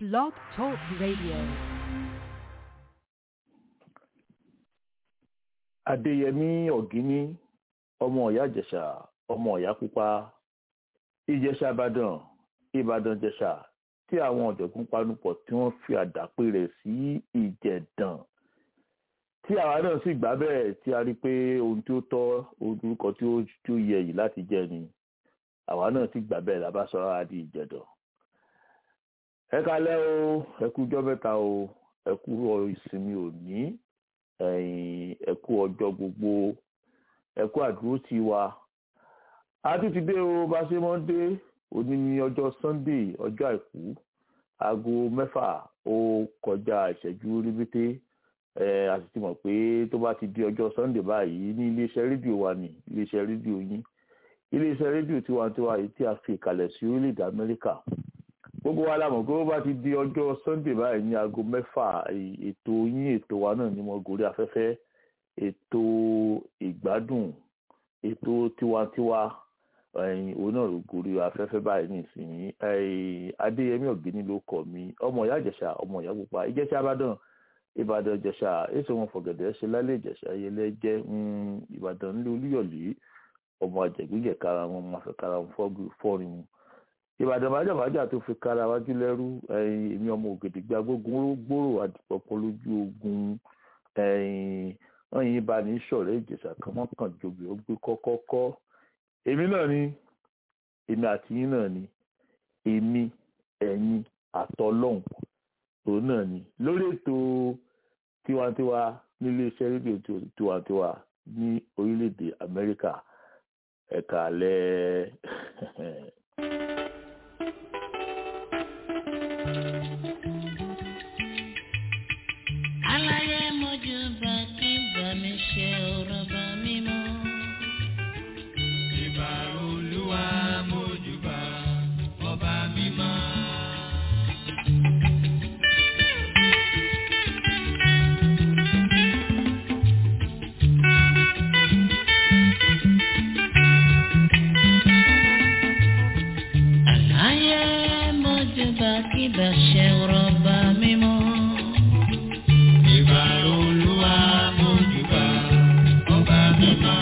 Blog Talk Radio. adéyẹmí ọ̀gíní ọmọ ọ̀yá ìjẹ̀ṣà ọmọ ọ̀yá pupa ìjẹ̀ṣà ìbàdàn ìbàdàn ìjẹ̀ṣà tí àwọn ọ̀jọ̀gbọ́n panupọ̀ tí wọ́n fi àdàpè rẹ̀ sí ìjẹ̀dàn tí àwa náà sì gbà bẹ́ẹ̀ tí a rí pé ohun tí ó tọ́ orúkọ tí ó tí ó yẹ yìí láti jẹ́ ni àwa náà sì gbà bẹ́ẹ̀ lábá sọ ara di ìjẹ̀dàn ẹ kalẹ́ o ẹ kú ọjọ́ mẹ́ta o ẹ kú ìsinmi òní ẹ̀yin ẹ kú ọjọ́ gbogbo ẹ kú àdúró tí wa a tún ti dé o bá ṣe mọ́ dé òní ní ọjọ́ sunday ọjọ́ àìkú aago mẹ́fà ó kọjá ìṣẹ́jú rébété ẹ a sì ti mọ̀ pé tó bá ti di ọjọ́ sunday báyìí ní iléeṣẹ́ rédíò wa ní iléeṣẹ́ rédíò yín iléeṣẹ́ rédíò tiwantiwa yìí tí a fi ìkàlẹ̀ sí orílẹ̀-èdè amẹ́ríkà gbogbo wa la mọ̀ pé ó bá ti di ọjọ́ sunday báyìí ní aago mẹ́fà ètò yín ètò wa náà ní mo gòrí afẹ́fẹ́ ètò ìgbádùn ètò tiwantiwa ẹ̀yìn òun náà ló gòrí afẹ́fẹ́ báyìí nísìnyí adéyẹmí ọ̀gbẹ́ni ló kọ̀ mí ọmọ ìyá ìjẹ̀ṣà ọmọ ìyá pupa ìjẹ̀ṣà ìbàdàn ìbàdàn ìjẹ̀ṣà èso wọn fọ̀gẹ̀dẹ̀ ṣe lálẹ́ ìjẹ̀ṣà ayẹlẹ́ jẹ́ ìbàdàn nílé olúyọ̀lé ọmọ àjẹgbẹ́jẹ̀ kára wọn máa fẹ́ kára wọn fọ́ọ̀rin mu ìbàdàn májàmájà tó fi kára wájú lẹ́rú èmi ọmọ ògèdègbè agbógun gbòòrò àdìpọ̀pọ̀ lójú ogun wọ́n yìí bá ní sọ̀rọ̀ ìjẹ̀ṣà kan wọ́n kàn jòbì ó gbé kọ́kọ́kọ́ èmi náà ni èmi àti yín náà ni èmi ẹ̀yin àtọlọ́hùn òun náà ni lórí ètò tiwantiwa nílé iṣẹ́ rédíò tiwantiwa ní orílẹ̀-èdè amẹ́ríkà ẹ̀ka alẹ́ aláyé mojú bá kí bá mi ṣe ọ̀rọ̀ bá mi mọ́. ìbà olúwa mójúbà ọba mímọ́. aláyé mojú bá kí bá ṣe ọ̀rọ̀ bá mi mọ́. ìbà olúwa mójúbà ọba mímọ́.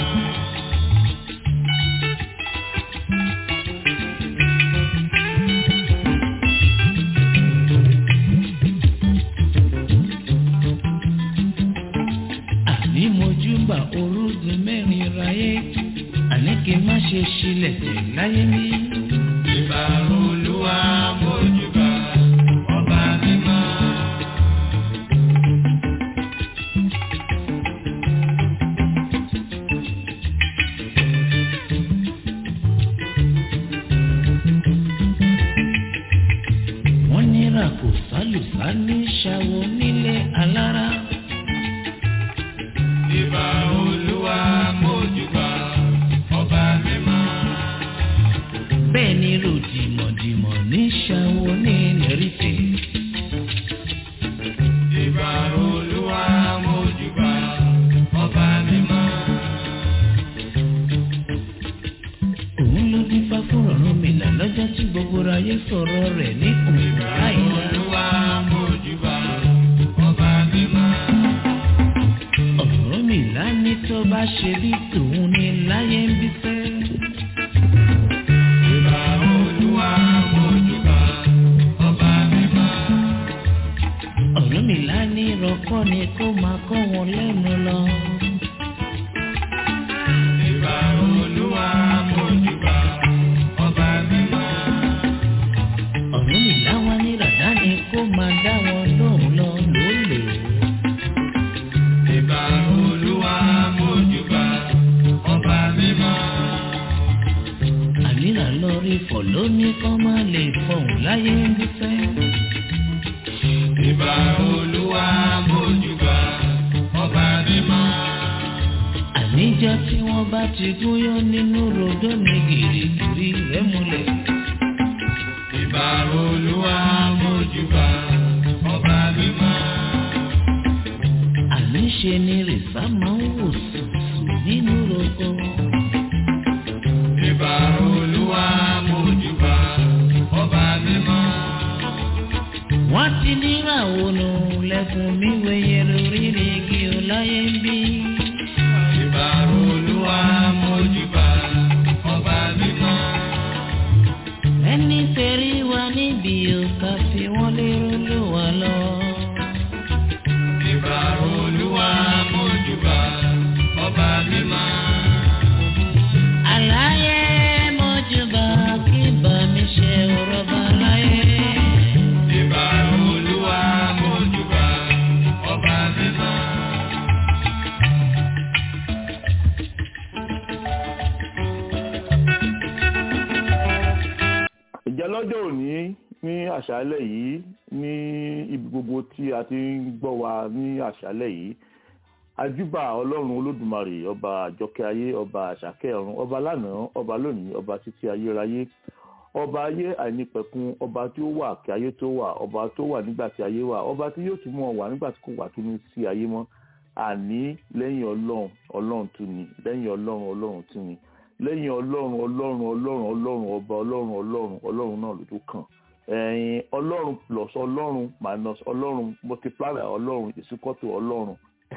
àní mojú bá orúgun mẹ́rin ráyé àní kí n má ṣe ṣílẹ̀ tẹ̀ láyé mi. ìbà olúwa mójúbà ọba mímọ́. wọ́n nira kò sálùsá ní ṣàwọ nílé alára. ìbà olúwa mójúbà ọba mímọ́. bẹ́ẹ̀ ni ròdìmọ̀dìmọ̀ ní ṣàwọ ní nẹ́rìtẹ̀. ìbà olúwa mójúbà ọba mímọ́. òun ló dífá fún ọ̀run mi là lọ́jọ́ tí gbogbo ayé sọ̀rọ̀ rẹ̀ ní òun láìla. olúwa mójúbà ọba mímọ́. ọ̀run mi là ní tó bá ṣe bí tòun ní láyé ń bí fẹ́. ìbà olúwa mójúbà ọba mímọ́. ọ̀run mi là ní rọ́kọ́ ni kó máa kọ́ wọn lẹ́nu lọ. ìbà olúwa mójúbà ọba mímọ́. ọ̀run mi là wá ní ràdá ni kó máa dá wọn lóhùn lọ lólè. ìbà olúwa mójúbà ọba mímọ́. àníra lọ rí fọ̀ lóní kọ́ máa lè fọ̀hún láyé ń bí fẹ́. ìbà olúwa mójúbà ọba mímọ́. àníjọ́ tí wọ́n bá ti gúnyán nínú rodó ni gìrìgìrì rẹ̀ múlẹ̀. ìbà olúwa mójúbà ọba mímọ́. àníṣe ni rìsá máa ń wò sùsù nínú roko. ìbà olúwa mójúbà ọba mímọ́. wọ́n ti níra ònà lẹ́kùn mi wẹ̀yẹ lórí igi ọláyé ń bí. ìbà olúwa mójúbà ọba mímọ́. ẹni tẹ̀rí wa níbi òkà fi wọ́n lérò ló wà lọ. ìbà olúwa mójúbà ọba mímọ́. àlàyé mọ́júbà kí bá mi ṣe ọ̀rọ̀ bá láyé. ìbà olúwa mójúbà ọba mímọ́. ìjà lọ́jọ́ òní ní àṣálẹ̀ yìí ní ibi gbogbo tí a ti ń gbọ́ wa ní àṣálẹ̀ yìí ajúbà ọlọ́run olódùmarè ọba àjọkẹ́ ayé ọba àṣàkẹ́ ọ̀run ọba lánàá ọba lónìí ọba títí ayérayé ọba ayé àìnípẹ̀kun ọba tí ó wà kí ayé tó wà ọba tó wà nígbà tí ayé wà ọba tí yóò tún mọ̀ wà nígbà tí kò wà tún ní sí ayé mọ́ àní lẹ́yìn ọlọ́run ọlọ́run tún ni lẹ́yìn ọlọ́run ọlọ́run tún ni lẹ́yìn ọlọ́run ọlọ́run ọlọ́run ọlọ́run ọba ọlọ́run ọlọ́run ọlọ́run náà ló tó kàn ẹ̀yìn ọlọ́run plus ọlọ́run minus ọlọ́run multiply by ọlọ́run ìsúkọ́tò ọlọ́run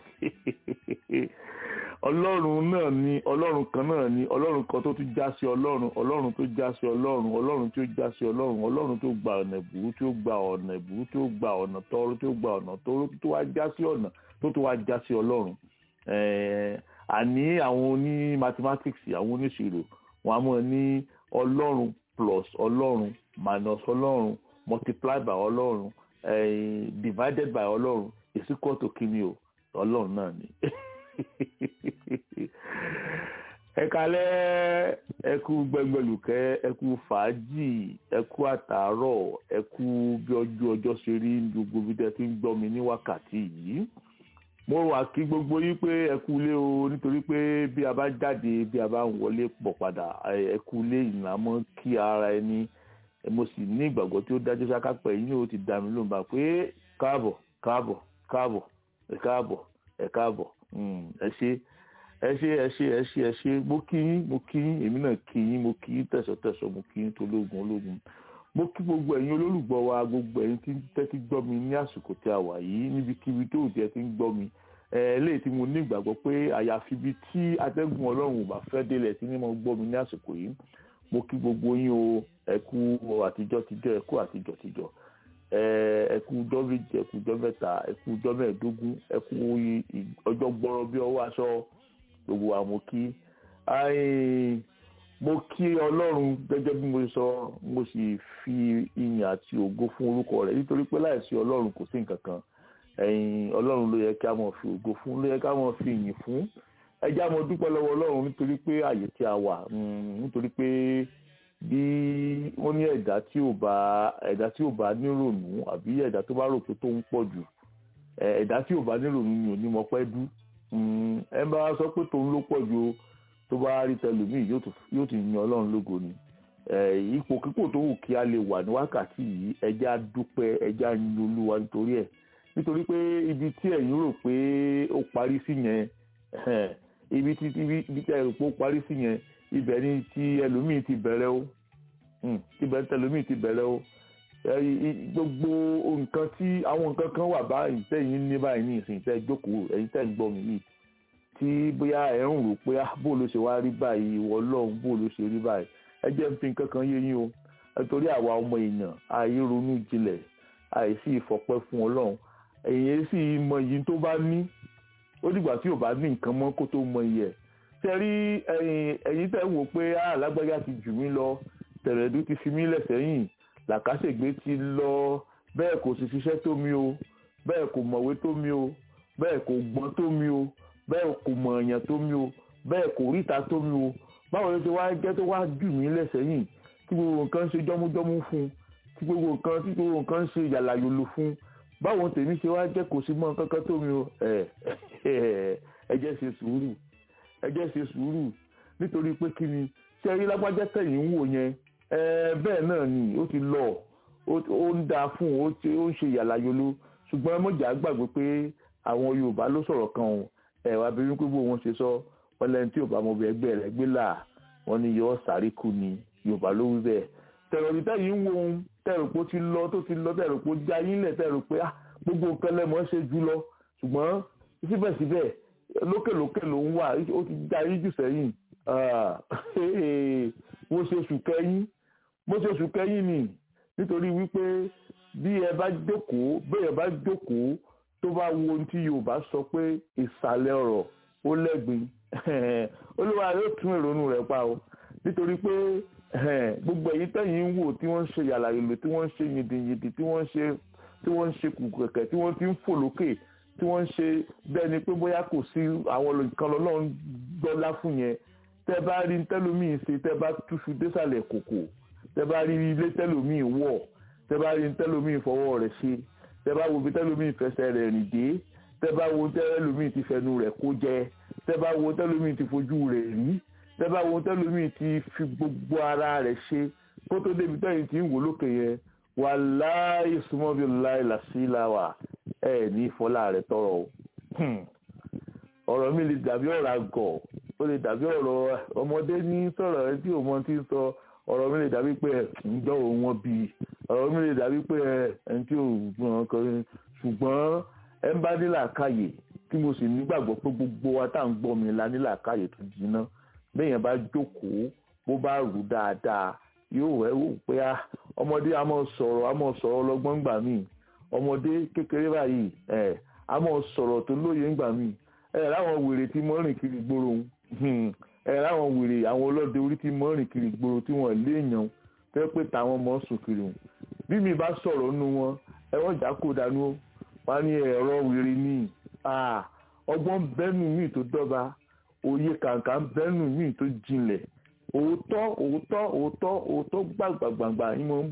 ọlọ́run náà ni ọlọ́run kan náà ni ọlọ́run kan tó tún já sí ọlọ́run ọlọ́run tó já sí ọlọ́run ọlọ́run tó já sí ọlọ́run ọlọ́run tó gba ọ̀nà ìbúrú tó gba ọ̀nà ìbúrú tó gba ọ̀nà tọ́rọ́ tó gba ọ̀nà tọ́rọ́ tó wá já sí ọ̀nà tó tó wá já sí ọlọ́run ẹ̀ẹ́ àní àwọn oní mathematics àwọn oníṣirò wọn a mọ̀ ní ọlọ́run plus ọlọ́run minus ọlọ́run multiply by ọlọ́run eh, divided by ọlọ́run is equal to kíni o ọlọ́run náà ni. ẹ kalẹ́ ẹ kú gbẹngbẹlùkẹ́ ẹ kú fàájì ẹ kú àtàárọ̀ ẹ kú bí ọjọ́ ọjọ́ ṣe rí ní gbogbo bí tẹ́ ti ń gbọ́ mi ní wákàtí yìí mo wà kí gbogbo yín pé ẹ kú ilé o nítorí pé bí a bá jáde bí a bá ń wọlé pọ̀ padà ẹ kú ilé ìlànà kí ara ẹni mo sì ní ìgbàgbọ́ tí ó dájú sáká pẹ̀ yín ó ti dá mi lóun bá pé káàbọ̀ káàbọ̀ káàbọ̀ ẹ káàbọ̀ ẹ káàbọ̀ ẹ ṣé ẹ ṣé ẹ ṣé ẹ ṣé ẹ ṣé mo kí yín mo kí yín èmi náà kí yín mo kí yín tẹ̀sọ̀tẹ̀sọ̀ mo kí yín tológun ológun mo kí gbogbo ẹ̀yin olólùgbọ́ wa gbogbo ẹ̀yin tí ń tẹ́tí gbọ́ mi ní àsìkò tí a wà yìí níbikíbi tó jẹ́ ti ń gbọ́ mi eléyìí tí mo ní ìgbàgbọ́ pé àyàfi ibi tí atẹ́gùn ọlọ́run ò bá fẹ́ délẹ̀ tí ní mo gbọ́ mi ní àsìkò yìí mo kí gbogbo yín o ẹ kú àtijọ́ tijọ́ ẹ kú àtijọ́ tijọ́ ẹ kú ọjọ́ méje ẹ kú ọjọ́ mẹ́ta ẹ kú ọjọ́ mẹ́ẹ̀ẹ́dógún ẹ kú ọjọ́ gbọ́rọ̀ bí ọwọ́ aṣọ gbogbo wa mo kí mo kí ọlọ́run gẹ́gẹ́ bí mo sọ mo sì fi ìyìn àti ògo fún orúkọ rẹ̀ nítorí pé láìsí ọlọ́run kò sí nǹkan kan ẹ̀yin ọlọ́run ló yẹ kí a mọ̀ fi ògo fún ló yẹ kí a mọ̀ fi ìyìn fún ẹ jẹ́ a mọ̀ dúpẹ́ lọ́wọ́ ọlọ́run nítorí pé àyè tí a wà nítorí pé bí wọ́n ní ẹ̀dá tí ò bá ẹ̀dá tí ò bá nírònú àbí ẹ̀dá tó bá rò pé tó ń pọ̀ jù ẹ̀dá tí ò bá nírònú ni ò ní mọ̀ pẹ́ dú ẹ bá sọ pé tòun ló pọ̀ jù tó bá rí tẹlòmíì yóò ti yan ọlọ́run lógo ni ipò kíkò tó wù kí a lè wà ní wákàtí yìí ẹ jẹ́ a dúpẹ́ ẹ jẹ́ a yin olúwa nítorí ẹ̀ nítorí pé ibi tí ẹ̀yin rò pé ó parí sí yẹn ibi tí ibi tí ẹ̀yin rò pé ó parí sí yẹn ibẹ̀ ni ti ẹlòmíì ti bẹ̀rẹ̀ o ibẹ̀ ni tẹlòmíì ti bẹ̀rẹ̀ o gbogbo nǹkan tí àwọn nǹkan kan wà báyìí tẹ̀yin ní báyìí ní ìsìn tẹ́ jókòó ẹ̀yin tẹ́ ń gbọ́ mi yìí tí bóyá ẹ̀ ń rò pé bó ló ṣe wá rí báyìí ìwọ ọlọ́run bó ló ṣe rí báyìí ẹ jẹ́ ń fi nǹkan kan yé yín o nítorí àwa ọmọ èèyàn àìyé ronú jinlẹ̀ àìsí ìfọpẹ́ fún ọlọ́run èyí sì mọ iyì tó bá ní ó dìgbà tí ò bá ní nǹkan mọ́ kó tó mọ iyì ẹ̀ tẹ́rí ẹ̀yin tẹ́ wò pé alágbájá ti jù mí lọ tẹ̀rẹ̀dú ti fi mí lẹ̀ sẹ́yìn làkàṣègbè ti lọ bẹ́ẹ̀ kò sì ṣiṣẹ́ tó mi o bẹ́ẹ̀ kò mọ̀wé tó mi o bẹ́ẹ̀ kò gbọ́n tó mi o bẹ́ẹ̀ kò mọ̀ èèyàn tó mi o bẹ́ẹ̀ kò ríta tó mi o báwo ló ṣe wá jẹ́ tó wá jù mí lẹ̀ sẹ́yìn tí gbogbo nǹkan ṣe jọ́mújọ́mú fún tí gbogbo nǹkan tí gbogbo nǹkan ṣe yàlàyòlò fún báwọn tèmi ṣe wá jẹ́ kò sí mọ́ kankan tó mi o ẹ jẹ́ ṣe sùúrù ẹ jẹ́ ṣe sùúrù nítorí pé kí ni ṣé rí lágbájá tẹ̀yìn ń wò yẹn bẹ́ẹ̀ náà ni ó ti lọ ó ń da fún ó ń ṣe yàlàyòlò ṣùgbọ́n mọ̀jà gbàgbé pé àwọn Yorùbá ló sọ̀rọ̀ kan o ẹ̀ wá bí wípé bó wọn ṣe sọ wọn lẹ́ni tí Yorùbá mọ̀ bẹ́ẹ̀ ẹgbẹ́ rẹ̀ gbé là wọ́n ní yọ sáré kú ni Yorùbá ló wí bẹ́ẹ̀ tẹ̀rọ̀dì tẹ̀yìn ń wo tẹ̀rù pé ó ti lọ tó ti lọ tẹ̀rù pé ó já yín lẹ̀ tẹ̀rù pé ah gbogbo nǹkan lẹ́mọ̀ ṣe jù lọ ṣùgbọ́n síbẹ̀síbẹ̀ lókèlókè ló ń wà ó ti já yín jù sẹ́yìn mo ṣe oṣù kẹ́yìn mo ṣe oṣù kẹ́yìn ni nítorí wípé bí ẹ bá jókòó bẹ́ẹ̀ bá jókòó tó bá wo ohun tí Yorùbá sọ pé ìsàlẹ̀ ọ̀rọ̀ ó lẹ́gbin olúwa yóò tún ìrònú rẹ̀ pa o nítorí pé gbogbo èyí tẹ̀yìn ń wò tí wọ́n ń ṣe yàlàyèlò tí wọ́n ń ṣe yìndìnyìndì tí wọ́n ń ṣe tí wọ́n ń ṣe kùkẹ̀kẹ̀ tí wọ́n fi ń fò lókè tí wọ́n ń ṣe bẹ́ẹ̀ ni pé bóyá kò sí àwọn nǹkan lọ́lọ́run gbọ́lá fún yẹn tẹ́ bá rí tẹ́lómìn ṣe tẹ́ bá túṣu désàlẹ̀ kòkò tẹ́ bá rí ilé tẹ́lómìn wọ̀ tẹ́ bá rí tẹ́lómìn fọwọ́ rẹ̀ ṣe tẹ́ bá wo bí tẹ́lómìn fẹsẹ̀ rẹ̀ rìn dé tẹ́ bá wo tẹ́lómìn ti fẹnu rẹ̀ kó jẹ tẹ́ bá wo tẹ́lómìn ti fojú rẹ̀ rí tẹ́ bá wo tẹ́lómìn ti fi gbogbo ara rẹ̀ ṣe kó tó débi tẹ́yìn tí ń wò lókè yẹn wàláì súnmọ́bí láì làṣíláwà ẹ̀ ní ìfọ́lá rẹ̀ tọrọ o ọ̀rọ̀ mi lè dàbí ọ̀rọ̀ àgọ̀ ó lè dàbí ọ̀rọ̀ ọmọdé ní sọ̀rọ̀ ẹ tí òun ti ń sọ ọ̀rọ̀ mi lè dàbí pé ǹjọ́ òun wọn bí ọ̀rọ̀ mi lè dàbí pé ẹni tí òun gbọ́n kan ṣùgbọ́n ẹ ń bá nílà káyè tí mo sì nígbàgbọ́ pé gbogbo wa tá à ń gbọ́ mi la nílà káyè tó jiná bẹ́ẹ̀yẹn bá jókòó bó bá rù dáadáa yóò wẹ́ wò pé ọmọdé a máa sọ̀rọ̀ a máa sọ̀rọ̀ ọlọ́gbọ́n gbà míì ọmọdé kékeré báyìí ẹ̀ a máa sọ̀rọ̀ tó lóye ńgbà míì ẹ̀ láwọn wèrè tí mọ́ rìn kiri gbòòrò ẹ̀ láwọn wèrè àwọn ọlọ́dẹ orí tí mọ́ rìn kiri gbòòrò tí wọ́n léèyàn fẹ́ pé táwọn mọ́ sùn kiri wọn bí mi bá sọ̀rọ̀ nínú wọn ẹ wọ́n jà kó dànù wá ní ẹ̀rọ wèrè ní ọgbọ́n bẹ́nu míì tó dọ́ba òye kàǹkà bẹ́nu míì tó jinlẹ̀ òótọ́ òótọ́ òótọ́ òótọ́ gbàgbàgbàgbà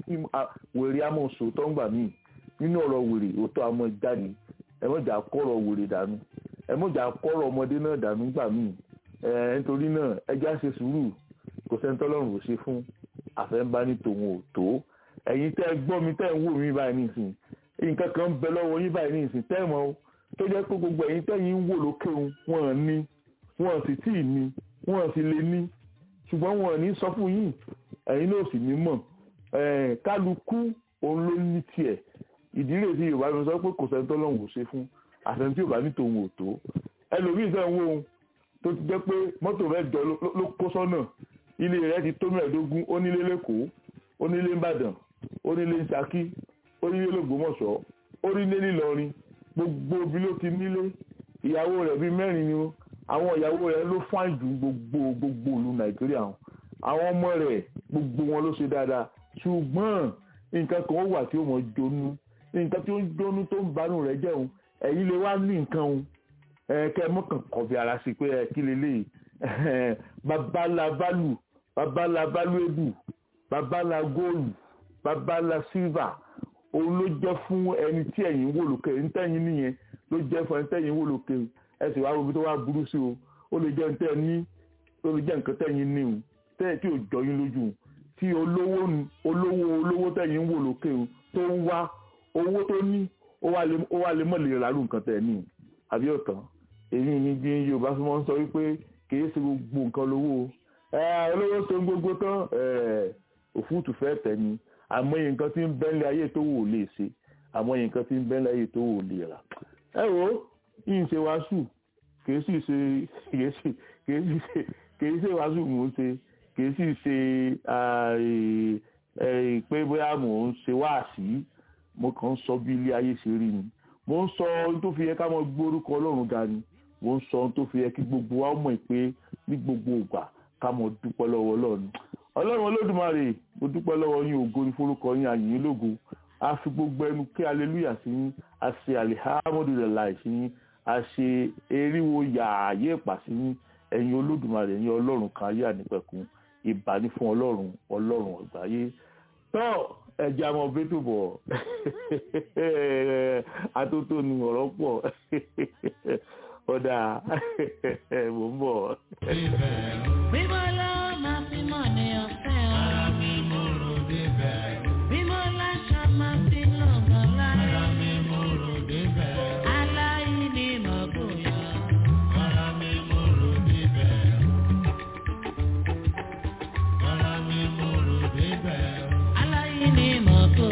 wèrè amọ̀ sòótọ́ ńgbà míì nínú ọ̀rọ̀ wèrè òótọ́ amọ̀ jáde ẹ mọ̀jà kọ́rọ̀ wèrè dànù ẹ mọ̀jà kọ́rọ̀ ọmọdé náà dànù ńgbà míì ẹ nítorí náà ẹjẹ́ àṣẹ sùúrù kò sẹ́ńtọ́lọ́run ò ṣe fún àfẹ́ńbá ní tòun ò tó ẹ̀yin tẹ́ ẹ gbọ́ mi tẹ́ ẹ ń wò mí báyìí nísìn nǹkan kan ń bẹ lọ́wọ́ yín báyìí nísìn tẹ́ ẹ mọ̀ tó jẹ́ pé gbogbo ẹ̀yin tẹ́yìn ń wò lókè wọn ní wọn sì tí ì ní wọn sì lè ní ṣùgbọ́n wọn ní sọ fún yín ẹ̀yin náà sì ní mọ̀ kálukú òun ló ní tiẹ̀ ìdí rẹ̀ sí yorùbá mi sọ pé kò sẹ́ni tọ́lọ́hún ò ṣe fún àtẹ̀ntí yorùbá ní tòun ò tó ẹlòmíì sẹ́ ń wò ó tó ti jẹ́ pé mọ́tò rẹ̀ jọ ló kó sọ́nà ilé rẹ̀ ti tó mẹ́ẹ̀ẹ́dógún ó nílé lẹ́kọ̀ọ́ ó nílé ńbàdàn ó nílé ńṣakí ó nílé lògbómọ̀ṣọ́ ó nílé nílọrin gbogbo bí ló ti nílé ìyàwó rẹ̀ bíi mẹ́rin ni ó àwọn ìyàwó rẹ̀ ló fáìn jù gbogbo gbogbo ìlú nàìjíríà àwọn ọmọ rẹ̀ gbogbo wọn ló ṣe dáadáa ṣùgbọ́n nǹkan kan ó wà tí ó mọ̀ jónú nǹkan tí ó ń jónú tó ń banú rẹ̀ jẹun ẹ̀yin lè wá ní nǹkan o kẹ́ mọ́kàn kọ̀bí ara sí pé kí lélẹ̀ babala balu babala baluebu babala góòlù babala sílvà òun ló jẹ́ fún ẹni tí ẹ̀yin wò lókè ń tẹ̀yìn nìyẹn ló jẹ́ fún ẹni tẹ̀yìn wò lókè ẹ sì wá wo bí tó wá burú sí o ó lè jẹ́ nǹkan ní ó lè jẹ́ nǹkan tẹ̀yìn ní o tẹ́yìn tí ò jọ yín lójú tí olówó olówó olówó tẹ̀yìn wò lókè o tó ń wá owó tó ní ó wá lè mọ̀ lè ràlú nǹkan tẹ̀ ní àbí ọ̀tàn èyí ni bí Yorùbá fi máa ń sọ wípé kìí ṣe gbogbo nǹkan lówó olówó tó ń gbogbo tán òfúùtù fẹ́ tẹ̀ ni àmọye nǹkan tí ń bẹ́ńlẹ̀ ayé tó wò lè ṣe àmọye nǹkan tí ń bẹ́ńlẹ̀ ayé tó wò lè rà ẹ wo yìí ṣe wàásù kìí sì ṣe kìí sì kìí sì ṣe kìí ṣe wàásù mò ń ṣe kìí sì ṣe pé bóyá mò ń ṣe wáàsí mo kàn ń sọ bí ilé ayé ṣe rí ni mo ń sọ ohun tó fi yẹ ká mọ gbórúkọ Ọlọ́run ga ni mo ń sọ ohun tó fi yẹ kí gbogbo wa mọ̀ pé ní gbogbo ìgbà ká mọ dúpẹ́ lọ́wọ́ Ọlọ́run Ọlọ́run Olódùmarè mo dúpẹ́ lọ́wọ́ yín ògo ní forúkọ yín àyìn lógo a fi gbogbo ẹnu kí aleluya sí yín a ṣe alihamudulilayi sí yín a ṣe eriwo yààyè ìpà sí yín ẹ̀yin Olódùmarè ẹ̀yin Ọlọ́run kan ayé ànípẹ̀kun ìbàní fún Ọlọ́run Ọlọ́run ọ̀gbáyé tọ́ ẹja ọmọ bẹ́tò bọ̀ atótó ni ọ̀rọ̀ pọ̀ ọ̀dà mò ń bọ̀. Mímọ́ lọ́wọ́ máa fi mọ̀ ní ọ̀fẹ́ o. Ara mi mo rò débẹ̀. Mímọ́ láṣọ máa fi lọ́gàn láyé. Ara mi mo rò débẹ̀. Aláìní mọ̀ bóyá. Ara mi mo rò débẹ̀. Ara mi mo rò débẹ̀. Aláìní mọ̀ bóyá.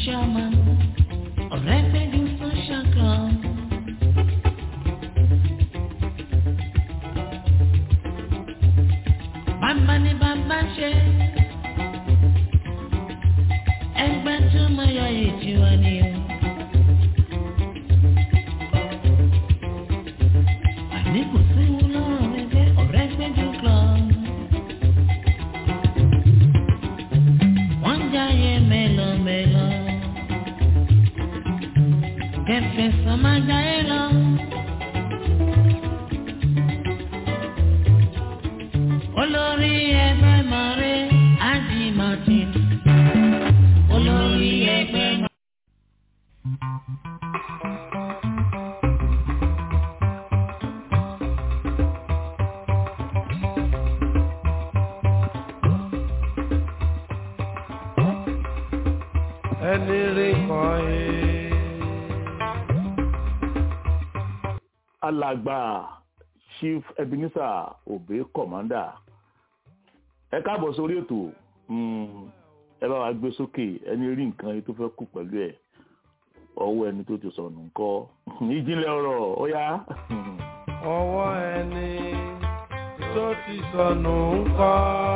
chairman ọ̀rẹ́ gbẹ́jú social club. bàbá ni bàbá ṣe ẹgbẹ́ tó mọ yọ èjì wa ni o. àní kò sí lọ́rùn ẹgbẹ́ ọ̀rẹ́ gbẹ́jú club. wọ́n ń jáyé mélòmélò. kẹfẹ́ sọ máa jáyé lọ. olórí ẹgbẹ́ mọ̀rẹ́ ájì martin. olórí ẹgbẹ́ mọ̀rẹ́. ẹni rí kan ẹ. alàgbà chief ebenezer obe commander ẹ káàbọ̀ sórí ètò mm, ẹ bá wa gbé sókè ẹni rí nǹkan yìí tó fẹ́ kú pẹ̀lú ẹ̀ ọwọ́ ẹni tó ti sọnù ńkọ́ ìjìnlẹ̀ ọ̀rọ̀ ó yá ọwọ́ ẹni tó ti sọnù ń kọ́.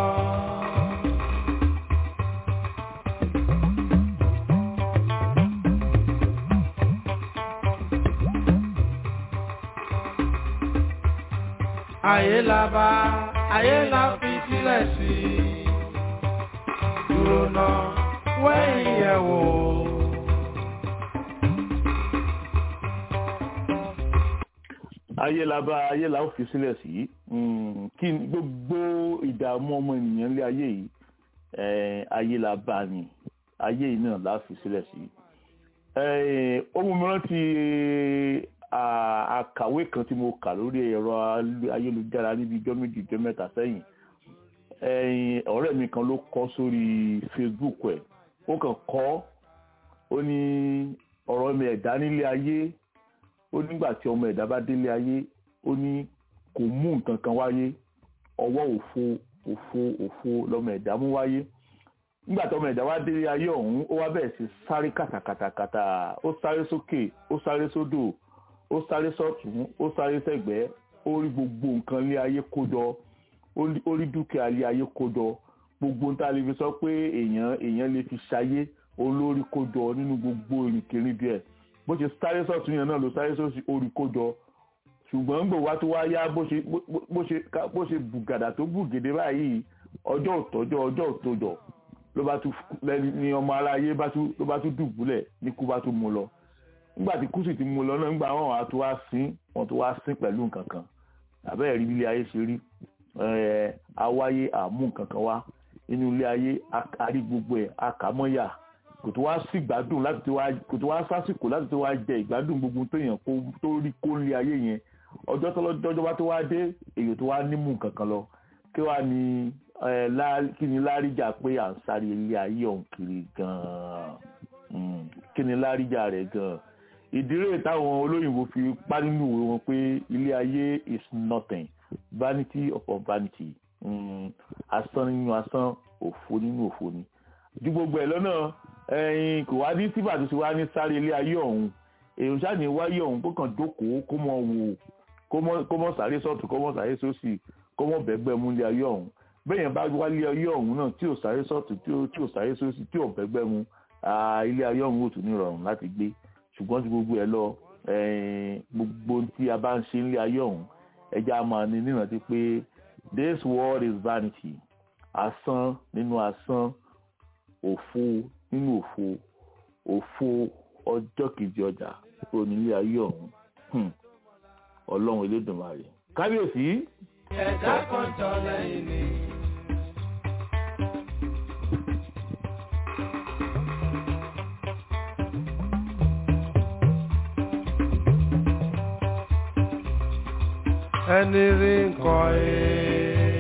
ayé la bá ayé la fi sílẹ̀ sí i dúró náà wẹ́yìn yẹ̀ wò. ayé la bá ayé la ó fi sílẹ̀ sí mm, kí ni gbogbo ìdààmú ọmọ ènìyàn lé ayé yìí eh, ayé la bá ni ayé yìí náà la fi sílẹ̀ sí Eh, ohun mìíràn ti à- àkàwé kan tí mo kà lórí ẹ̀rọ ayélujára níbi ijọ́ méjì ijọ́ mẹ́ta sẹ́yìn Eh, ọ̀rẹ́ mi kan ló kọ sórí Facebook ẹ̀ ó kàn kọ ó ní ọ̀rọ̀ mi ẹ̀dá nílé ayé ó nígbà tí ọmọ ẹ̀dá bá délé ayé ó ní kò mú nǹkan kan wáyé ọwọ́ òfo òfo òfo lọmọ ẹ̀dá mú wáyé nígbà tí ọmọ ẹ̀dá wá délé ayé ọ̀hún ó wá bẹ̀rẹ̀ sí sáré kàtàkàtàkàtà ó sáré sókè ó sáré sódò ó sáré sọ́tún ó sáré sẹ́gbẹ́ ó rí gbogbo nǹkan lé ayé kó jọ ó rí- ó rí dúkìá lé ayé kó jọ gbogbo ń tá a lè fi sọ pé èèyàn èèyàn lè fi ṣayé olórí kó jọ nínú gbogbo ìrìnkèrindò ẹ̀ bó ṣe sáré sọ́tún yẹn náà ló sáré sọ́tún orí kó jọ ṣùgbọ́n gbò wá tó wá yá bó ṣe bó- bó ṣe ká- bó ṣe bùgàdà tó bùgèdè báyìí ọjọ́ òtọ́jọ́ ọjọ́ òtọ́jọ́ ló bá tún lẹ́ni ní ọmọ aráyé bá tún ló bá tún dùbúlẹ̀ ní kú bá tún mú lọ nígbà tí kú sì ti mú lọ náà nígbà wọn wà tó wá sín wọn tó wá sín pẹ̀lú nǹkan kan àbẹ́rẹ́ rí ilé ayé ṣe rí ẹ̀ awáyé àmú nǹkan kan wá inú ilé ayé a- a rí gbogbo ẹ̀ akàmọ́yà kò tó wá sí ìgbádùn láti tó wá kò tó wá sásìkò láti tó wá jẹ ìgbádùn gbogbo tó yàn kó tó rí kó lé ayé yẹn ọjọ́ tó lọ́jọ́ bá tó wá dé èyí tó wá nímú nǹkan kan lọ kí wàá ní ẹ lá- kí ni láríjà pé à ń sáré ilé ayé ọ̀hún kiri gan-an Mm, kí ni láríjà rẹ̀ gan-an ìdírè táwọn olóyìnbó fi pa nínú ìwé wọn pé ilé ayé is nothing vanity upon vanity Mm, asán nínú asán òfo nínú òfo ni ju gbogbo ẹ̀ lọ́nà ẹ̀yin kò wá ní síbà tó ti wá ní sáré ilé ayé ọ̀hún èèyàn ṣáà ní wáyé ọ̀hún kó kàn jókòó kó mọ wò kó mọ- kó mọ sáré sọ́tún kó mọ sáré sósì kó mọ bẹ́gbẹ́ mú ilé ayé ọ̀hún bẹ́ẹ̀ yẹn bá wálé ayé ọ̀hún náà tí ò sáré sọ́tún tí ò tí ò sáré sósì tí ò bẹ́gbẹ́ mú ah, ilé ayé ọ̀hún ò tún ní ìrọ̀rùn láti gbé ṣùgbọ́n ju gbogbo ẹ̀ lọ ẹ̀ẹ́n, gbogbo ohun tí a bá ń ṣe nílé ayé ọ̀hún ẹja máa ní nírántí pé this world is vanity asán nínú asán òfo nínú òfo òfo ọjọ́ kejì ọjà onílé ayé ọ̀hún Hmm. ọlọ́run elédùnmarè kábíyèsí ẹ̀dá kan jọ lẹ́yìn ni. ẹni rí nǹkan ẹ̀.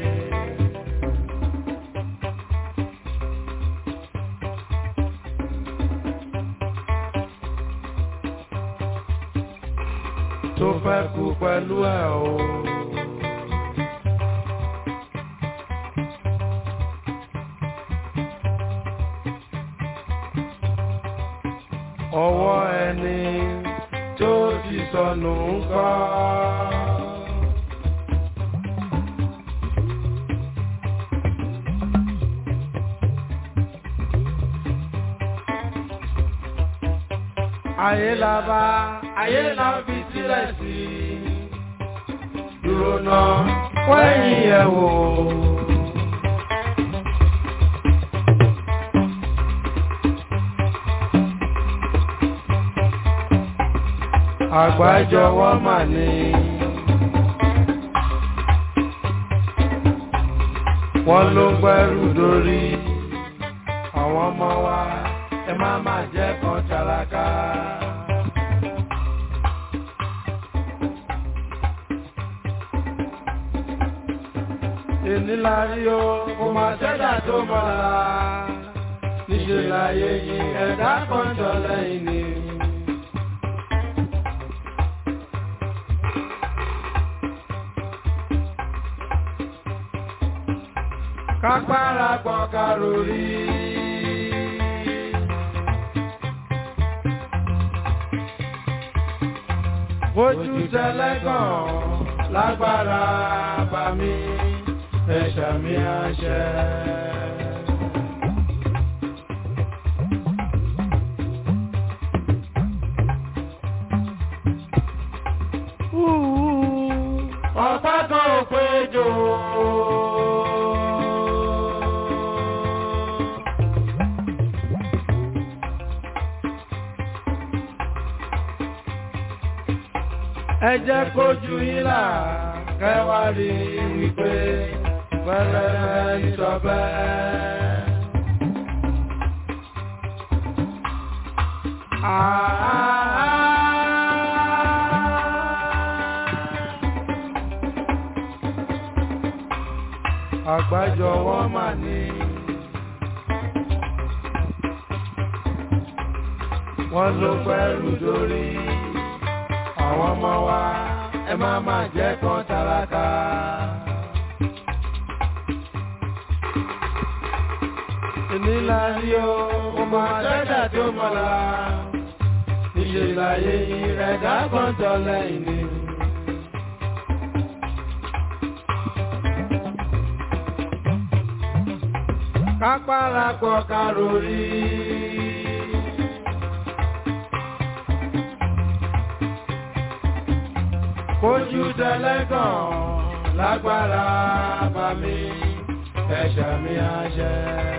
tó fẹ́ kú pẹ̀lú ẹ̀ o. ọwọ́ ẹni tó ti sọnù ń kọ́. ayé la bá ayé la fi sílẹ̀ sí dúró náà wẹ́yìn ẹ̀ wò. àgbájọwọ́ mà ní. wọ́n ló gbẹ́rù dórí àwọn ọmọ wa ẹ má má jẹ́ kan tálákà. èní la rí o kò má sẹ́dá tó mọ́la níṣẹ́ láyé yìí ẹ̀dá kan jọ lẹ́yìn ni. kápára gbọ́ karori. Ojú tẹlẹ́gàn lágbára bá mi, ẹ̀ṣà mi àṣẹ. Ọ̀pá kan ò péjọ. ẹ jẹ́ kójú yín là kẹwàá rí wípé pẹ̀lẹ́ ìjọbẹ́. Àgbájọ wọn mà ní. Wọ́n ló pẹ́rù dórí àwọn ọmọ wa ẹ má má jẹ́ kan tálákà. Ìnílá rí o, mo máa dẹ́dà tó mọ̀lá. Níṣẹ́ ìlàyé ìrẹ̀dá kan tọ́ lẹ́yìn ni. Kápára pọ̀ kárórì. Kójú tẹlẹ́gàn lágbára bá mi, ẹ̀ṣà mi àṣẹ.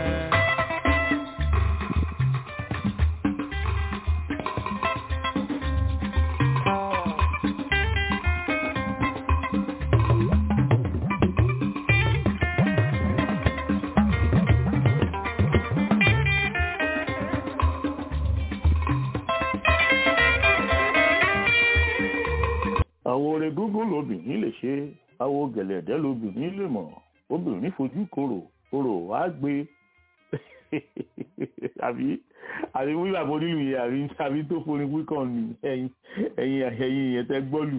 àwọn orin gúngún lobìnrin lè ṣe àwọn gẹ̀lẹ̀dẹ́ lobìnrin lè mọ̀ obìnrin fojú korò korò á gbé àbí àbí wíwà bó nílùú yẹn àbí àbí tó forin wíkàn ní ẹ̀yìn ẹ̀yìn ẹ̀yìn yẹn tẹ́ gbọ́lù.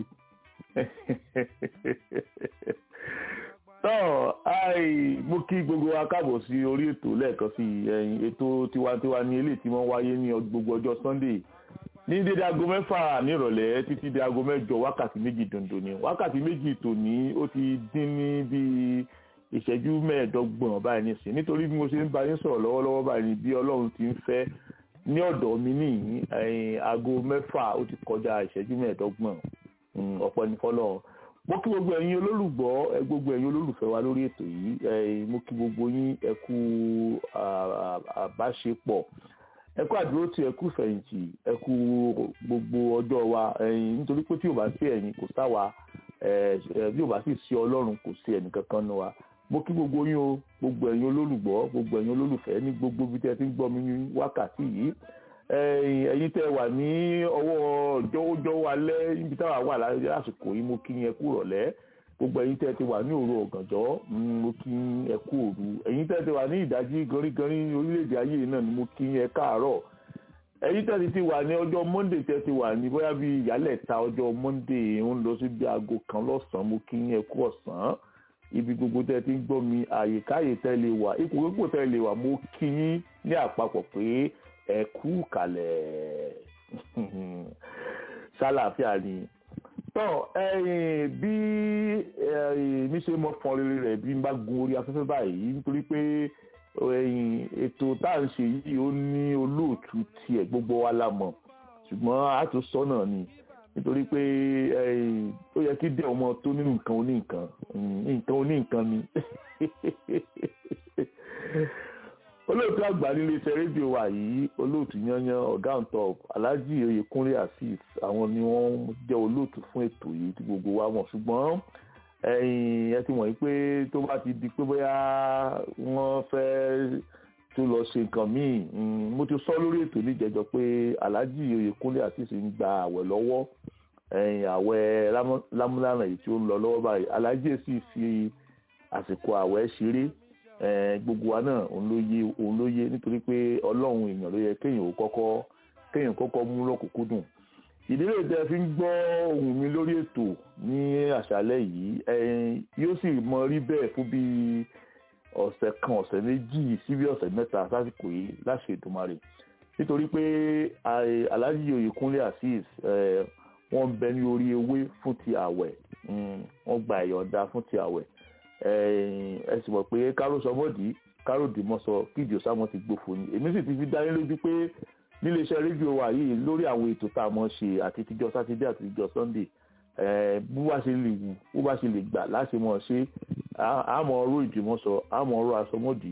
tọ́ àì mo kí gbogbo wa káàbọ̀ sí orí ètò lẹ́ẹ̀kan sí ẹ̀yìn ètò tiwantiwa ní eléyìí tí wọ́n wáyé ní gbogbo ọjọ́ Sunday ní dédé aago mẹ́fà nírọ̀lẹ́ títí dé aago mẹ́jọ wákàtí méjì dòndò ni wákàtí méjì tòní ó ti dín ní bíi ìṣẹ́jú mẹ́ẹ̀ẹ́dọ́gbọ̀n báyìí nísìn nítorí bí mo ṣe ń bá yín sọ̀rọ̀ lọ́wọ́lọ́wọ́ báyìí bí ọlọ́run ti ń fẹ́ ní ọ̀dọ̀ mi nìyí aago mẹ́fà ó ti kọjá ìṣẹ́jú mẹ́ẹ̀ẹ́dọ́gbọ̀n ọ̀pọ̀ ní fọlọ́run mo kí gbogbo ẹ̀yin olólùgbọ́ gbogbo ẹ̀yin olólùfẹ́ wa lórí ètò yìí mo kí gbogbo yín ẹ kú àbáṣepọ̀ ẹ kú àdúró tí ẹ kú fẹ̀yìntì ẹ kú gbogbo ọjọ́ wa ẹ̀yin nítorí pé tí ò bá sí ẹ̀yin kò sáwa bí ò bá sì sí ọlọ́run kò sí ẹnì kankan nu wa mo kí gbogbo yín o gbogbo ẹ̀yin olólùgbọ́ gbogbo ẹ̀yin olólùfẹ́ ní gbogbo ibi tí ẹ ti ń gbọ́ mi ní wákàtí yìí ẹ̀yin tẹ́ wà ní ọwọ́ jọ̀wọ́jọ̀wọ́ alẹ́ níbi táwa wà lásìkò yìí mo kí yín ẹ kú rọ̀lẹ́ gbogbo ẹ̀yin tẹ́ ti wà ní òru ọ̀gànjọ́ mo kí ẹ kú òru ẹ̀yin tẹ́ ti wà ní ìdájí gọrígọrí orílẹ̀-èdè ayé náà ni mo kí ẹ káàárọ̀ ẹ̀yin tẹ́ ti wà ní ọjọ́ monday tẹ́ ti wà ní bóyá bíi ìyálẹ̀ta ọjọ́ monday ń lọ sí bí aago kan lọ́sàn-án mo kí ẹ kú ọ̀sán ibi gbogbo tẹ́ ti ń gbọ́ mi àyíkáyè tẹ́ lè wà ipò gbogbo tẹ́ lè wà mo kí yín ní àpapọ̀ pé ẹ kú kalẹ̀. ṣàlàáfíà ni tọ́ ẹ̀yìn bí ẹ̀yìn mi ṣe mọ fọn rere rẹ̀ bí n bá gun orí afẹ́fẹ́ báyìí nítorí pé ẹ̀yìn ètò tá à ń ṣe yìí ó ní olóòtú tiẹ̀ gbogbo wa la mọ̀ ṣùgbọ́n a tún sọ náà ni nítorí pé ẹ̀yìn ó yẹ kí dẹ̀ ọmọ tó nínú nǹkan oní nǹkan nǹkan oní nǹkan ni olóòtú àgbà nílé iṣẹ́ rédíò wa yìí olóòtú yanyan ọ̀gá on top alhaji oyèkúnlé asif àwọn ni wọ́n jẹ́ olóòtú fún ètò yìí tí gbogbo wa mọ̀ ṣùgbọ́n ẹ̀yin ẹ ti mọ̀ yìí pé tó bá ti di pé bóyá wọ́n fẹ́ tó lọ ṣe nǹkan míì mo ti sọ lórí ètò níjẹjọ pé alhaji oyèkúnlé asif ń gba àwẹ̀ lọ́wọ́ ẹ̀yin àwẹ̀ lámúlànà yìí tí ó ń lọ lọ́wọ́ báyìí alhaji sì fi àsìkò àwẹ̀ ṣeré gbogbo wa náà òun ló yé òun ló yé nítorí pé ọlọ́run èèyàn ló yẹ kéèyàn ó kọ́kọ́ kéèyàn kọ́kọ́ mú lọ́kùnkúndùn ìdílé tẹ fi ń gbọ́ ohùn mi lórí ètò ní àṣálẹ́ yìí yóò sì mọ rí bẹ́ẹ̀ fún bí ọ̀sẹ̀ kan ọ̀sẹ̀ méjì sí bí ọ̀sẹ̀ mẹ́ta sásìkò yìí láṣẹ Èdùmàrè nítorí pé Alhaji Oyèkúnlé Azeez wọ́n ń bẹ ní orí ewé fún ti àwẹ̀ wọ́n gba ìyọ̀ǹda fún ti àwẹ̀ ẹ sì mọ̀ pé káró sọmọ́dì káró dìmọ́sọ kíjì ọ̀sàmọ́ ti gbófo ni èmi sì ti fi dá yín lójú pé níléeṣẹ́ rédíò wa yìí lórí àwọn ètò tá a mọ̀ ṣe àti tíjọ́ sátidé àti tíjọ́ sunday bó bá ṣe lè wù bó bá ṣe lè gbà láti mọ̀ ṣe àmọ́ ọ̀rọ̀ ìdìmọ́sọ àmọ́ ọ̀rọ̀ àsọmọ́dì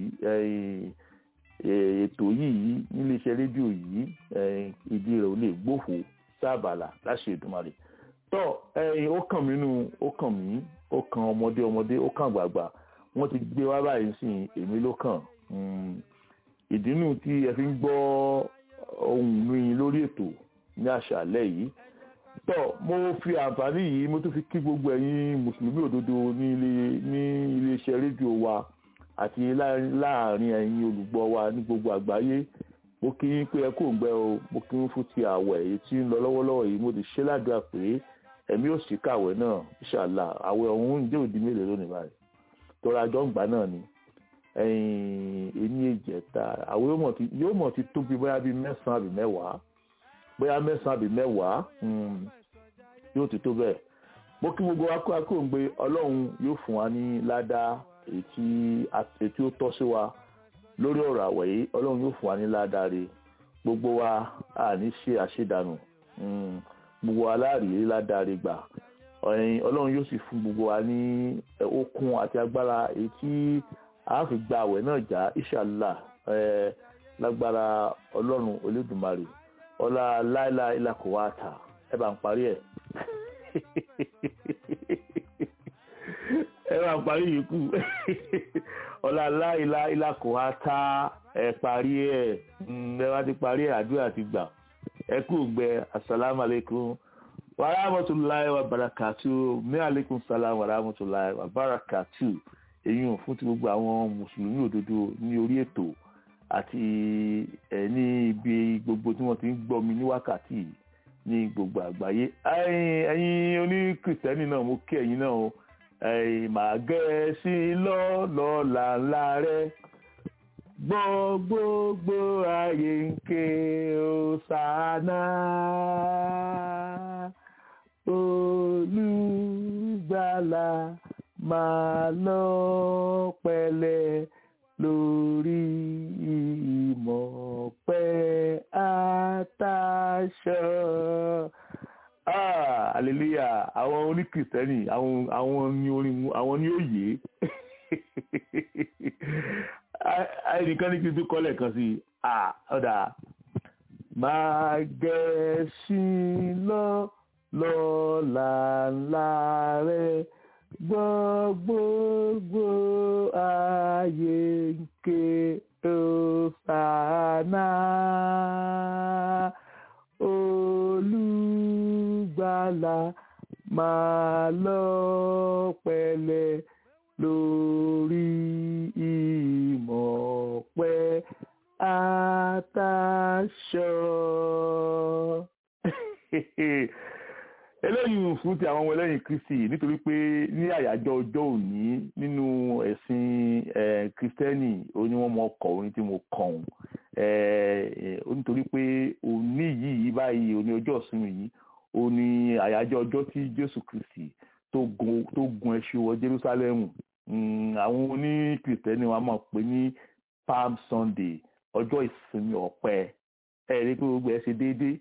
ètò yìí níléeṣẹ́ rédíò yìí ìdí rẹ̀ ò lè gbófo sábàlà láṣẹ Èdùmàrè tọ́ ó kàn mí nù ó kàn mí ó kan ọmọdé ọmọdé ó kàn gbàgbà wọ́n ti gbé wá báyìí sí èmi ló kàn ìdínú tí ẹ fi ń gbọ́ ohùn mi lórí ètò ní àṣálẹ́ yìí tọ́ mo fi àǹfààní yìí mo tún fi kí gbogbo ẹ̀yin mùsùlùmí òdodo ní ilé ní iléeṣẹ́ rédíò wa àti láàrin ẹ̀yin olùgbọ́ wa ní gbogbo àgbáyé mo kí yín pé ẹ kò ń gbẹ o mo kí yín fún ti àwẹ̀ èyí tí ń lọ lọ́wọ́lọ́wọ́ yìí mo ti ṣe ládùúgbà pé ẹ̀mí ò sí kàwé náà ṣàlà àwẹ̀ ọ̀hún ń jẹ́ òdi mélòó lónìí báyìí tọ́ra àjọ ń gbà náà ni ẹni ìjẹta àwẹ̀ yóò mọ̀ ti tóbi bóyá bíi mẹ́sàn-án àbí mẹ́wàá bóyá mẹ́sàn-án àbí mẹ́wàá yóò ti tó bẹ́ẹ̀ mo kí gbogbo wa kó akó ń gbé ọlọ́run yóò fún wa ní ládàá ètí ó tọ́ sí wa lórí ọ̀rọ̀ àwẹ̀ yìí ọlọ́run yóò fún wa ní ládàá rẹ̀ gbogbo wa àní ṣe àṣedànù gbogbo aláàrí ládàrí gbà ọlọ́run yóò sì fún gbogbo wa ní okun àti agbára èyí tí a fi gba àwẹ̀ náà já ìṣàlá lágbára ọlọ́run olódùmarè ọlá láìlá ìlàkọ̀ wa tà ẹ bá ń parí ẹ̀ ẹ bá ń parí yìí kù ọlá láìlá ìlàkọ̀ wa tà ẹ parí ẹ̀ ẹ bá ti parí ẹ̀ àdúrà ti gbà ẹ kú gbẹ asalaamualeykum warahmatulahi wabarakatu mi aleykum salaam warahmatulahi wabarakatu èyí ò fún ti gbogbo àwọn mùsùlùmí òdodo ní orí ètò àti ẹ ní ibi gbogbo tí wọ́n ti ń gbọ́ mi ní wákàtí ní gbogbo àgbáyé ẹ̀yin oní kìrìtẹ́nì náà mo kí ẹ̀yin náà màá gẹ́ ẹ sí lọ́lọ́la ńlá rẹ gbogbogbò ayé ń ké Hòsánà olùgbàlà máa lọ pẹ̀lẹ́ lórí ìmọ̀ pẹ́ àtàṣọ. hallelujah àwọn oníkìrìtẹ́nì àwọn ní orin àwọn ní òye ẹnìkan ní kí n tún kọ́lẹ̀ kan sí ọ̀dà máa gẹ̀ẹ́sìn lọ lọ́la ńlá rẹ̀ gbọ́ gbogbo ayé ń ké Hòsánà olùgbàlà máa lọ pẹ̀lẹ́ lórí ìmọ̀ pẹ́ àtàṣọ. eléyìí fún ti àwọn ọmọ ẹlẹ́yìn kristi nítorí pé ní àyájọ́ ọjọ́ òní nínú ẹ̀sìn kristẹni oní wọn mọ ọkọ̀ orin tí mo kàn ọ́n nítorí pé òní yìí báyìí òní ọjọ́ ìsinmi yìí òní àyájọ́ ọjọ́ tí jésù kristi tó gun tó gun ẹṣin wọ jerusalem Mm, àwọn oní kìrìtẹ́nì wọn a máa pè ní palm sunday ọjọ́ ìsinmi ọ̀pẹ ẹ rí i pé gbogbo ẹ ṣe déédéé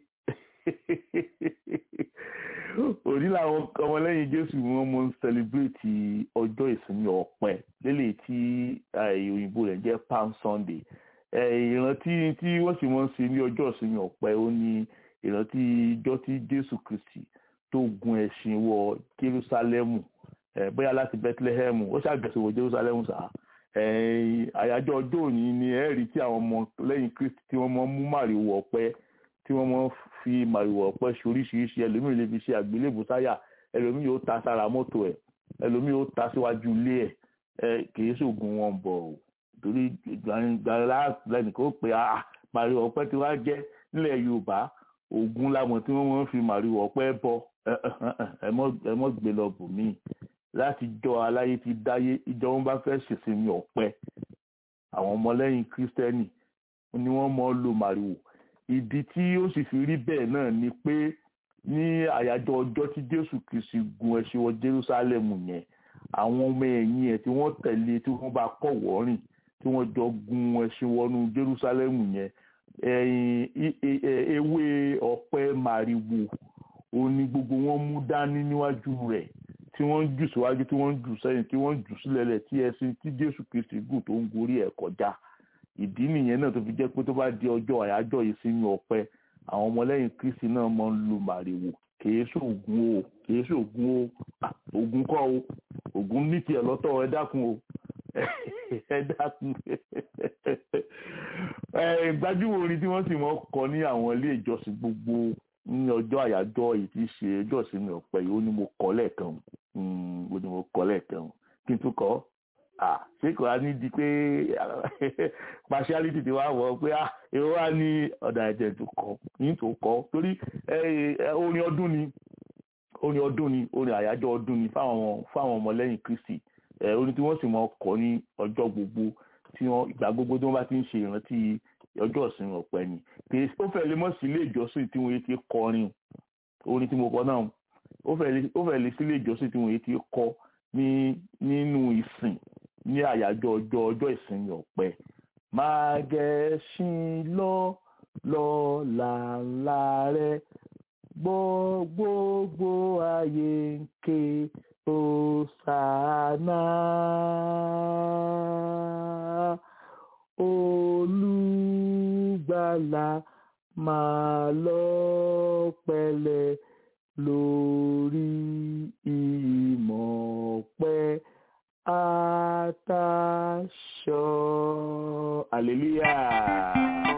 òní làwọn ọmọlẹ́yìn jésù wọn mọ ń sẹlẹbírèètì ọjọ́ ìsinmi ọ̀pẹ lélẹ̀ tí eh, òyìnbó rẹ̀ jẹ́ palm sunday Eh, ìrántí tí wọ́n sì mọ́ ń ṣe ní ọjọ́ ìsinmi ọ̀pẹ ó ní ìrántí ijọ́ tí jésù kristi tó gun ẹṣin wọ jerúsálẹ́mù eh, bóyá láti bethlehem ó ṣàgẹ̀sọ̀ wọ jerusalem sá eh, àyájọ́ ọjọ́ òní ni ẹ rí tí àwọn ọmọ lẹ́yìn kristi tí wọ́n mọ́ mú màrìwò ọ̀pẹ tí wọ́n mọ́ fi màrìwò ọ̀pẹ ṣe oríṣiríṣi ẹlòmíì lè fi ṣe àgbélébù táyà ẹlòmíì yóò ta sára mọ́tò ẹ̀ ẹlòmíì yóò ta síwájú ilé ẹ̀ ẹ kì í ṣoògùn wọn bọ̀ ọ́ torí gbàgbà lẹ́nìkan ó pè á màrìwò ọ̀pẹ tí wàá jẹ́ nílẹ̀ yorùbá ògùn lamọ̀ tí wọ́n mọ́ fi màrìwò ọ̀pẹ bọ ẹ ẹ ẹ mọ́ gbé lọ bù míì láti jọ aláyé ti dáyé ìjọ wọn bá fẹ́ ṣèsinmi ọ̀pẹ àwọn ọmọlẹ́yìn kírísítẹ́nì ni wọ́n mọ̀ lo màrìwò ìdí tí ó sì fi rí bẹ́ẹ̀ náà ni pé ní àyájọ́ ọjọ́ tí jésù kìsì gun ẹṣin wọ jerúsálẹ́mù yẹn àwọn ọmọ ẹ̀yìn ẹ̀ tí wọ́n tẹ̀lé tí wọ́n bá kọ̀ wọ́rìn tí wọ́n jọ gun ẹṣin wọnú jerúsálẹ́mù yẹn ẹ̀yìn ewé ọ̀pẹ màrìwò òní gbogbo wọn mú dání níwájú rẹ̀ tí wọ́n ń jù síwájú tí wọ́n ń jù sẹ́yìn tí wọ́n ń jù sílẹ̀lẹ̀ tí ẹṣin tí jésù kristi gùn tó ń gorí ẹ̀ kọjá ìdí nìyẹn náà tó fi jẹ́ pé tó bá di ọjọ́ àyájọ́ ìsinmi ọ̀pẹ àwọn ọmọlẹ́yìn kristi náà máa ń lu màrìwò kìí ṣoògùn o kìí ṣoògùn o ògùn kọ́ o ògùn ní tiẹ̀ lọ́tọ̀ ẹ dákun o ẹ dákun gbajúmọ̀ orin tí wọ́n sì mọ́ kọ ní àwọn ilé ìjọsìn gbogbo ní ọjọ́ àyájọ́ èyí tí í ṣe ọjọ́ ìsinmi ọ̀pẹ yìí ó ní mo kọ́ lẹ́ẹ̀kan ó ní mo kọ́ lẹ́ẹ̀kan kí n tún kọ́ ṣé kò á ní di pé partiality ti wá wọ̀ pé èrò wá ní ọ̀dà ẹ̀jẹ̀ tó kọ́ ní tó kọ́ torí orin ọdún ni orin ọdún ni orin àyájọ́ ọdún ni fáwọn fáwọn ọmọlẹ́yìn Kristi orin tí wọ́n sì mọ kọ́ ní ọjọ́ gbogbo tí wọ́n ìgbà gbogbo tí wọ́n bá ti ń ṣe ìrántí ọjọ́ ìsinmi ọ̀pẹ ni kì í ó fẹ́ lè mọ̀ sí ilé ìjọsìn tí wọ́n ti kọrin orin tí mo kọ náà ó fẹ́ lè sí ilé ìjọsìn tí wọ́n ti kọ ní nínú ìsìn ní àyájọ́ ọjọ́ ọjọ́ ìsinmi ọ̀pẹ máa gẹ̀ẹ́sìn lọ lọ làǹlà rẹ gbọ́ gbogbo ayé ń ké Hòsánà olùgbàlà máa lọ pẹ̀lẹ́ lórí ìmọ̀ ọ̀pẹ àtàṣọ hallelujah.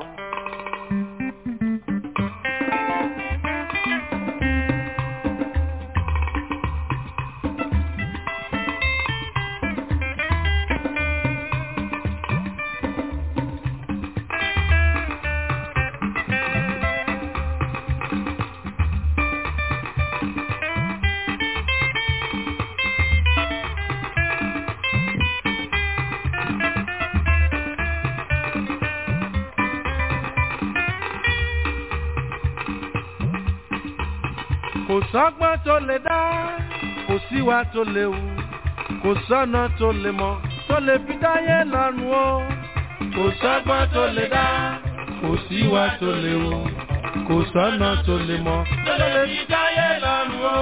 kò sọ́gbọ́n tó lè dá kò síwá tó lè wù kò sọ́nà tó lè mọ̀ tó lè fi dáyé lọ́rùn o kò sọ́gbọ́n tó lè dá kò síwá tó lè wù kò sọ́nà tó lè mọ̀ tó lè fi dáyé lọ́rùn o.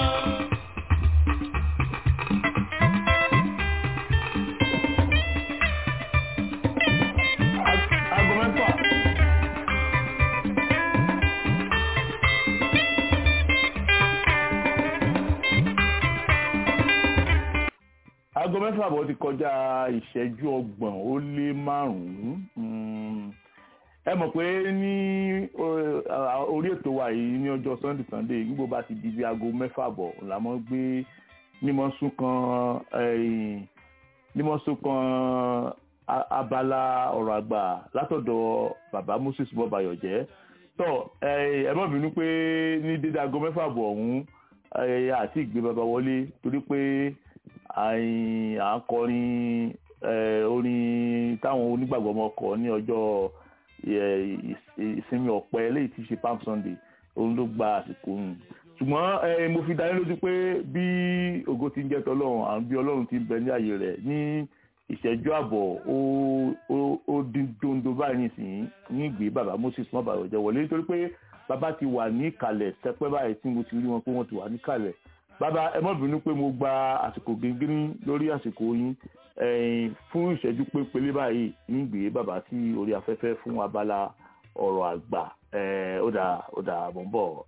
aago mẹ́fà. aago mẹ́fà bọ̀ ti kọjá ìṣẹ́jú ọgbọ̀n ó lé márùn-ún ẹ mọ̀ pé ní orí ètò wa yìí ní ọjọ́ sunday sunday nígbò bá ti di bí aago mẹ́fà bọ̀ làmọ́ gbé mímọ́ sún kan mímọ́ sún kan abala ọ̀rọ̀ àgbà látọ̀dọ̀ bàbá moses bọ́bayọ̀jẹ́ tọ́ ẹ má bínú pé ní dédé aago mẹ́fà bọ̀ ọ̀hún àti ìgbé bàbá wọlé torí pé à ń kọrin orin táwọn onígbàgbọ́ ọmọ kọ ní ọjọ́ ìsinmi ọ̀pẹ eléyìí ti ṣe palm sunday òun ló gba àsìkò òun ṣùgbọ́n mo fi dání lójú pé bí ògo ti ń jẹ́ tọ́lọ́run àwọn bí ọlọ́run ti ń bẹ ní ààyè rẹ̀ ní ìṣẹ́jú àbọ̀ ó dín dondo báyìí nísìnyí ní ìgbé bàbá moses mọ́ bàbá ìjọ wọlé nítorí pé bàbá ti wà ní ìkàlẹ̀ sẹpẹ́ báyìí tí mo ti rí wọn pé wọ́n ti wà ní ìkàlẹ̀ bàbá ẹ má bínú pé mo gba àsìkò gíngírí lórí àsìkò yín fún ìṣẹ́jú pépélé báyìí ní ìgbé bàbá sí orí afẹ́fẹ́ fún abala ọ̀rọ̀ àgbà ó dà ó dà mọ̀ ń bọ̀.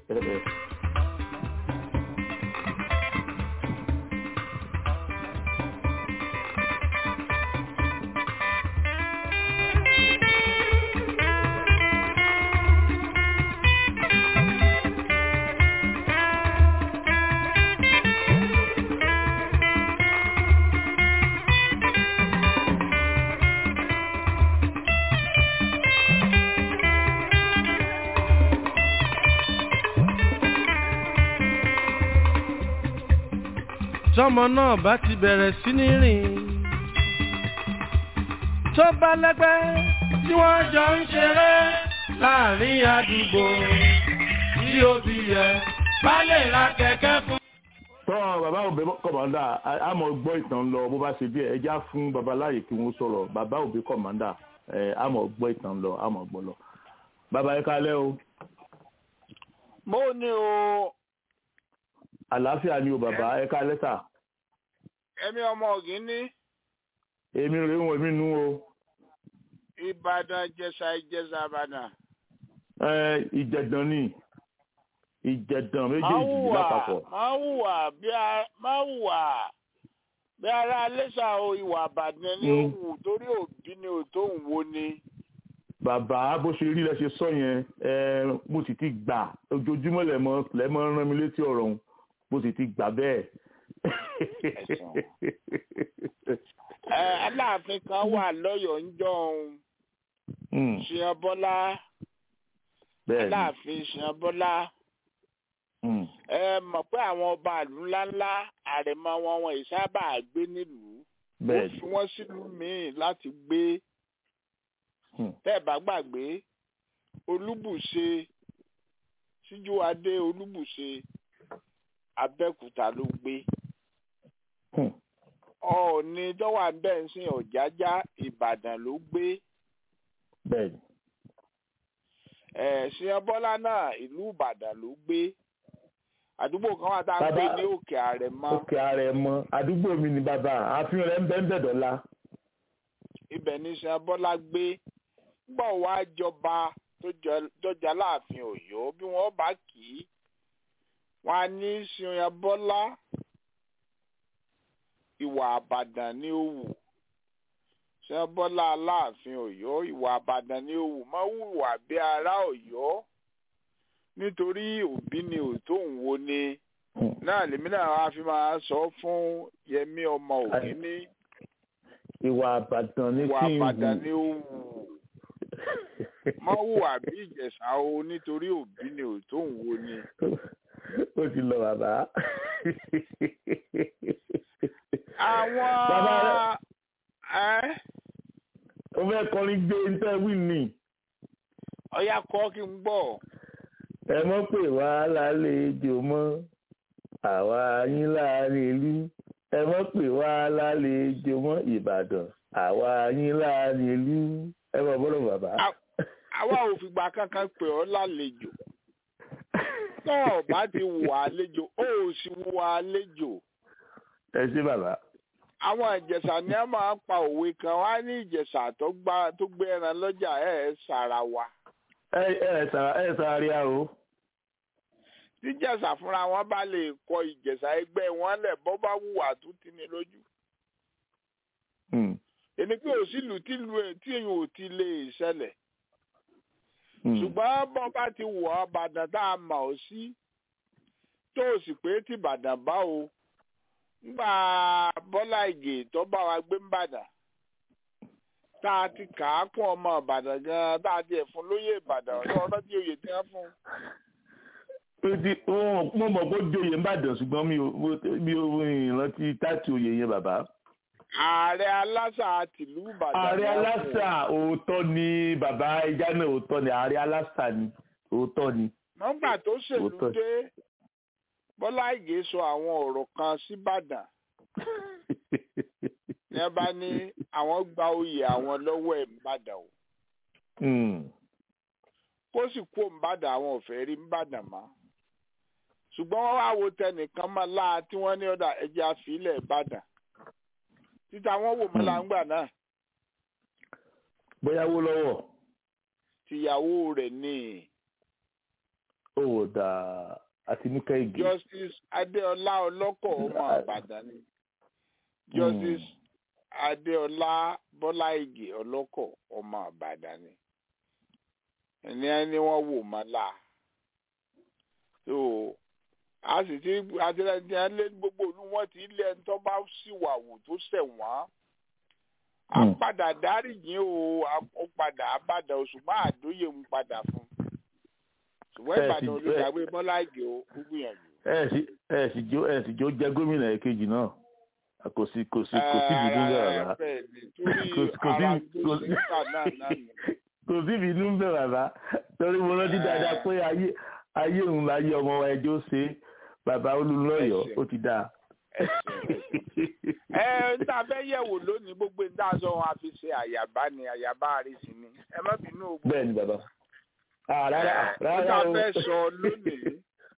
tọmọ náà bá ti bẹ̀rẹ̀ sí ní rìn tó bá lẹ́gbẹ́ tí wọ́n jọ ń ṣeré láàrin àdúgbò tí òbí yẹ bá lè ra kẹ̀kẹ́ fún. tọ́ bàbá òbí kọ̀mọ́ndà a mọ̀ gbọ́ ìtàn lọ bó bá ṣe bí ẹ já fún babaláyè kí wọ́n sọ̀rọ̀ bàbá òbí kọ̀mọ́ndà a mọ̀ gbọ́ ìtàn lọ a mọ̀ gbọ́ lọ. bàbá ẹ kálẹ́ o. mo ní o àlàáfíà ni o bàbá ẹ ká lẹ́tà. ẹ̀mí ọmọ ọ̀gín ní. èmi rè wọ́n èmi nú o. ìbàdàn jẹ̀ṣà ìjẹ̀ṣà ìbàdàn. ẹ ìjẹ̀dàn ni ìjẹ̀dàn méjèèjì lápapọ̀. máa hùwà máa hùwà bí ara alẹ́sà o ìwà àbàdàn ní òwú torí òbí ni ò tó ń wo ni. bàbá bó ṣe rí lẹ ṣe sọ yẹn ẹ mo sì ti gbà ojoojúmọ́ lẹ́mọ lẹ́mọ rán mi létí ọ̀rọ̀ òun bó sì ti gbà bẹ́ẹ̀. aláàfin kan wà lọ́yọ̀ọ́ ń jọ òun ṣìyàn bọ́lá aláàfin ṣìyàn bọ́lá ẹ mọ̀ pé àwọn ọba ìlú ńláńlá àrẹ̀mọ wọn wọn ìsábà gbé nílùú wọ́n fi wọ́n sílùú míì láti gbé tẹ́ ẹ̀ bá gbàgbé olúbùṣe síjúwadé olúbùṣe abẹ́òkúta ló gbé ọ̀ọ́ni tọ́wọ́ abẹ́ǹsìn ọ̀jájá ìbàdàn ló gbé ẹ̀sìn bọ́lá náà ìlú ìbàdàn ló gbé àdúgbò kan wà tá a ń pè ní òkè àrẹ̀mọ. òkè àrẹ̀mọ àdúgbò mi ni bàbá àfihàn rẹ̀ ń bẹ́ ń bẹ̀ dọ́là. ibẹ̀ ní sìn bọ́lá gbé gbọ́ wá jọba tó jẹ́ láàfin ọ̀yọ́ bí wọ́n bá kì í wọn á ní sìn bọ́lá ìwà àbàdàn ní òwù sìn bọ́lá aláàfin ọ̀yọ́ ìwà àbàdàn ní òwù má hùwà bí ará ọ̀yọ́ nítorí òbí ni òtó ń wo ni náà lèmi náà wá fi máa sọ fún yẹmí ọmọ òkè ní. ìwà àbàdàn ní ìwà kí n àbàdàn wù ní ó wù mọ hùwà bí ìjẹ̀ṣà o nítorí òbí ni òtó ń wo ni. ó ti lọ bàbá. àwọn Bàbá ẹ ó fẹ́ kọrin gbé ntẹ́wì ni ọyá kọ́ kí n gbọ́. ẹ mọ̀ pé wá lálejò mọ́ àwa yín láàrin ìlú ẹ mọ̀ pé wá lálejò mọ́ ìbàdàn àwa yín láàrin ìlú ẹ mọ̀ bọ́lọ̀ bàbá. àwa ò fìgbà kankan pè ọ́ lálejò náà bá ti wà àlejò ó ò sì wà àlejò ẹ ṣé bàbá. àwọn ìjẹ̀ṣà ni a máa ń pa òwe kan wá ní ìjẹ̀ṣà tó gbá tó gbé ẹran lọ́jà ẹ̀ ẹ́ sara wa ẹ ẹ sàrà ẹ sàrà rí a o. tí ìjẹ̀ṣà fúnra wọn bá lè kọ ìjẹ̀ṣà ẹgbẹ́ wọn lẹ̀ bọ́ bá wùwà tó ti ní lójú Hmm, èmi pé òsìlú tí lu ẹ̀ tí èyàn ò ti lè ṣẹlẹ̀ hmm. ṣùgbọ́n bọ́ bá ti wọ̀ ọ́ bàdàn tá a mọ̀ ọ́ sí tó o sì pé tí bàdàn bá o ńgbà bọ́lá ìgè tó bá wa gbé ńbàdàn tá a ti kà á kún ọmọ ìbàdàn gan tá a ti ẹ̀ fún lóyè ìbàdàn ọ̀dọ́ ọ̀dọ́ tí oyè tí wọ́n fún un. ó ti ó- mo mọ̀ pé ó joyè ń bàdàn ṣùgbọ́n mi ò mo- mi ò ìrántí táàtì oyè yẹn bàbá. ààrẹ aláṣà tìlú ìbàdàn ààrẹ ni wọ́n fún aláṣà òótọ́ ni bàbá ẹja náà òótọ́ ni ààrẹ aláṣà ni òótọ́ ni. nọ́mbà tó ṣèlú Òótọ́. dé bọ́lá ìgè sọ àwọn ọ̀rọ̀ kan síbàdàn ní ẹ bá ní àwọn gba oyè àwọn lọ́wọ́ ẹ̀ ńbàdàn o Hmm. kó sì kó ńbàdàn àwọn ò fẹ́ rí ńbàdàn mọ́ ṣùgbọ́n wọ́n wá wo tẹnìkan mọ́ láà tí wọ́n ní ọ̀dà ẹja àfilẹ̀ ìbàdàn títa wọn wò mọ́ láǹgbà náà bóyá wó lọ́wọ́ tìyàwó rẹ̀ ní ó wò dà àtinúkẹ́ igi. justice adéọlá ọlọ́kọ̀ ọmọ àbàdàn ni justice adéọlá bọ́lá ìgè ọlọ́kọ̀ ọmọ àbàdàn ni ẹni ẹni wọ́n wò mọ́ là so a sì ti àtìlẹyìn lé gbogbo olú wọn ti lé ẹni tó bá sì wà wò tó ṣẹ̀ wọ́n a Hmm. padà dáríjì o a ó padà abàdàn o ṣùgbọ́n àdóyè ń padà fún ṣùgbọ́n Ẹ sì- ìbàdàn olùdàgbé bọ́lá ìgè ó ó gbìyànjú. ẹ sì ẹ sì jó ẹ sì jó jẹ gómìnà èkejì náà kò sí kò sí kò sí ìbínú bẹ́ẹ̀ rárá bẹ́ẹ̀ ni torí Kò sí- kò sí- ara kò tó sí- síta náà náà nù. kò sí ìbínú bẹ́ẹ̀ rárá torí mo rántí dáadáa pé ayé ayé òun láyé ọmọ wa ẹjọ́ ṣe bàbá olùlọ́yọ̀ Ẹsẹ̀. ó ti dáa. ẹ ń tà fẹ́ yẹ̀wò lónìí gbogbo ń dá sọ wọn a fi ṣe àyàbá ni àyàbá àrísí ni ẹ má bínú o. bẹ́ẹ̀ ni bàbá. Ah, rárá Ẹ, ń rárá tà o. fẹ́ sọ lónìí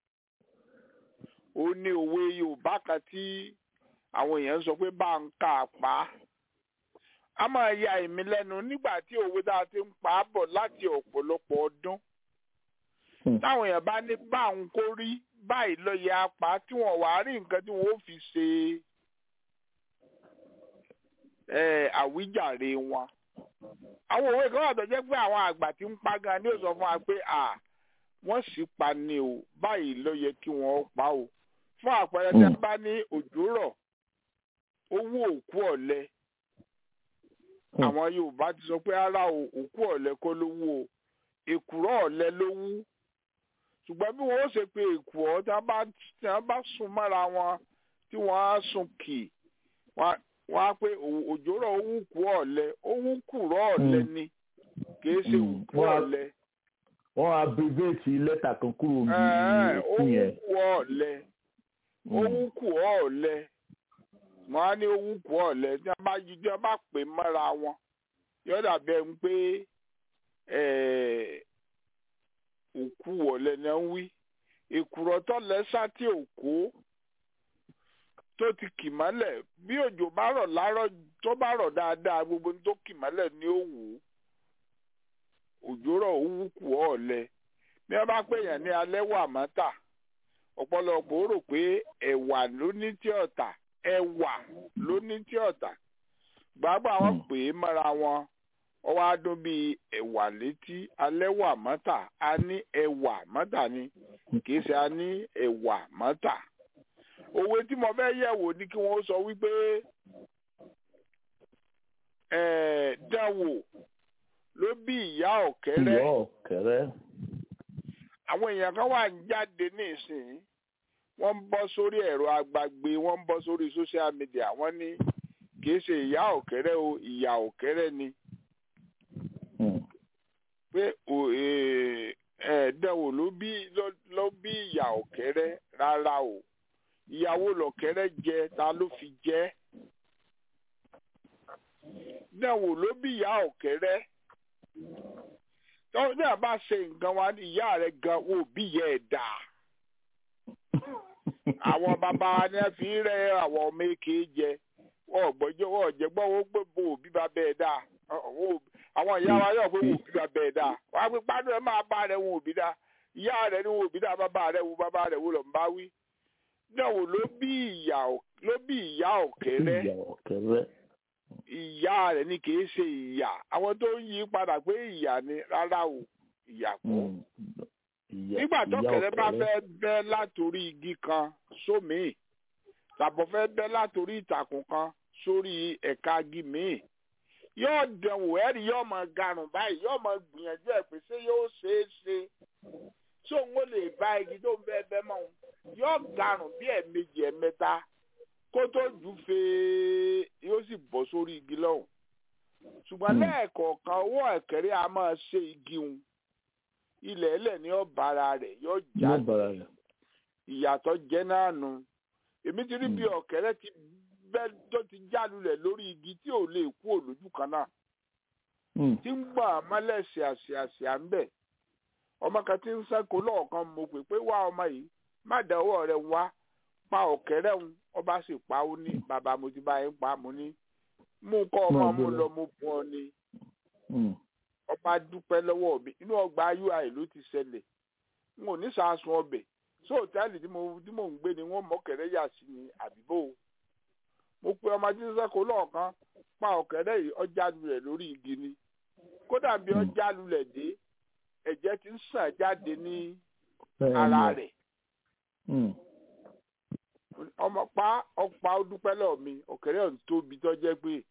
ó ní òwe Yorùbá kan tí àwọn èèyàn ń sọ pé bá ń kà á pa á. a máa ya èmi lẹ́nu nígbà tí òwe tá a ti ń pa á bọ̀ láti ọ̀pọ̀lọpọ̀ ọdún Hmm. táwọn èèyàn bá ní báwọn kó rí báyìí lọ yẹ apá tí wọn wàá rí nǹkan tí wọn ó fi ṣe ẹ, àwíjàre wọn. àwọn òwe kan wà tó jẹ́ pé àwọn àgbà tí ń pa gan ni ó sọ fún wa pé à wọ́n sì pa ni o báyìí ló yẹ kí wọ́n pa o. fún àpẹẹrẹ tí Hmm. wọ́n bá ní òjò rọ̀ owó òkú ọ̀lẹ Hmm. àwọn Yorùbá ti sọ pé ara o òkú ọ̀lẹ kọ́ ló wú o èkùrọ́ ọ̀lẹ ló wú ṣùgbọ́n bí wọ́n ó ṣe pé èkùọ́ tí wọ́n bá tí wọ́n bá sùn mọ́ra wọn tí wọ́n á sùn kì wọ́n á- wọ́n á pé ò- òjò rọ̀ ó wú kú ọ̀lẹ ó wú kùrọ́ ọ̀lẹ Hmm. ni kì í ṣe Hmm. òkú Wọ́n á- ọ̀lẹ wọ́n abbreviate lẹ́tà kan kúrò ní Ẹ̀ẹ́, ó òkú wú yẹn. kú ọ̀lẹ ó Hmm. wú kú ọ̀lẹ wọ́n á ní ó wú kú ọ̀lẹ tí wọ́n bá yí tí wọ́n bá pè mọ́ra wọn yóò dàbí ẹni pé ẹ̀ẹ́, òkú ọ̀lẹ ni wọ́n wí èkùrọ́ tó lẹ́sà tí òkú tó ti kì mọ́lẹ̀ bí òjò bá rọ̀ lárọ̀ tó bá rọ̀ dáadáa gbogbo ní tó kì mọ́lẹ̀ ni ó wù ú òjò rọ̀ ó wú kù ọ̀lẹ bí wọ́n bá pè yàn ní alẹ́ wà mọ́tà ọ̀pọ̀lọpọ̀ ó rò pé ẹ̀wà ló ní tí ọ̀tà ẹ̀wà ló ní tí ọ̀tà gbàgbọ́ àwọn Hmm. pè é mọ́ra wọn ó wá dún bíi ẹ̀wà létí alẹ́ wà mọ́tà a ní ẹ̀wà mọ́tà ni kì í ṣe a ní ẹ̀wà mọ́tà òwe tí mo fẹ́ yẹ̀wò ni kí wọ́n sọ wípé ẹ̀ẹ́ dánwò ló bí ìyá ọ̀kẹ́rẹ́ ìyá ọ̀kẹ́rẹ́. àwọn èèyàn kan wà ń jáde nísìnyí wọ́n ń bọ́ sórí ẹ̀rọ agbagbe wọ́n ń bọ́ sórí social media wọ́n ní kì í ṣe ìyá ọ̀kẹ́rẹ́ o ìyá ọ̀kẹ́rẹ́ ni Hmm. pé ò- eh, ẹ̀ẹ́dẹ́wò ló bí ló- ló bí ìyá ọ̀kẹ́rẹ́ rárá o ìyàwó lọ̀kẹ́rẹ́ jẹ ta ló fi jẹ dẹ́wò ló bí ìyá ọ̀kẹ́rẹ́ tọ́wọ́ náà bá ṣe nǹkan wa ní ìyá rẹ̀ gan wò bí ìyá ẹ̀ dà àwọn bàbá wa ni wọ́n fi ń rẹ́ àwọn ọmọ èké jẹ wọ́n gbọ́jọ́ wọ́n jẹ́ gbọ́ wọ́n gbé bo òbí bàbá ẹ̀ dà àwọn ìyá wa yóò pé wò òbí bàbá ẹ̀ dà wọ́n á pé pánú ẹ̀ máa bá rẹ̀ wò òbí dà ìyá rẹ̀ ni wò òbí dà bàbá rẹ̀ wò bàbá rẹ̀ wò lọ́n bá wí dẹ́wò ló bí ìyá ló bí ìyá ọ̀kẹ́rẹ́ ìyá ọ̀kẹ́rẹ́. ìyá rẹ̀ ni kì í ṣe ìyá àwọn tó ń yí padà pé ìyá ni rárá o ìyá kọ́ Hmm. Ìyá- nígbà tó ìyá kẹrẹ bá ọ̀kẹ́rẹ́. fẹ́ bẹ́ látòrí igi kan sómìí tàbọ̀ fẹ́ bẹ́ látòrí ìtàkùn kan sórí ẹ̀ka igi míì yóò dẹ̀wò ẹ̀rí yóò máa garùn báyìí yóò máa gbìyànjú ẹ̀ pé ṣé yóò ṣeé ṣe tí òun ó lè bá igi tó ń bẹ́ bẹ́ mọ́ òun yóò garùn bí ẹ̀ẹ̀mejì ẹ̀ẹ̀mẹ́ta kó tó jù fèé yóò sì bọ́ sórí igi lọ́hùn ṣùgbọ́n Hmm. lẹ́ẹ̀kọ̀ọ̀kan owó ẹ̀kẹ́rẹ́ a máa ṣe igi hun ilẹ̀ ẹlẹ̀ ní ọ̀bàrà rẹ̀ yóò ní já ọ̀bàrà rẹ̀ ìyàtọ̀ jẹ́ náà nu èmi ti rí bí Hmm. ọ̀kẹ́rẹ́ ti bẹ́ tó ti já lulẹ̀ lórí igi tí ò lè kú òlójú kan náà Hmm. tí ń gbọ̀n mọ́lẹ̀ ṣàṣàṣà ń bẹ̀ ọmọ kan tí ń sẹ́kù lọ́ọ̀kan mo pè pé wá ọmọ yìí má dẹ̀wọ́ rẹ̀ wá pa ọ̀kẹ́rẹ́ ń ọba sì pa ó ní bàbá mo ti bá yín pa mo ní mú kọ́ ọmọ Máa mú gbé lọ. lọ mo bùn ọ ni Hmm. ọba dúpẹ́ lọ́wọ́ mi inú ọgbà ui ló ti ṣẹlẹ̀ n ò ní sàásùn ọbẹ̀ sí òtẹ́ẹ̀lì tí mo tí mò ń gbé ni wọ́n mọ̀kẹ́rẹ́ yà sí ni àbíbò mo pe ọmọ tí ń sẹ́kọ̀ọ́ lọ́ọ̀kan pa ọ̀kẹ́rẹ́ yìí ọjà lulẹ̀ lórí igi ni kódà bí Hmm. ọjà lulẹ̀ dé ẹ̀jẹ̀ ti ń sàn jáde ní Bẹ́ẹ̀ ara ni. rẹ̀ Hmm. ọmọ pa ọpa ó dúpẹ́ lọ́ọ̀ mi ọ̀kẹ́rẹ́ ọ̀hún tóbi tó jẹ́ pé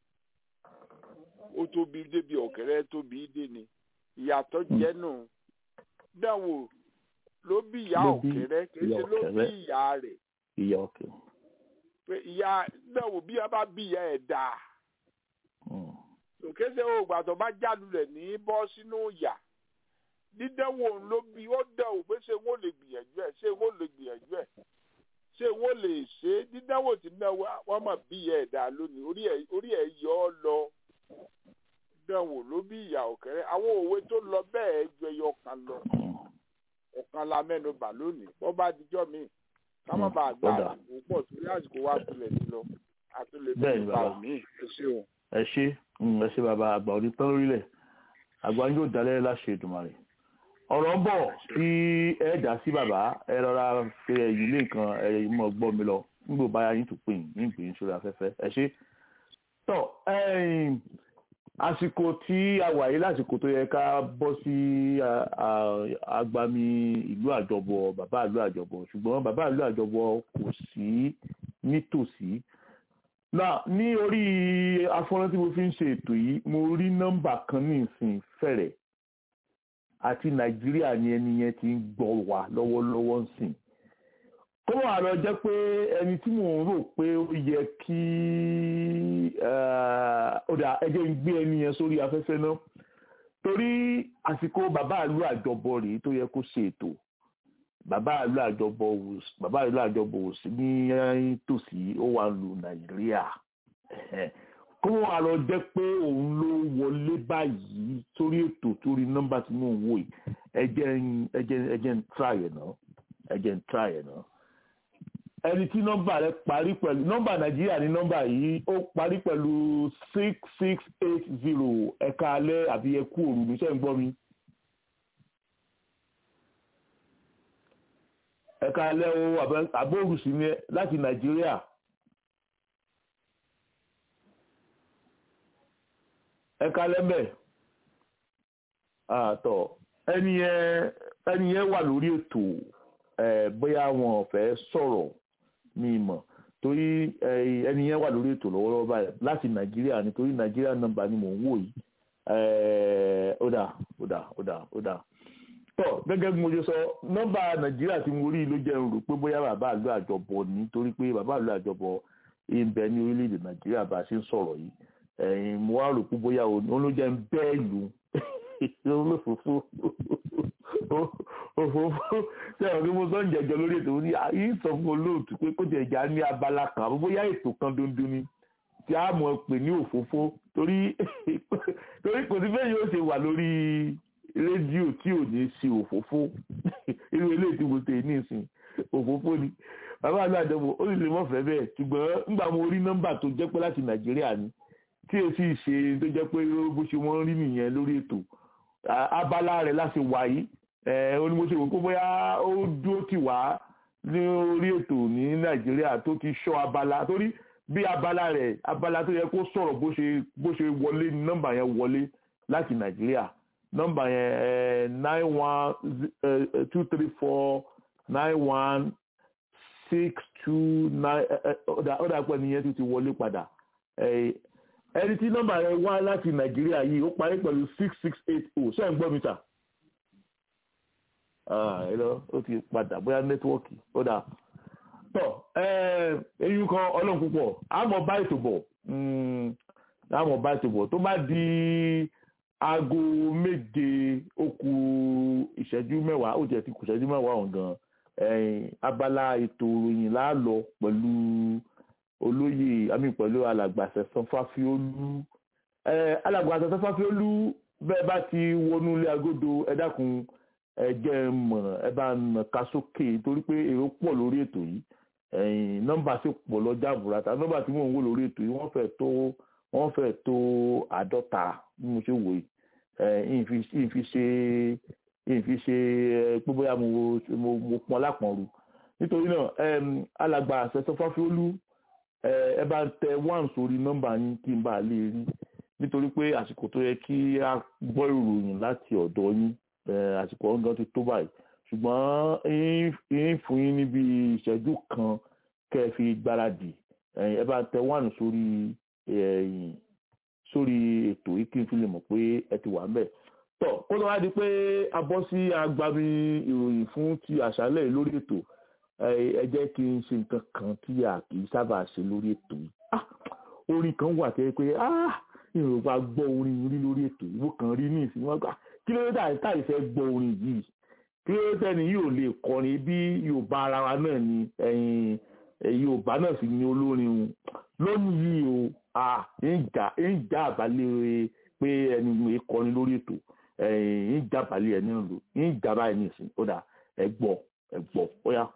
ó tóbi débi ọ̀kẹ́rẹ́ tóbi dé ni ìyàtọ̀ Hmm. jẹ́ nù dánwò ló bí ìyá Ló bí ọ̀kẹ́rẹ́ kì í ìyá ṣe ló bí ọ̀kẹ́rẹ́. ìyá rẹ̀ ìyá ọkẹ. pé ìyá dánwò bí a bá bí ìyá ẹ̀ dáa Hmm. òkè ṣe òògbà tó bá jálulẹ̀ ní bọ́ sínú ìyà dídánwò ló bí ó dánwò pé ṣé wọ́n lè gbìyànjú ẹ̀ ṣé wọ́n lè gbìyànjú ẹ̀ ṣé wọ́n lè ṣe é dídánwò tí náà wá- wọ́n mọ̀ bí ìyá ẹ̀ dáa lónìí orí ẹ̀ orí ẹ̀ yọ ọ́ lọ dánwò ló bí ìyá ọ̀kẹ́rẹ́ àwọn òwe tó lọ bẹ́ẹ̀ ju ẹyọ kan lọ Hmm. ọ̀kan la mẹ́nu bà lónìí bọ́ bá dijọ́ míì ká má Hmm, bàa gbà ó dà. àsìkò pọ̀ torí àsìkò wa tulẹ̀ sí lọ àtúlẹ̀ Bẹ́ẹ̀ ni mẹ́nu bà bàbá. mí ẹ ṣé o. ẹ ṣe mm, ẹ ṣe bàbá àgbà òní tán lórílẹ̀ àgbà yóò dalẹ̀ láṣẹ Èdùmàrè ọ̀rọ̀ ń bọ̀ tí ẹ dá sí bàbá ẹ rọra fi ẹ̀yìn lé nǹkan ẹ̀yìn mọ̀ gbọ́ mi lọ nígbò báyà yín tún pè yín ní ìgbìyànjú sórí afẹ́fẹ́ ẹ ṣe. tọ́ ẹ̀yìn àsìkò tí a wà yìí lásìkò tó yẹ ká bọ́ sí a- a- agbami ìlú àjọbọ bàbá ìlú àjọbọ ṣùgbọ́n bàbá ìlú àjọbọ kò sí nítòsí náà ní orí afọ́nrán tí mo fi ń ṣe ètò yìí mo rí nọ́mbà kan ní ìsìn fẹ̀rẹ̀ àti nàìjíríà ni ẹni yẹn ti ń gbọ́ wá lọ́wọ́lọ́wọ́ ń sìn kó wà lọ jẹ́ pé ẹni tí mò ń rò pé ó yẹ kí ó dà ẹjẹ́ ń gbé ẹni yẹn sórí afẹ́fẹ́ náà torí àsìkò bàbá àlú àjọbọ rèé tó yẹ kó ṣe ètò bàbá àlú àjọbọ wò sí- bàbá àlú àjọbọ wò sí ní tòsí ó wà lu nàìjíríà Ẹ̀hẹ̀. kó wà lọ jẹ́ pé òun ló wọlé báyìí sórí ètò torí nọ́mbà tí mò ń wò yìí ẹjẹ́ ń ẹjẹ́ ẹjẹ́ ń try ẹ̀ náà ẹjẹ́ ń try ẹ̀ náà ẹni tí nọ́mbà rẹ̀ parí pẹ̀lú nọ́mbà nàìjíríà ní nọ́mbà yìí ó parí pẹ̀lú six six eight zero ẹ̀ka alẹ́ àbí ẹkú òru ní sẹ́ ń gbọ́ mi. ẹ̀ka alẹ́ o àbẹ- àbóòrù sí ni ẹ- láti nàìjíríà. ẹ̀ka alẹ́ mbẹ́ àtọ̀ ẹni yẹn ẹni yẹn wà lórí ètò ẹ̀ bóyá wọn ò fẹ́ sọ̀rọ̀ ní ìmọ̀ torí ẹ̀, ẹni yẹn wà lórí ètò lọ́wọ́lọ́wọ́ báyìí láti nàìjíríà nítorí nàìjíríà nọ́mbà ni mò ń wò yìí ẹ̀, ó dà ó dà ó dà ó dà tọ́ gẹ́gẹ́ bí mo ṣe sọ nọ́mbà nàìjíríà tí mo rí ló jẹ́ n rò pé bóyá bàbá àlọ́ àjọbọ ní torí pé bàbá àlọ́ àjọbọ ń bẹ ní orílẹ̀-èdè nàìjíríà bá a ṣe ń sọ̀rọ̀ yìí ẹ̀yìn mo wá rò pé bóyá òun ló jẹ́ ń bẹ́ẹ̀ lù olófòfó òfófó sẹ́wọ̀n kí mo sọ ń jẹjọ lórí ètò ní yìí sọ fún olóòtú pé kó jẹ ìjà ní abala kan àbí bóyá ètò kan dundun ni tí a mọ̀ pè ní òfófó torí torí kò sí bẹ́ẹ̀ yóò ṣe wà lórí rédíò tí ò ní ṣe òfófó irú eléyìí tí mo tè ní ìsìn òfófó ni bàbá àgbà àjọpọ̀ ó sì lè mọ̀ fẹ́ bẹ́ẹ̀ ṣùgbọ́n nígbà mo rí nọ́mbà tó jẹ́ pé láti nàìjíríà ni tí èsì ṣe tó jẹ́ pé bó ṣe wọ́n rí nìyẹn lórí ètò A- abala rẹ̀ láti wà yìí ẹ̀ ó ní mo ṣe wò pé bóyá ó dúró tì wá ní orí ètò ní nàìjíríà tó ti ṣọ́ abala torí bí abala rẹ̀ abala tó yẹ kó sọ̀rọ̀ bó ṣe bó ṣe wọlé ní nọ́mbà yẹn wọlé láti nàìjíríà nọ́mbà yẹn ẹ̀ nine one two three four nine one six two nine ó dà pẹ́ nìyẹn tó ti wọlé padà ẹ̀ ẹni tí nọ́mbà rẹ̀ wá láti nàìjíríà yìí ó parí pẹ̀lú six six eight oh ṣé ẹ̀ ń gbọ́ mi ta ẹ lọ ó ti padà bóyá nẹ́tíwọ́ọ̀kì ó dà tọ eyín kan ọlọ́run púpọ̀ àmọ́ bá ètò bọ̀ àmọ́ bá ètò bọ̀ tó bá di aago méje ó kù ìṣẹ́jú mẹ́wàá ó jẹ́ ti kù ìṣẹ́jú mẹ́wàá ọ̀hún gan abala ètò ìròyìn láàlọ́ pẹ̀lú olóyè àmì pẹ̀lú alàgbàṣẹ sanfáfiólú alàgbàṣẹ sanfáfiólú bẹ́ẹ̀ bá ti wọnú ilé agodo ẹ dákun ẹ jẹ́ mọ̀ ẹ bá nà ká sókè torí pé èrò pọ̀ lórí ètò yìí nọ́mbà sì pọ̀ lọ́jà burata nọ́mbà tí mò ń wò lórí ètò yìí wọ́n fẹ́ tó wọ́n fẹ́ tó àádọ́ta bí mo ṣe wò yìí ìfi ṣe ìfi ṣe pé bóyá mo mo pọn lápọ̀nrù nítorí náà alàgbà àṣẹṣọ fáfiólú ẹ bá ń tẹ one sórí nọ́mbà yín kí n bá lè rí nítorí pé àsìkò tó yẹ kí a gbọ́ ìròyìn láti ọ̀dọ̀ yín àsìkò ọ̀gán ti tó báyìí ṣùgbọ́n yín fún yín níbi ìṣẹ́jú kan kẹ́ ẹ fi gbáradì ẹ bá tẹ one sórí sórí ètò yìí kí n fi lè mọ̀ pé ẹ ti wà ńbẹ̀ tọ́ kó ló wá di pé a bọ́ sí agbami ìròyìn fún ti àṣálẹ̀ yìí lórí ètò ẹ jẹ́ kí n ṣe nǹkan kan tí a kì í sábà ṣe lórí ètò yìí orin kan wà tẹ́ pé ìròpá gbọ́ orin rí lórí ètò yìí wọ́n kàn rí ní ìsìn wọn gbà kí ló dé táì fẹ́ gbọ́ orin yìí kí ló dé tẹ́ni yóò lè kọrin bí yorùbá ara wa náà ni yorùbá náà sì ni olórin o lónìí yìí o ń jà àbálẹ̀ pé ẹni mi kọrin lórí ètò ń jà àbálẹ̀ ẹni lò ń jà báyìí ní ìsìn ó dà ẹ gbọ́ ẹ gbọ́ ó yá.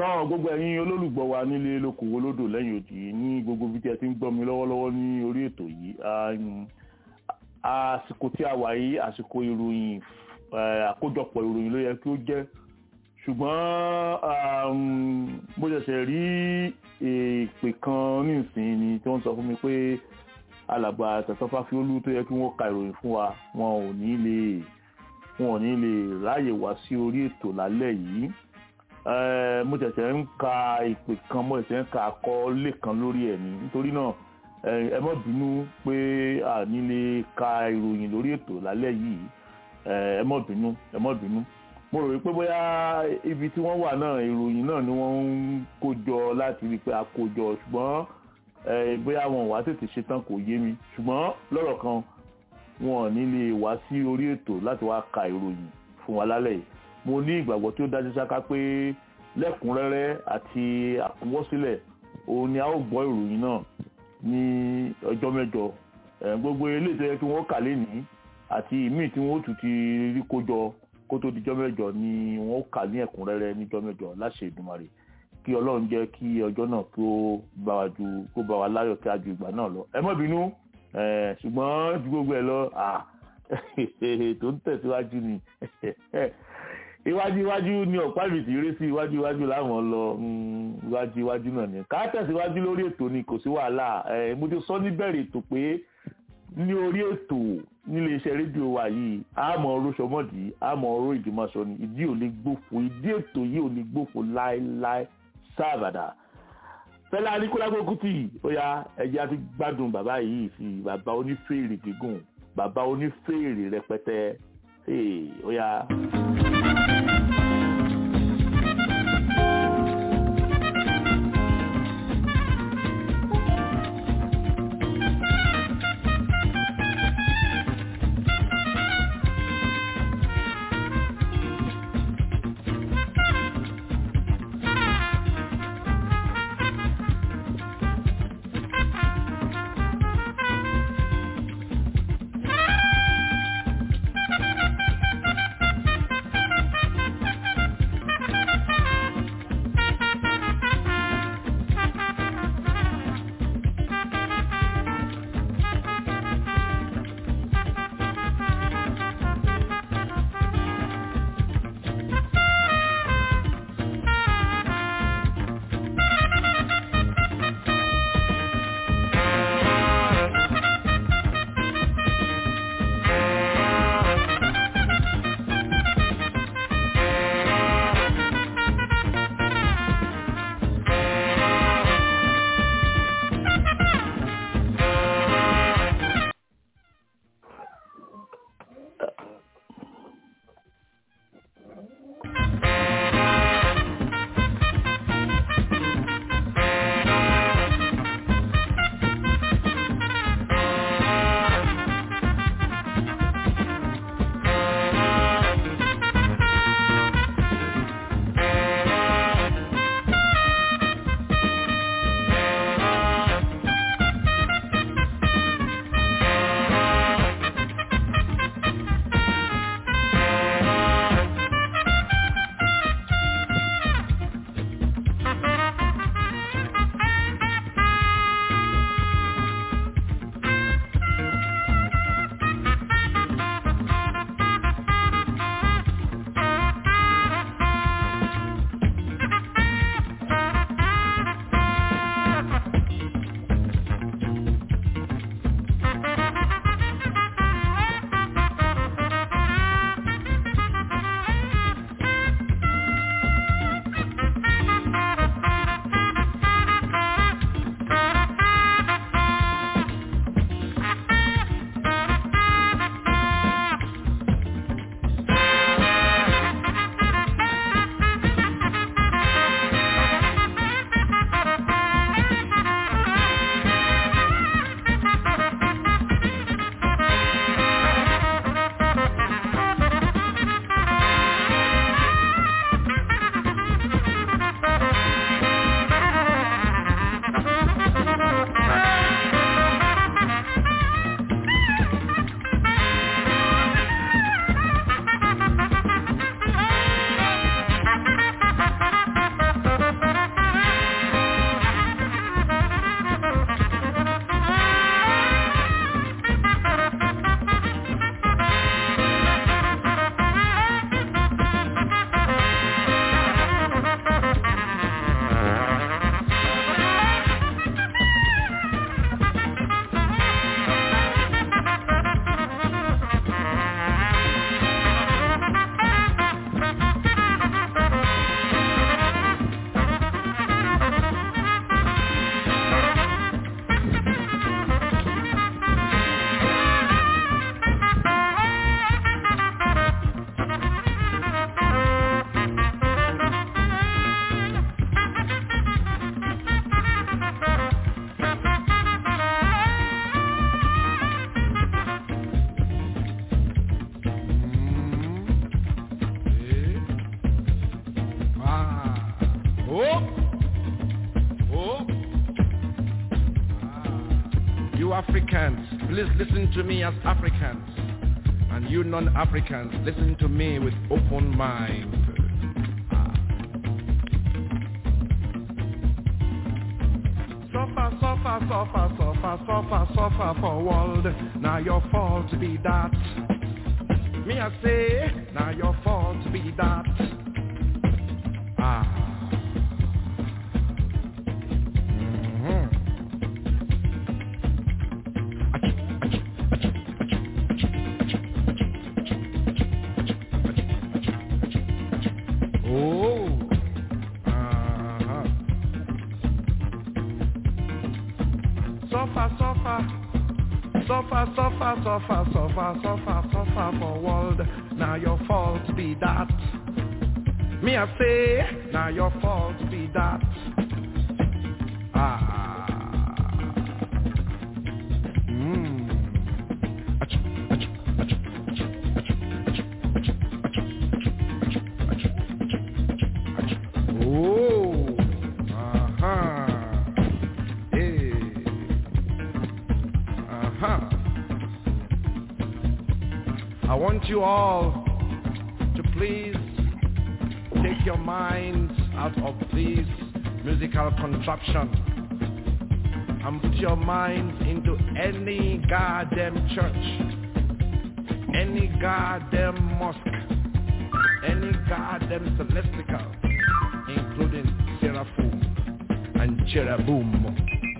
káwọn gbogbo ẹ̀yin olólùgbọ́ wa nílé lókòwò lódò lẹ́yìn òdì ní gbogbo bí tí ẹ ti ń gbọ́ mi lọ́wọ́lọ́wọ́ ní orí ètò yìí àsìkò tí a wà yìí àsìkò ìròyìn àkójọpọ̀ ìròyìn ló yẹ kí ó jẹ́ ṣùgbọ́n mo ṣẹ̀ṣẹ̀ rí èpè kan nísìnyí ni tí wọ́n sọ fún mi pé alàgbà tẹ̀sán fáfiólú tó yẹ kí wọ́n ka ìròyìn fún wa wọn ò ní lè wọn ò ní lè ráàyè wá sí orí ètò lálẹ́ yìí mo ṣẹ̀ṣẹ̀ ń ka ìpè kan mo ṣẹ̀ṣẹ̀ ń ka àkọọ́lẹ̀ kan lórí ẹ̀ ní nítorí náà ẹ má bínú pé a ní lè ka ìròyìn lórí ètò lálẹ́ yìí ẹ má bínú ẹ má bínú mo rò wípé bóyá ibi tí wọ́n wà náà ìròyìn náà ni wọ́n ń kó jọ láti rí i pé a kó jọ ṣùgbọ́n bóyá wọn wá tètè ṣetán kò yé mi ṣùgbọ́n lọ́rọ̀ kan wọn ò ní lè wá sí orí ètò láti wá ka ìròyìn fún wa lálẹ́ yìí mo ní ìgbàgbọ́ tí ó dájú sáká pé lẹ́kùnrẹ́rẹ́ àti àkúwọ́sílẹ̀ òun ni a ó gbọ́ ìròyìn náà ní ọjọ́ mẹ́jọ gbogbo eléyìí tó yẹ kí wọ́n kà lénìí àti ìmíì tí wọ́n ó tún ti rí kó jọ kó tó dijọ́ mẹ́jọ ni wọ́n kà ní ẹ̀kúnrẹ́rẹ́ níjọ́ mẹ́jọ láṣẹ Èdùmàrè kí Ọlọ́run jẹ́ kí ọjọ́ náà kó bá wa ju kó bá wa láyọ̀ kí a ju ìgbà náà lọ ẹ má bínú ṣùgbọ́n ju gbogbo ẹ lọ tó ń tẹ̀síwájú ni iwájú iwájú ni ọ̀pá ìrètí eré sí iwájú iwájú láwọn lọ iwájú iwájú náà ni ká tẹ̀síwájú lórí ètò ni kò sí wàhálà mo ti sọ níbẹ̀rẹ̀ ètò pé ní orí ètò nílé iṣẹ́ rédíò wa yìí àmọ́ oróṣọmọ́dì àmọ́ oró ìdìmọ̀ṣọ ni ìdí ò lè gbófo ìdí ètò yìí ò lè gbófo láéláé sáàbàdà fẹlẹ anikulago kuti ó yá ẹjẹ àti gbádùn bàbá yìí sí bàbá onífèrè gígùn bàbá onífèrè rẹpẹtẹ ó yá. You Africans, please listen to me as Africans. And you non-Africans, listen to me with open mind. Ah. Suffer, suffer, suffer, suffer, suffer, suffer for world. Now your fault be that. Me I say, now your fault be that. Ah. Mhm. Oh. Uh-huh. Suffer, suffer. Suffer, suffer, suffer, suffer, suffer, suffer for world. Now your fault be that. Me I say, now your fault be that. Ah. Mm. Achoo, achoo, achoo, achoo, achoo, achoo, achoo, achoo. Oh. Uh-huh. Hey. Uh-huh. I want you all to please take your minds out of this musical contraption and put your minds into any goddamn church, any goddamn mosque, any goddamn celestial, including seraphim and cherubim.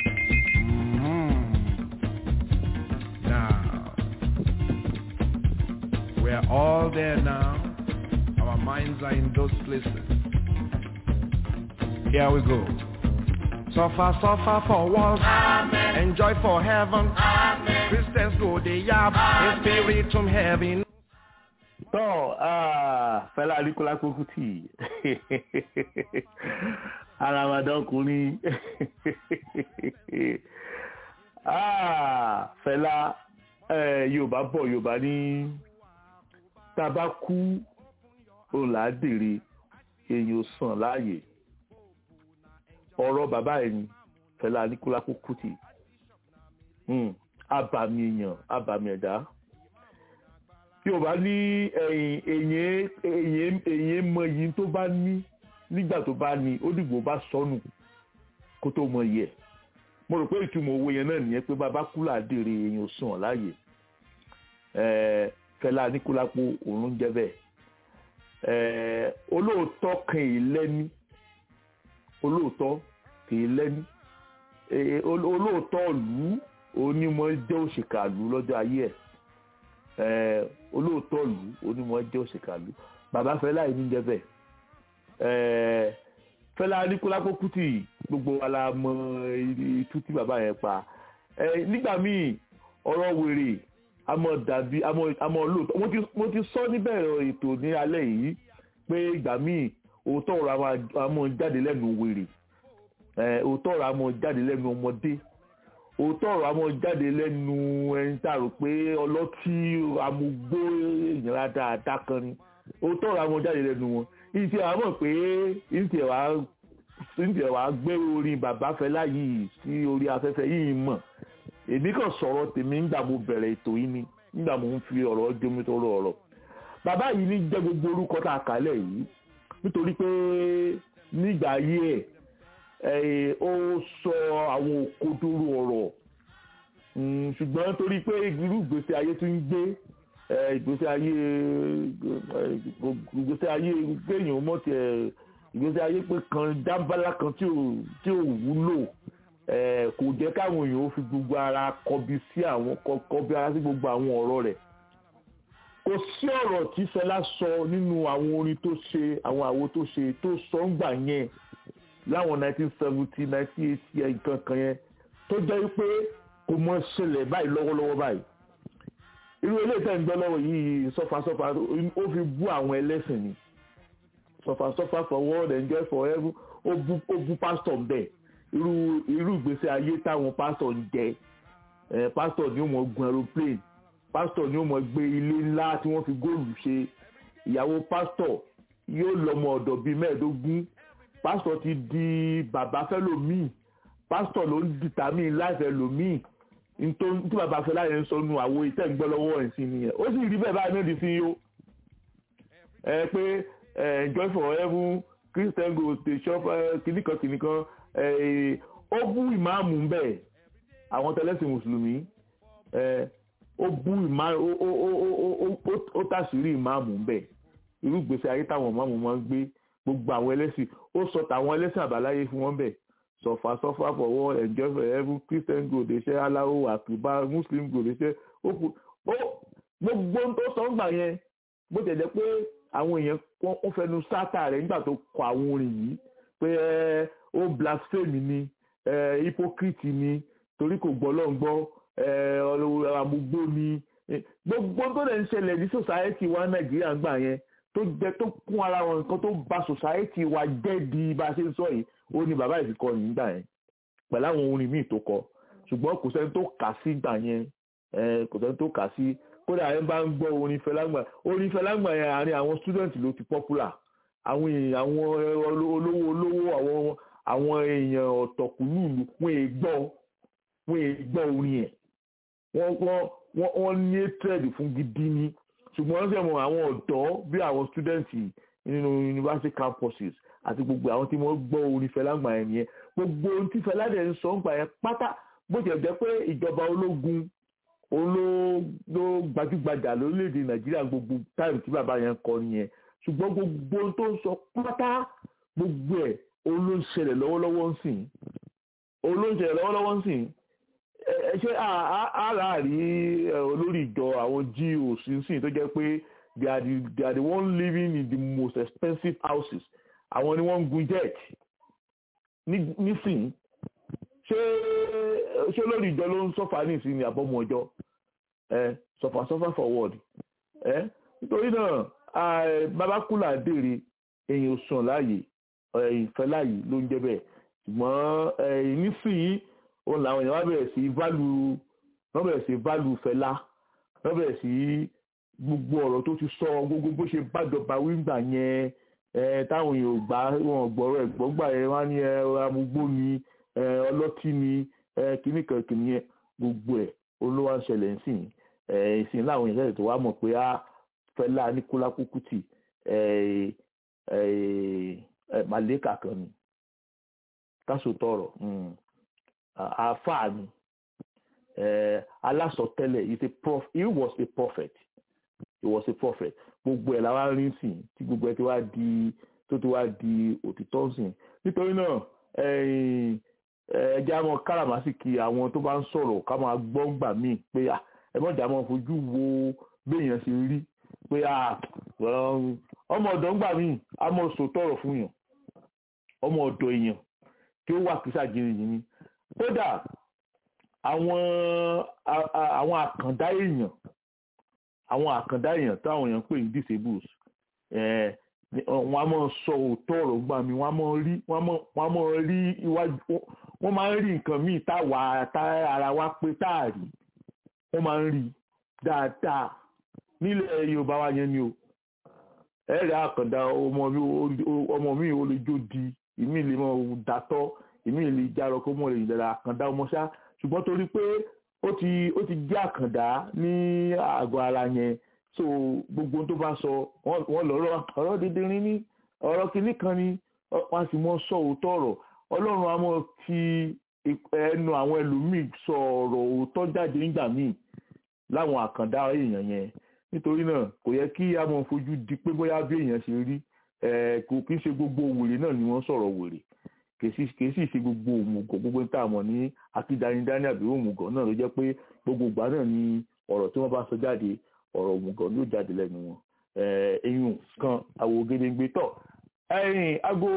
Mhm. Now, we're all there now. Our minds are in those places. Here we go. Suffer, suffer for what? Enjoy for heaven. Christians go the yab. A spirit from heaven. tọ́ ah, Fẹlá Aníkúlápó Kútì aramadán ọkùnrin Ah, Fẹlá eh, Yorùbá bọ̀ Yorùbá ní tá a bá kú òun là á dèrè èèyàn ò sàn láàyè ọ̀rọ̀ bàbá ẹ̀ ni Fẹlá Aníkúlápó Kútì Hmm, abàmì èèyàn abàmì ẹ̀dá yorùbá ní ẹ̀yìn èyàn èyàn èyàn mọ iyì tó bá ní nígbà tó bá ní ó dìgbò bá sọnù kó tó mọ iyì ẹ̀ mo rò pé ìtumọ̀ owó yẹn náà nìyẹn pé bàbá kúlà dèrè èyàn ò sùn láàyè ẹ̀ẹ́ Fẹlá Aníkúlápó òun ló ń jẹ́ bẹ́ẹ̀ ẹ̀ẹ́ olóòótọ́ kan èyí lẹ́ni olóòótọ́ kìí lẹ́ni Ee, ol- olóòótọ́ ìlú onímọ̀ jẹ́ òṣìkà ìlú lọ́jọ́ ayé ẹ̀ Ee, olóòótọ́ ìlú onímọ̀ jẹ́ òṣìkà ìlú bàbá Fẹlá yìí ní jẹ́ bẹ́ẹ̀ Ee, Fẹlá Aníkúlápó Kútì gbogbo wa la mọ itú tí bàbá yẹn pa Ee, nígbà míì ọ̀rọ̀ wèrè àmọ́ dàbí àmọ́ àmọ́ lóòótọ́ mo ti mo ti sọ níbẹ̀rẹ̀ ètò ní alẹ́ yìí pé ìgbà míì òótọ́ ọ̀rọ̀ a máa- a máa jáde lẹ́nu wèrè Eh, òótọ́ ọ̀rọ̀ a máa jáde lẹ́nu ọmọdé òótọ́ ọ̀rọ̀ a máa jáde lẹ́nu ẹni tá a rò pé ọlọ́tí amúgbó ìyàrá dáadáa kan ni òótọ́ ọ̀rọ̀ a máa jáde lẹ́nu wọn ìtì àwọn mọ̀ pé ìtì ẹ̀ wá ìtì ẹ̀ wá gbé orin bàbá Fẹlá yìí sí orí afẹ́fẹ́ yìí mọ̀ èmi kàn sọ̀rọ̀ tèmi nígbà mo bẹ̀rẹ̀ ètò yìí ni nígbà mo ń fi ọ̀rọ̀ jómi tó rọ ọ̀rọ̀ bàbá yìí ní jẹ́ gbogbo orúkọ tá a kálẹ̀ yìí nítorí pé nígbà ayé ẹ̀ ẹ̀ ó sọ àwọn òkodoro ọ̀rọ̀ Mm, ṣùgbọ́n torí pé irú ìgbésí ayé tí ń gbé ẹ̀, ìgbésí ayé ẹ̀, ìgbésí ayé kéèyàn mọ̀ tiẹ̀ ìgbésí ayé pé kan dábàlá kan tí ò tí ò wúlò ẹ̀, kò jẹ́ káwọn èèyàn ó fi gbogbo ara kọbi sí àwọn kọ- kọbi ara sí gbogbo àwọn ọ̀rọ̀ rẹ̀ kò sí ọ̀rọ̀ tí Fẹlá sọ nínú àwọn orin tó ṣe àwọn àwo tó ṣe tó sọ ń gbà yẹn láwọn 1970 1980 nǹkan kan yẹn tó jẹ́ pé kò mọ ṣẹlẹ̀ báyìí lọ́wọ́lọ́wọ́ báyìí irú eléyìí tẹ̀ ń gbọ́ lọ́wọ́ yìí sọ́fàsọ́fà ó fi bú àwọn ẹlẹ́sìn ni sọ́fàsọ́fà for world enjoy forever ó bú ó bú pásítọ̀ ń bẹ̀ irú irú ìgbésí ayé táwọn pásítọ̀ ń jẹ ẹ̀ pásítọ̀ ni ó mọ̀ gun aeroplane pásítọ̀ ni ó mọ̀ gbé ilé ńlá tí wọ́n fi góòlù ṣe ìyàwó pásítọ̀ yóò lọ́mọ ọ̀dọ̀ bíi mẹ́ẹ̀ẹ́dógún pásítọ̀ ti di bàbá fẹ́lòmíì pásítọ̀ ló ń dìtàmí láìfẹ́ lòmíì tí bàbá Fẹlá yẹn ń sọ nu àwo ìtẹ́ ń gbọ́ lọ́wọ́ ẹ̀ sí nìyẹn ó sì rí bẹ́ẹ̀ báyìí náà di sí yó ẹ pé joy for heaven christian go dey shop kìnìkan kìnìkan ó bú ìmáàmù ń bẹ̀ àwọn tẹlẹ́sìn mùsùlùmí ó bú ìmáàmù ó tàṣírí ìmáàmù ń bẹ̀ irú gbèsè ayé táwọn ìmáàmù máa ń gbé gbogbo àwọn ẹlẹ́sìn ó sọ tàwọn ẹlẹ́sìn àbáláyé fún wọn bẹ̀ sọfà sọfà fọwọ́ enjoy for heaven christian go dey ṣe aláwo àkùbá muslim go dey ṣe ó gbogbo tó sọ ń gbà yẹn bó tẹ̀ jẹ́ pé àwọn èèyàn wọ́n fẹnu sátà rẹ̀ nígbà tó kọ àwọn orin yìí pé ó blasphemy ni hypocrite ni torí kò gbọ́ lọ́n gbọ́ àmúgbó ni gbogbo tó lè ń ṣẹlẹ̀ ní society wa nàìjíríà gbà yẹn tó jẹ́ tó kún ara wọn nǹkan tó bà society wa jẹ́ di bá a ṣe ń sọ yìí ó ní bàbá ìfikọ nígbà yẹn pẹ̀lú àwọn orin míì tó kọ ṣùgbọ́n kò sẹ́ni tó kà sí gbà yẹn kò sẹ́ni tó kà sí kódà ẹ bá ń gbọ́ orin fẹlágbà orin fẹlágbà yẹn àárín àwọn student ló ti popular àwọn èèyàn àwọn olówó olówó àwọn àwọn èèyàn ọ̀tọ̀kùlùlù wọ́n è gbọ́ wọ́n è gbọ́ orin ẹ̀ wọ́n wọ́n wọ́n ní hatred fún gidi ni ṣùgbọ́n wọ́n sì mọ̀ àwọn ọ̀dọ́ bí àwọn student nínú university campuses àti gbogbo àwọn tí wọ́n gbọ́ orin fẹlágbà yẹn nìyẹn gbogbo ohun tí fẹládẹ ń sọ ń gbà yẹn pátá bó ti ẹ̀ jẹ́ pé ìjọba ológun olóògbé gbajúgbajà lórílẹ̀‐èdè nàìjíríà gbogbo táìmù tí bàbá yẹn kọ nìyẹn ṣùgbọ́n gbogbo tó ń sọ pátá gbogbo ẹ̀ olóńṣẹlẹ̀ lọ́wọ́lọ́wọ́ ń sìn olóńṣẹlẹ̀ lọ́wọ́lọ́wọ́ ń sìn ẹ ṣe àárí olórí ìjọ àwọn GOs ń sìn tó jẹ́ pé they are the they are the one living in the most expensive houses àwọn ni wọ́n ń gun jet nísìn ṣé ṣé lórí ìjọ ló ń sọ́fà ní ìsinmi àbọ̀mọ ọjọ́ ẹ sọ́fà sọ́fà forward ẹ nítorí náà babakula dèrè èyàn sàn láàyè ìfẹ́ láàyè ló ń jẹ́ bẹ́ẹ̀ ṣùgbọ́n nísìnyí òun làwọn èèyàn wá bẹ̀rẹ̀ sí válù wọ́n bẹ̀rẹ̀ sí válù fẹ́lá wọ́n bẹ̀rẹ̀ sí gbogbo ọ̀rọ̀ tó ti sọ gbogbo bó ṣe bájọba wíńgbà yẹn táwọn èèyàn gbà wọn gbọ́rọ̀ ẹ̀gbọ́n gbà yẹn wá ní amúgbó ni ọlọ́tí ni kíní kan kìíní yẹn gbogbo ẹ̀ olówó ń ṣẹlẹ̀ ńsìn ìsìn láwọn èèyàn tó wá mọ̀ pé á Fẹlá Aníkúlá Kúkútì màlẹ́kà kan ni káṣó tọrọ àáfàá ni alásọtẹ́lẹ̀ he was a prophet he was a prophet gbogbo ẹ̀ làwọn rí sìn tí gbogbo ẹ̀ ti wá di tó ti wá di òtítọ́ sìn nítorí náà ẹjẹ́ àmọ́ káràmásìkì àwọn tó bá ń sọ̀rọ̀ ká máa gbọ́ gbà míì pé ẹ mọ̀jà máa fojú wo béèyàn ṣe rí pé ọmọ ọ̀dọ́ ńgbà míì á mọ̀ sòtọ̀rọ̀ fún yàn ọmọ ọ̀dọ̀ èèyàn tí ó wà kísà jìnnìjìnnì kódà àwọn àwọn àkàndá èèyàn àwọn àkàndá èèyàn táwọn èèyàn pè ní disables wọ́n á mọ̀ sọ òótọ́ ọ̀rọ̀ gbà mí wọ́n á mọ̀ rí wọ́n á mọ̀ rí iwájú wọ́n máa ń rí nǹkan míì táwa tá ara wa pé táàrí wọ́n máa ń rí dáadáa nílẹ̀ Yorùbá wa yẹn ni o ẹ̀rẹ̀ àkàndá ọmọ mi ò lè jó di ìmí lè mọ dàtọ́ ìmí lè járọ kó mọ̀ lè yìí dára àkàndá ọmọ ṣá ṣùgbọ́n torí pé ó ti ó ti jẹ́ àkàndá ní àgọ́ ara yẹn so gbogbo tó bá sọ wọ́n lọ́rọ̀ ọ̀rọ̀ dídírín ní ọ̀rọ̀ kìíní kan ni wọ́n sì mọ́ sọ òótọ́ ọ̀rọ̀ ọlọ́run a mọ̀ fi ẹnu àwọn ẹlòmíì sọ ọ̀rọ̀ òótọ́ jáde nígbà míì láwọn àkàndá èèyàn yẹn nítorí náà kò yẹ kí a mọ̀ fojú di pé bóyá bí èèyàn ṣe rí kò kí ń ṣe gbogbo wèrè náà ni wọ́n sọ̀rọ̀ wèrè kì í sì ṣe gbogbo òmùgọ̀ gbogbo tá a mọ̀ ní akídanidání àbí òmùgọ̀ náà ló jẹ́ pé gbogbo ìgbà náà ni ọ̀rọ̀ tí wọ́n bá sọ jáde ọ̀rọ̀ òmùgọ̀ ló jáde lẹ́nu wọn eyín kan àwò gédéǹgbé tọ̀ ẹ̀yìn aago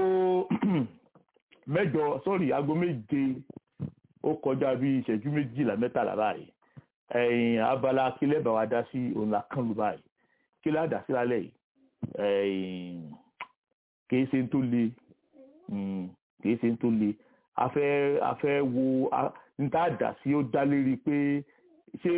mẹ́jọ sọ́rí aago méje ó kọjá bí ìṣẹ́jú méjìlá mẹ́tàlá báyìí ẹ̀yìn abala kílẹ̀ bá wa dá sí òun la kán lu báyìí kílẹ̀ àdá sí lálẹ́ yìí ẹ̀yìn kìí ṣe tó le kìí ṣe tó le afẹ́ afẹ́ wo níta dà sí ó dá lérí pé ṣé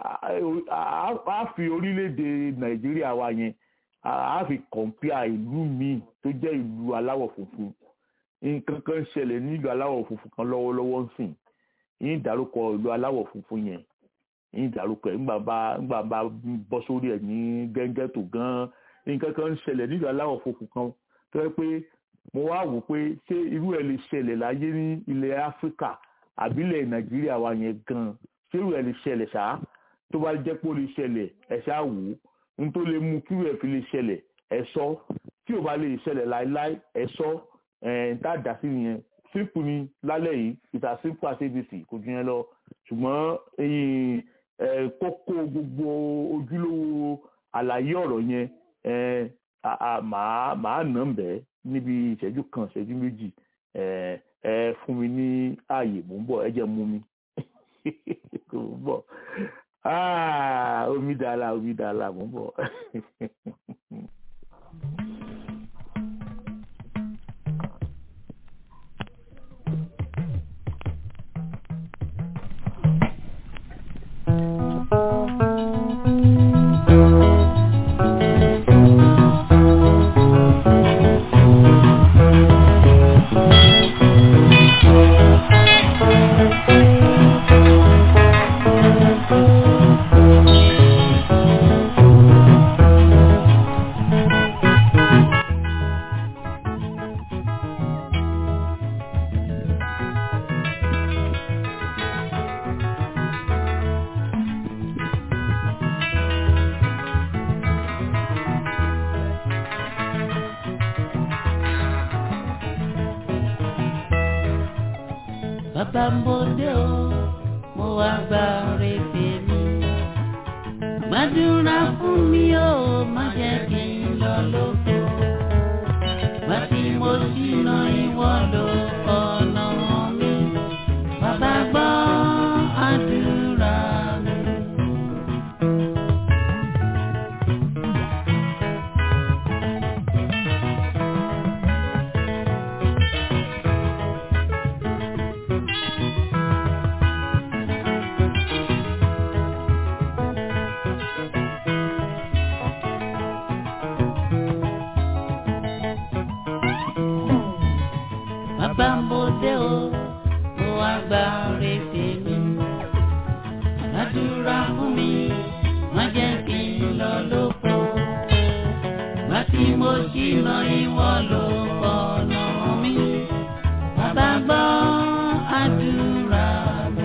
a fi orílẹ̀-èdè nàìjíríà wa yẹn a fi kọ̀ǹpìà ìlú míì tó jẹ́ ìlú aláwọ̀ funfun nǹkan kan ṣẹlẹ̀ nílùú aláwọ̀ funfun kan lọ́wọ́lọ́wọ́ ń sìn yín dárúkọ ìlú aláwọ̀ funfun yẹn yín dárúkọ ẹ̀ ńgbà bá ńgbà bá bọ́ sórí ẹ̀ ní gẹ́gẹ́ tó gan nǹkan kan ń ṣẹlẹ̀ nílùú aláwọ̀ funfun kan tó yẹ pé mo wá wò pé ṣé irú ẹ̀ lè ṣẹlẹ̀ láyé ní ilẹ̀ áfíríkà àbílẹ̀ nàìjíríà wa yẹn gan ṣé irú ẹ̀ lè ṣẹlẹ̀ ṣáá tó bá jẹ́ pé ó lè ṣẹlẹ̀ ẹ̀ ṣáà wò ó n tó lè mú kí irú ẹ̀ fi lè ṣẹlẹ̀ ẹ̀ sọ tí ò bá lè ṣẹlẹ̀ láéláé ẹ̀ sọ ẹ̀ ń tá a dà sí nìyẹn simple ni lálẹ́ yìí it's as simple as abc kò ju yẹn lọ ṣùgbọ́n kókó gbogbo ojúlówó àlàyé ọ̀rọ̀ yẹn màá màá nà ń bẹ́ẹ̀ níbi ìṣẹ́jú kan ìṣẹ́jú méjì ẹ fún mi ní ààyè mò ń bọ̀ ẹ jẹ́ mú mi mò ń bọ̀ omi dàlà omi dàlà mò ń bọ̀. bàbá ń bòde o mo wá gba rèébè mi. gbàdúrà fún mi o má jẹ́ kí n lọ lóko. wá tí mo ṣìnà ìwọ ló ọ̀nà mi. bàbá gbọ́ àdúrà mi. bàbá ń bòde o mo wá gba rèébè mi. gbàdúrà fún mi má jẹ́ kí n lọ lóko. wá tí mo ṣìnà ìwọ ló ọ̀nà mi. bàbá gbọ́ àdúrà mi.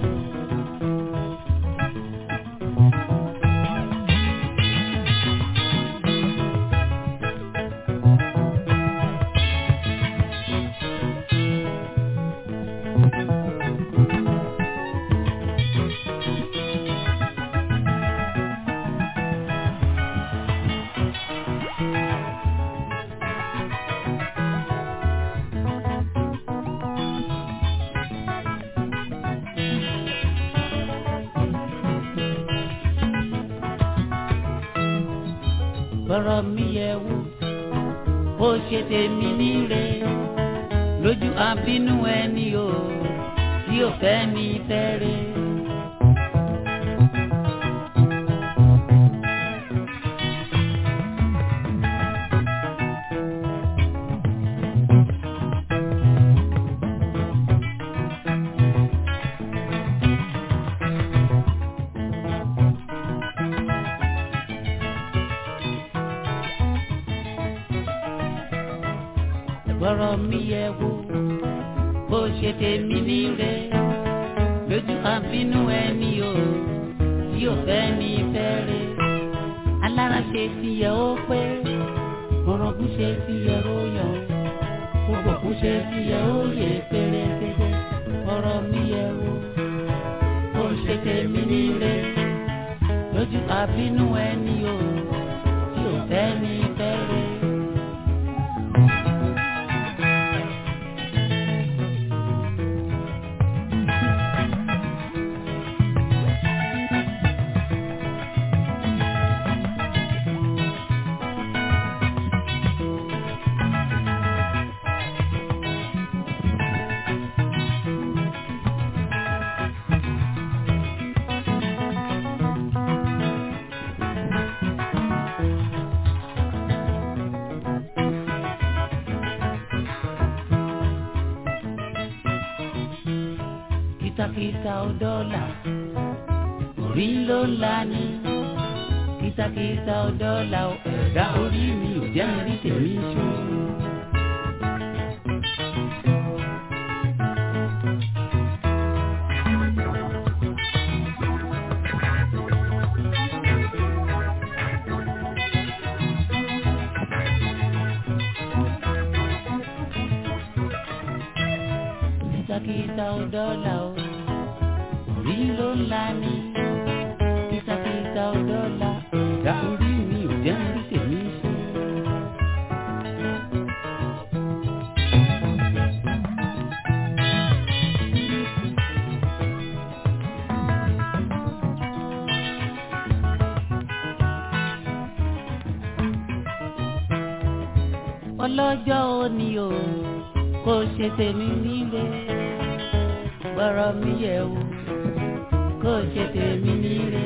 bọ́rọ̀ mi yẹ wò ó ṣe tèmi níre lójú àbínú ẹni o tí ò fẹ́ ní fẹ́rẹ̀. bọ́rọ̀ mi yẹ wò bó ṣe tèmi níre lójú àbínú ẹni o tí ò fẹ́ ní fẹ́rẹ̀ alára ṣe ti yẹ ó pé orogún ṣe ti yẹ ó yọ gbogbo kún ṣe ti yẹ ó yẹ pérépéré bọ́rọ̀ mi yẹ wò bó ṣe tèmi níre lójú àbínú ẹni o tí ò fẹ́ ní fẹ́rẹ̀. kìtàkìtà ò dọ́là orí ló ń la ní kìtàkìtà ò dọ́là ò ẹ̀dá orí mi ò jẹ́ mi rí tèmi ṣó. kìtàkìtà ò dọ́là o orí ló ń la ní kìtàkìtà ò dọ́là ẹ̀dá orí mi ò jẹ́ mi rí tèmi ṣó. ọlọ́jọ́ òní o kò ṣe tèmi nílé gbọ́rọ̀ mi yẹ̀ wò kò ṣe tèmi nílé.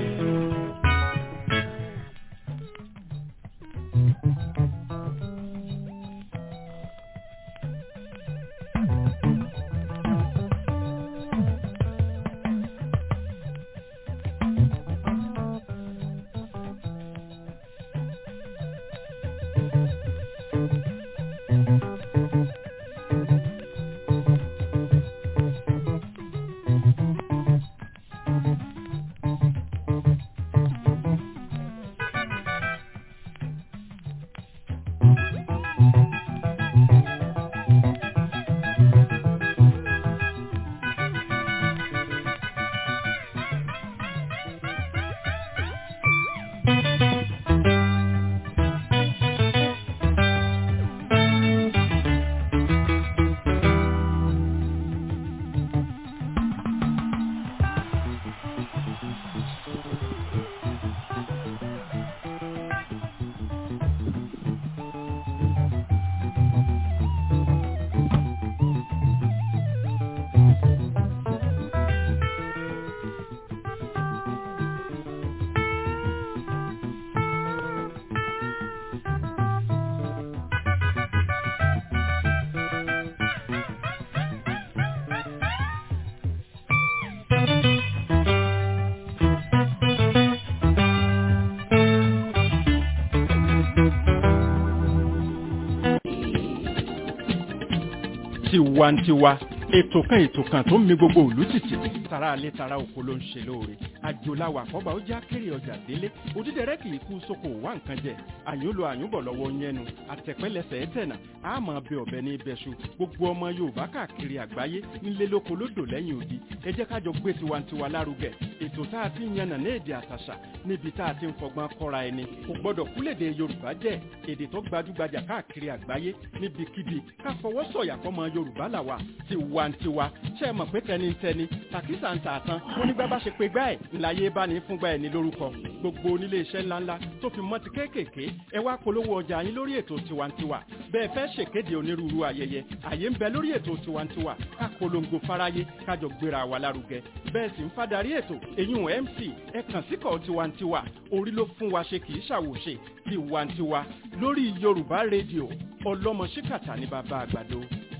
tiwantiwa ètò kan ètò kan tó ń mi gbogbo òlú tìtì tara alẹ́ tara oko ló ń ṣe lóore àjòláwà àkọ́bà ó já kéré ọjà délé òdídẹrẹ́ kì í kú sóko wá nǹkan jẹ àyùnlò àyùnbọ̀ lọ́wọ́ yẹnu àtẹ̀pẹ́lẹsẹ̀ ẹ̀tẹ̀nà àmọ́ bẹ ọ̀bẹ ní ibẹ̀ṣu gbogbo ọmọ yorùbá káàkiri àgbáyé nílé lóko lódò lẹ́yìn odi ẹ jẹ́ kájọ gbé tiwantiwa lárugẹ ètò tá a ti ń yànnà ní èdè àtàṣà níbi tá a ti ń fọgbọ́n kọ́ra ẹni kò gbọ́dọ̀ kúlèdè yorùbá jẹ́ èdè tó gbajúgbajà káàkiri àgbáyé níbikíbi ká fọwọ́ sọ̀yà fọmọ yorùbá làwà tiwantiwa ṣe é mọ̀ pé tẹnitẹni tàkísà ń tààtàn bónígbà bá ṣe pé gbá ẹ̀ ńláyé bá ní fúngbà ẹ̀ ní lórúkọ gbogbo onílé iṣẹ́ ńláńlá tó fi mọ́ ti kéékèèké ẹ wá polówó ọjà yín lórí ètò tiwantiwa bẹ́ẹ̀ fẹ́ ṣèkéde onírúurú ayẹyẹ àyè ń bẹ lórí ètò tiwantiwa ká polongo fáráyé kájọ gbéra wa lárugẹ bẹ́ẹ̀ sì ń fadarí ètò èyún mc ẹ kàn síkọ̀ tiwantiwa orí ló fún wa ṣe kì í ṣàwòṣe tiwantiwa lórí yorùbá rédíò ọlọ́mọ ṣíkàtà ní bàbá àgbàdo.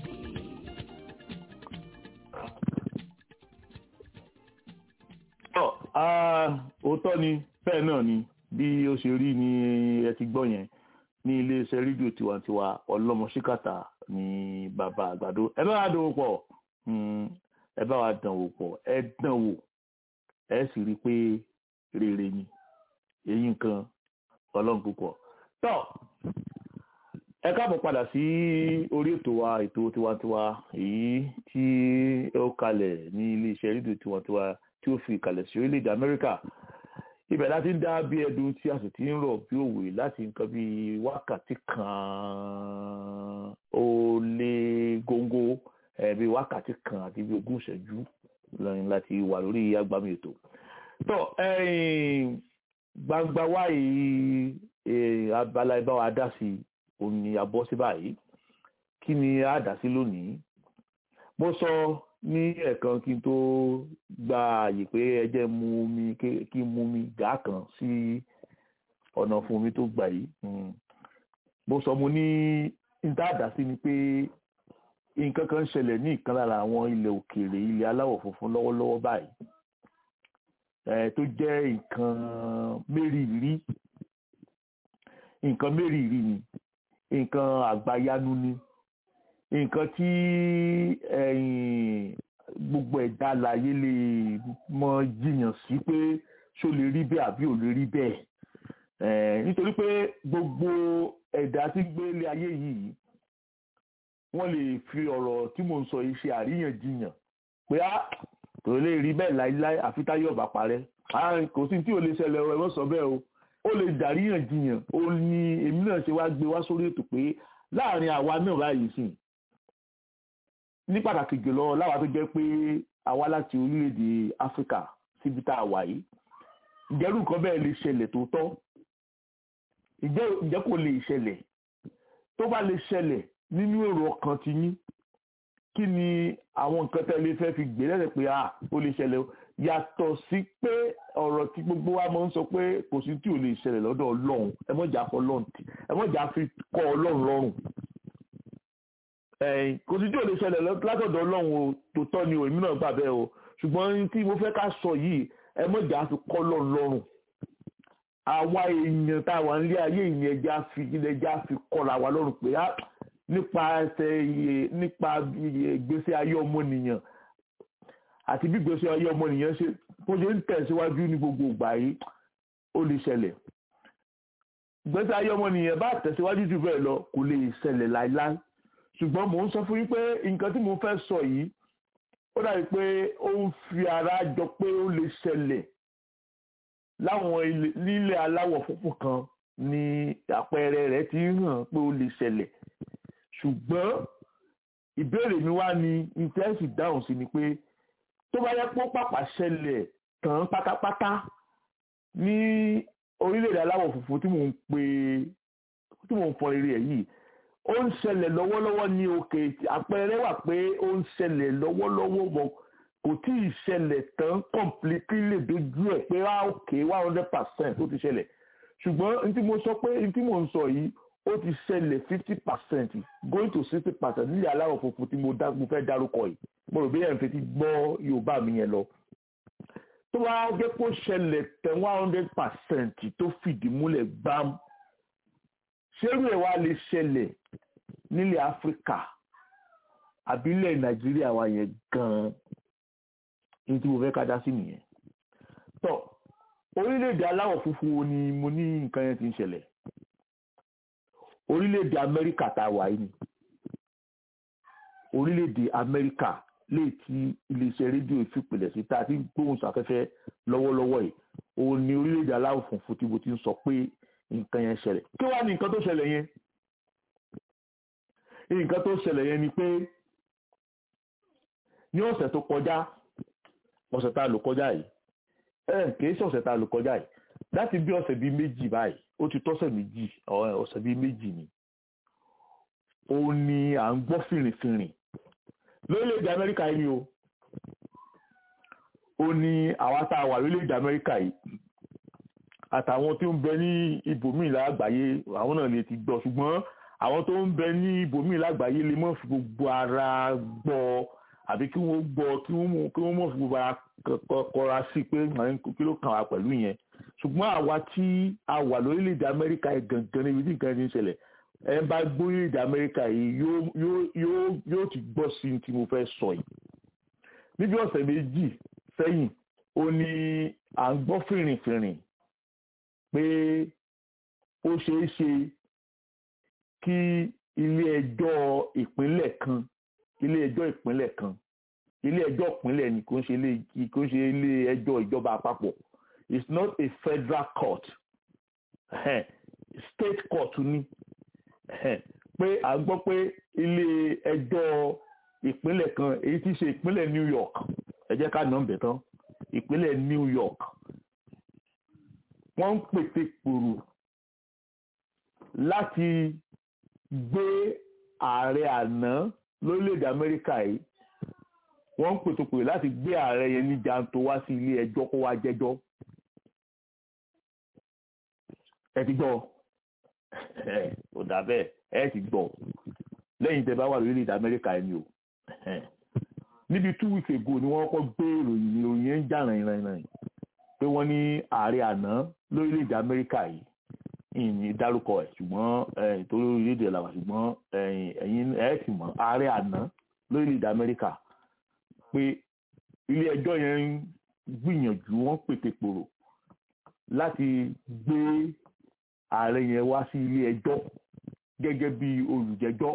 tọ́ ah, òótọ́ ni bẹ́ẹ̀ náà ni bí ó ṣe rí ni ẹ ti gbọ́ yẹn ní iléeṣẹ́ rédíò tiwantiwa ọlọ́mọṣíkàtà ní bàbá àgbàdo ẹ bá wa dánwò pọ̀ mm, ẹ bá wa dánwò pọ̀ ẹ dánwò ẹ sì rí i pé rere ni èyí nǹkan ọlọ́run púpọ̀ tọ́ ẹ káàbọ̀ padà sí orí ètò wa ètò tiwantiwa èyí tí ó kalẹ̀ ní iléeṣẹ́ rédíò tiwantiwa tí ó fi ìkàlẹ̀ sí orílẹ̀-èdè amẹ́ríkà ibẹ̀ láti ń dá bí ẹdun tí a sì ti ń rọ̀ bí òwe láti nǹkan bí wákàtí kan ó lé góńgó ẹ̀ bí wákàtí kan àti bí ogún ìṣẹ́jú lẹ́yìn láti wà lórí agbami ètò. tó gbangba wáyé abala ibà wa dá sí òun ni a bọ́ sí báyìí kí ni a dá sí lónìí mo sọ ní ẹ̀ẹ̀kan kí n tó gba àyè pé ẹ jẹ́ mu omi kí n mu omi gàá kan sí ọ̀nà fún omi tó gbà yìí mo sọ mo ní níta àdá sí ni pé nǹkan kan ń ṣẹlẹ̀ ní ìkan lára àwọn ilẹ̀ òkèèrè ilẹ̀ aláwọ̀ funfun lọ́wọ́lọ́wọ́ báyìí ẹ̀ tó jẹ́ nǹkan mérìírí nǹkan mérìírí ni nǹkan àgbáyanu ni nǹkan tí ẹ̀yìn gbogbo ẹ̀dá alààyè lè mọ jiyàn sí pé ṣó lè rí bẹ́ẹ̀ àbí ò lè rí bẹ́ẹ̀ Eh, nítorí pé gbogbo ẹ̀dá tí ń gbé ilé ayé yìí wọ́n lè fi ọ̀rọ̀ tí mò ń sọ yìí ṣe àríyànjiyàn pé á kò lè rí bẹ́ẹ̀ láíláí àfi táyé ọ̀bà parẹ́ Ah, kò sí tí ò lè ṣẹlẹ̀ ẹ wọ́n sọ bẹ́ẹ̀ o ó lè dàríyànjiyàn ó ní èmi náà ṣe wá gbé wá sórí ètò pé láàrin àwa náà báyìí sìn ní pàtàkì jùlọ láwa tó jẹ́ pé àwa láti orílẹ̀-èdè áfíríkà síbi tá a wà yìí ìjẹ́rù nǹkan bẹ́ẹ̀ lè ṣẹlẹ̀ tó tọ́ ìjẹ́ ìjẹ́ kò lè ṣẹlẹ̀ tó bá lè ṣẹlẹ̀ nínú èrò ọkàn ti yín kí ni àwọn nǹkan tẹ́lẹ̀ fẹ́ fi gbé lẹ́sẹ̀ pé à ó lè ṣẹlẹ̀ o yàtọ̀ sí pé ọ̀rọ̀ tí gbogbo wa máa ń sọ pé kò sí tí ò lè ṣẹlẹ̀ lọ́dọ̀ ọlọ́run ẹ mọ̀jà fọ ọlọ́run tì ẹ mọ̀jà fi kọ́ ọlọ́run lọ́rùn ẹ̀yìn kò sí tí ò lè ṣẹlẹ̀ látọ̀dọ̀ ọlọ́run o tó tọ́ ni o èmi náà gbà bẹ́ẹ̀ o ṣùgbọ́n tí mo fẹ́ ká sọ yìí ẹ mọ̀jà fi kọ́ ọlọ́run lọ́rùn àwa èèyàn tá a wà nílé ayé ìyẹn ẹja fi ẹja fi kọ́ra wa lọ́rùn pé á nípa ẹsẹ̀ iye nípa ìgbésí ayé ọmọnìyàn àti bí ìgbésí ayé ọmọnìyàn ṣe bó ṣe ń tẹ̀síwájú ní gbogbo ìgbà yìí ó lè ṣẹlẹ̀ ìgbésí ayé ọmọnìyàn bá tẹ̀síwájú jù bẹ́ẹ̀ lọ kò lè ṣẹlẹ̀ láíláí ṣùgbọ́n mò ń sọ fún yín pé nǹkan tí mo fẹ́ sọ yìí ó dàbí pé ó ń fi ara jọ pé ó lè ṣẹlẹ̀ láwọn nílẹ̀ aláwọ̀ funfun kan ni àpẹẹrẹ rẹ̀ ti ń hàn pé ó lè ṣẹlẹ̀ ṣùgbọ́n ìbéèrè mi wá ní ìtẹ́sì dáhùn sí ni pé tó bá yẹ pé ó pàpà ṣẹlẹ̀ tán pátápátá ní orílẹ̀-èdè aláwọ̀ funfun tí mò ń pè tí mò ń fọ eré ẹ̀ yìí ó ń ṣẹlẹ̀ lọ́wọ́lọ́wọ́ ní òkè àpẹẹrẹ wà pé ó ń ṣẹlẹ̀ lọ́wọ́lọ́wọ́ mọ́ kò tí ì ṣẹlẹ̀ tán completely lè dojú ẹ̀ pé wá òkè one hundred percent ó ti ṣẹlẹ̀ ṣùgbọ́n n tí mo sọ pé n tí mo ń sọ yìí ó ti ṣẹlẹ̀ fifty percent going to sixty percent nílẹ̀ aláwọ̀ funfun tí mo fẹ́ dárúkọ yìí mo rò bí ẹ̀ ń fetí gbọ́ Yorùbá mi yẹn lọ tó wá jẹ́ kó ṣẹlẹ̀ tán one hundred percent tó fìdí múlẹ̀ gbám ṣérú ẹ̀ wá lè ṣẹlẹ̀ nílẹ̀ Áfíríkà àbílẹ̀ Nàìjíríà wa yẹn gan-an ní tí mo fẹ́ ká dá sí nìyẹn. tọ́ orílẹ̀-èdè aláwọ̀ funfun wo ni mo ní nǹkan yẹn ti ń ṣẹlẹ̀ orílẹ̀-èdè amẹ́ríkà tá a wà yìí ni orílẹ̀-èdè amẹ́ríkà lè ti iléeṣẹ́ rédíò ìfipìlẹ̀ sí tá a ti ń gbóhùn sáfẹ́fẹ́ lọ́wọ́lọ́wọ́ yìí òun ni orílẹ̀-èdè aláwọ̀ funfun tí mo ti ń sọ pé nǹkan yẹn ṣẹlẹ̀ kí wàá ní nǹkan tó ṣẹlẹ̀ yẹn nǹkan tó ṣẹlẹ̀ yẹn ni pé ní ọ̀sẹ̀ tó kọjá ọ̀sẹ̀ tá a lò kọjá yìí ẹ kìí ṣe ọ̀sẹ̀ tá a lò kọjá yìí láti bí ọ̀sẹ̀ bíi méjì báyìí ó ti tọ́sẹ̀ méjì ọ̀sẹ̀ bíi méjì ni ó ní à ń gbọ́ fìrìfìrì lórílẹ̀‐èdè amẹ́ríkà yìí o ó ní àwa tá a wà lórílẹ̀‐èdè amẹ́ríkà yìí àtàwọn tó ń bẹ ní ibòmíì lágbàáyé àwọn náà lè ti gbọ́ ṣùgbọ́n àwọn tó ń bẹ ní ibòmíì lágbàáyé lè mọ̀ fi gbogbo ara gbọ́ àbí kí wọ́n gbọ́ kí wọ́n kí wọ́n mọ̀ fún gbogbo ara kọra sí pé kí ló kàn wá pẹ̀lú yẹn ṣùgbọ́n àwa tí a wà lórílẹ̀‐èdè amẹ́ríkà yìí gangan níbi tí nǹkan ti ń ṣẹlẹ̀ ẹ bá gbórílẹ̀‐èdè amẹ́ríkà yìí yóò ti gbọ́ sí tí mo fẹ́ sọ yìí níbi ọ̀sẹ̀ méjì sẹ́yìn ó ní à ń gbọ́ fìrìnfìrìn pé ó ṣeé ṣe kí ilé ẹjọ́ ìpínlẹ̀ kan ilé ẹjọ́ ìpínlẹ̀ kan ilé ẹjọ́ ìpínlẹ̀ ni kò ń ṣe ilé kò ń ṣe ilé ẹjọ́ ìjọba àpapọ̀ it's not a federal court state court ni pé à ń gbọ́ pé ilé ẹjọ́ ìpínlẹ̀ kan èyí tí í ṣe ìpínlẹ̀ New York ẹ jẹ́ ká nà ń bẹ̀ tán ìpínlẹ̀ New York wọ́n ń pète pòrò láti gbé ààrẹ àná lórílẹ̀‐èdè amẹ́ríkà yìí wọ́n ń pètòpè láti gbé ààrẹ yẹn ní janto wá sí ilé ẹjọ́ kó wá jẹ́jọ́ ẹ ti gbọ́ ẹ ò dà bẹ́ẹ̀ ẹ ti gbọ́ lẹ́yìn tẹ́ bá wà lórílẹ̀‐èdè amẹ́ríkà ẹni o níbi two weeks ago ni wọ́n kọ́ gbé ìròyìn ìròyìn yẹn ń jà rìnrìn pé wọ́n ní ààrẹ àná lórílẹ̀‐èdè amẹ́ríkà yìí ìyìn dárúkọ ẹ̀ ṣùgbọ́n torí orílẹ̀‐èdè làwà ṣùgbọ́n ẹ̀yin ẹ̀ sì mọ̀ ààrẹ àná lórílẹ̀‐èdè amẹ́ríkà pé ilé ẹjọ́ yẹn ń gbìyànjú wọ́n pètè pòrò láti gbé ààrẹ yẹn wá sí ilé ẹjọ́ gẹ́gẹ́ bí olùjẹ́jọ́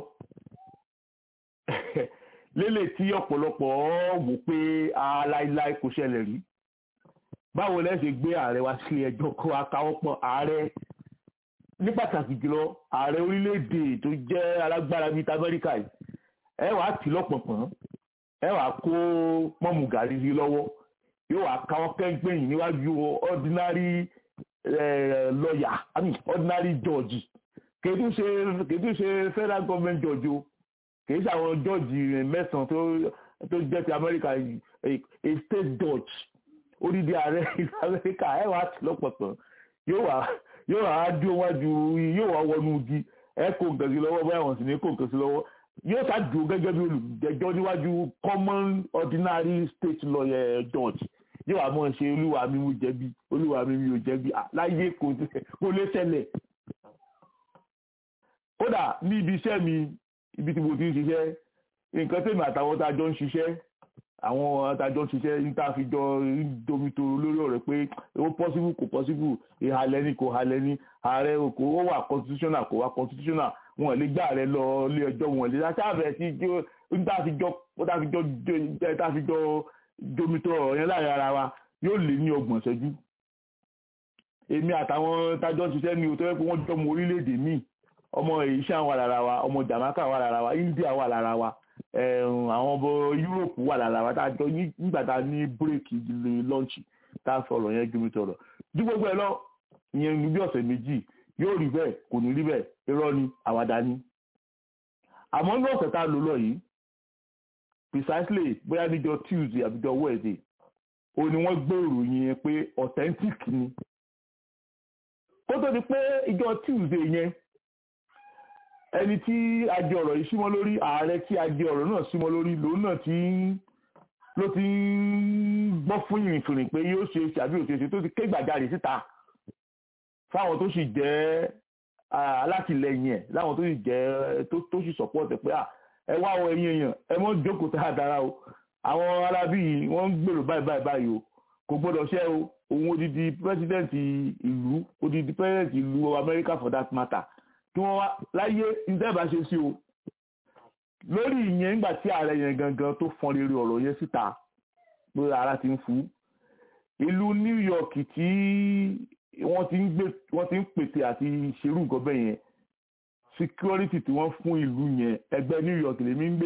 lélẹ̀ tí ọ̀pọ̀lọpọ̀ wò pé aláìláì kò ṣẹlẹ̀ rí báwo lẹ́ ṣe gbé ààrẹ wá sí ilé ẹjọ́ kó akáwọ́pọ̀ ààrẹ ní pàtàkì jùlọ ààrẹ orílẹ̀-èdè tó jẹ́ alágbára bíi ti amẹ́ríkà yìí ẹ wàá tì lọ́pọ̀pọ̀n ẹ wàá kó mọ́mù gàrí sí lọ́wọ́ yóò wàá káwọ́ kẹ́ńpẹ́yìn níwájú ordinary lawyer I mean ordinary judge kèdú ṣe kèdú ṣe federal government judge o kèdú ṣe àwọn judge mẹ́sàn-án tó tó jẹ́ ti amẹ́ríkà a state judge odidi ààrẹ ìlú amẹ́ríkà ẹ wàá tì lọ́pọ̀pọ̀n yóò wàá yóò wá dúró wájú yóò wá wọnú igi ẹ kó nǹkan sí lọ́wọ́ báyà wọ́n sì ní kó nǹkan sí lọ́wọ́ yóò ká dúró gẹ́gẹ́ bí olùjẹ́jọ́ níwájú common ordinary state lawyer judge yóò wá mọ̀ ṣe olúwa mi mo jẹ̀bi olúwa mi mi ò jẹ̀bi láyé kò lè ṣẹlẹ̀ kódà ní ibi iṣẹ́ mi ibi tí mo ti ń ṣiṣẹ́ nǹkan tèmi àtàwọn tá a jọ ń ṣiṣẹ́ àwọn adájọ́ ṣiṣẹ́ níta fi jọ domitoro lórí ọ̀rẹ́ pé ó possible kò possible ìhàlẹ́ ni kò halẹ́ ni ààrẹ kò ó wà constitutional kò wà constitutional wọn lè gbà rẹ lọ ilé ẹjọ́ wọn lè sábẹ̀ tí níta fi jọ níta fi jọ níta fi jọ domitoro ọ̀rẹ́ láàrin ara wa yóò lé ní ọgbọ̀n ṣẹ́jú èmi àtàwọn tájọ́ ṣiṣẹ́ ni o tó yẹ pé wọ́n jọ ọmọ orílẹ̀-èdè míì ọmọ èyíṣà wà lára wa ọmọ Jamaica wà lára wa India wà lára wa àwọn ọmọ Europe wà lára wa tá a jọ nígbà tá a ní bírèkì lọ́ọ̀nchì tá a sọ̀rọ̀ yẹn jùmí tọ̀rọ̀ ju gbogbo ẹ lọ ìyẹn ní bí ọ̀sẹ̀ méjì yóò rí bẹ́ẹ̀ kò ní rí bẹ́ẹ̀ irọ́ ni àwàdà ni àmọ́ ní ọ̀sẹ̀ tá a lò lọ yìí precisely bóyá níjọ́ Tuesday àbíjọ́ Wednesday ó ní wọ́n gbé ìròyìn yẹn pé authentic ni kó tó di pé ìjọ́ Tuesday yẹn ẹni tí a jẹ ọ̀rọ̀ yìí símọ́ lórí ààrẹ tí a jẹ ọ̀rọ̀ náà símọ́ lórí lòun náà ti ń ló ti ń gbọ́ fún ìrìnfìrìn pé yóò ṣe ṣàbí òṣèṣe tó ti ké gbàjarè síta fáwọn tó sì jẹ́ alátìlẹyìn ẹ̀ láwọn tó sì jẹ́ tó sì support ẹ̀ pé ẹ wá ọ ẹ̀yin èèyàn ẹ mọ́ jókòó tá a dára o àwọn arábí yìí wọ́n ń gbèrò báyìí báyìí báyìí o kò gbọ́dọ̀ ṣe o òun odidi president ìlú odidi president ìlú America for that matter tí wọ́n wá láyé ìdẹ́bà ṣe sí o lórí ìyẹn nígbà tí ààrẹ yẹn gangan tó fọn rere ọ̀rọ̀ yẹn síta pé ara ti ń fú ìlú New York tí wọ́n ti ń gbé wọ́n ti ń pètè àti ṣerú nǹkan bẹ́ẹ̀ yẹn security tí wọ́n fún ìlú yẹn ẹgbẹ́ New York lèmi ń gbé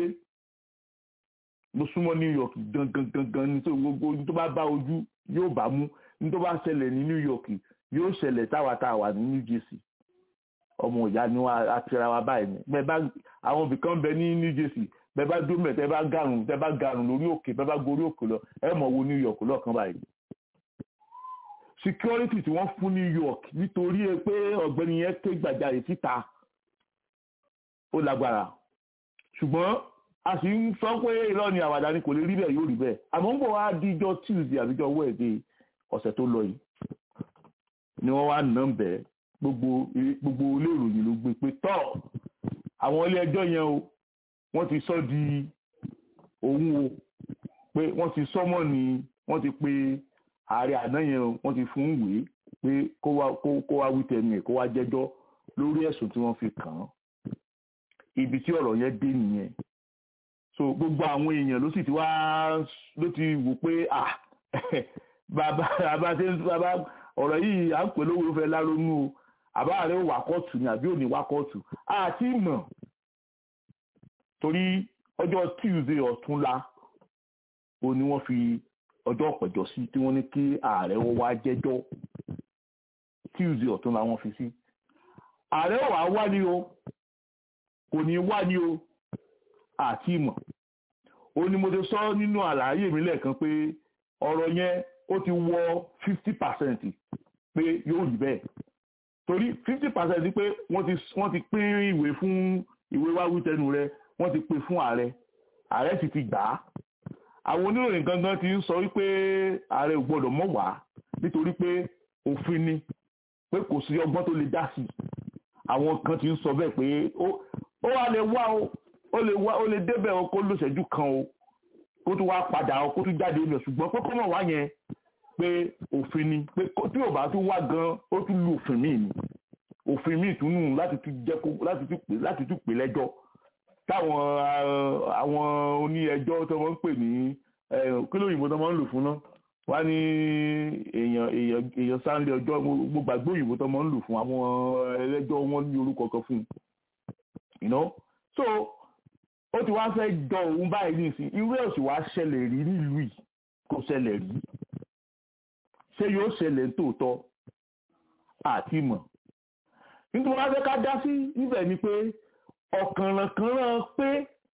mo súnmọ́ New York gangan gangan ní gbogbo ní tó bá bá ojú yóò bá mú ní tó bá ṣẹlẹ̀ ní New York yóò ṣẹlẹ̀ táwa táwa ní New Jersey ọmọ ìyá ni wọn àtìra wa báyìí ni bẹ́ẹ̀ bá àwọn ibì kan bẹ ní New Jersey bẹ́ẹ̀ bá dúró mẹ́tẹ́ bá gàrùn tẹ́ bá gàrùn lórí òkè bẹ́ẹ̀ bá gorí òkè lọ ẹ mọ̀ wo New York lọ́ọ̀kan báyìí. security tí wọ́n fún New York nítorí pé ọ̀gbẹ́ni yẹn ké gbàjarè síta ó lágbára ṣùgbọ́n a sì ń sọ pé irọ́ ni àwàdà ni kò lè rí bẹ́ẹ̀ yóò rí bẹ́ẹ̀ àmọ́ ń bọ̀ wá díjọ́ Tuesday àbíjọ́ Wednesday ọ̀sẹ̀ tó lọ yìí ni wọ́n wá nà ń bẹ́ẹ̀ gbogbo gbogbo ilé ìròyìn ló gbé pé tọ́ àwọn ilé ẹjọ́ yẹn o wọ́n ti sọ di òun o pé wọ́n ti sọ́mọ́ ni wọ́n ti pe ààrẹ àná yẹn o wọ́n ti fún ìwé pé kó wá kó wá wí tẹnu ẹ̀ kó wá jẹ́jọ́ lórí ẹ̀sùn tí wọ́n fi kàn án ibi tí ọ̀rọ̀ yẹn dé nìyẹn so gbogbo àwọn èèyàn ló sì ti wá ló ti wò pé ah bàbá bàbá ṣe bàbá ọ̀rọ̀ yìí à ń pè lówó fẹ́ láronú o àbá rẹ̀ wà kóòtù ni àbí òní wà kóòtù àti mọ̀ torí ọjọ́ Tuesday ọ̀túnla o ni wọ́n fi ọjọ́ ọ̀pẹ̀jọ́ sí tí wọ́n ní kí ààrẹ ó wá jẹ́jọ́ Tuesday ọ̀túnla wọ́n fi sí ààrẹ wà wá ní o kò ní wá ní o àti mọ̀ o ni mo ti sọ nínú àlàyé mi lẹ́ẹ̀kan pé ọ̀rọ̀ yẹn ó ti wọ fifty percent pé yóò rí bẹ́ẹ̀ torí fifty percent pé wọ́n ti wọ́n ti pín ìwé fún ìwé wá wí tẹnu rẹ wọ́n ti pè fún ààrẹ ààrẹ sì ti gbà á àwọn oníròyìn gangan ti ń sọ wípé ààrẹ ò gbọ́dọ̀ mọ̀ wá nítorí pé òfin ni pé kò sí ọgbọ́n tó lè dá sí i àwọn kan ti ń sọ bẹ́ẹ̀ pé ó ó wà lè wá o ó lè wá ó lè débẹ̀ o kó lóṣẹ́jú kan o kó tún wá padà o kó tún jáde lọ ṣùgbọ́n pé kọ́mọ̀ wá yẹn pé òfin ni pé tí ò bá tún wá gan ó tún lu òfin míì ni òfin míì tún nù láti tún jẹ́ kó láti tún pè láti tún pè lẹ́jọ́ táwọn àwọn oní ẹjọ́ tó wọ́n ń pè ní kí lóyìnbó tó wọ́n ń lò fún náà wá ní èèyàn èèyàn èèyàn sáńlé ọjọ́ mo gbàgbé òyìnbó tó wọ́n ń lò fún àwọn ẹlẹ́jọ́ wọn ní orúkọ kan fún un so ó ti wá fẹ́ jọ òun báyìí nísìnyí irú ẹ̀ sì wá ṣẹlẹ̀ rí nílùú yìí kò ṣẹlẹ̀ rí ṣé yóò ṣẹlẹ̀ tòótọ́ àti mọ̀ nítorí wọ́n fẹ́ ká dá sí ibẹ̀ ni pé ọ̀kànrànkànràn pé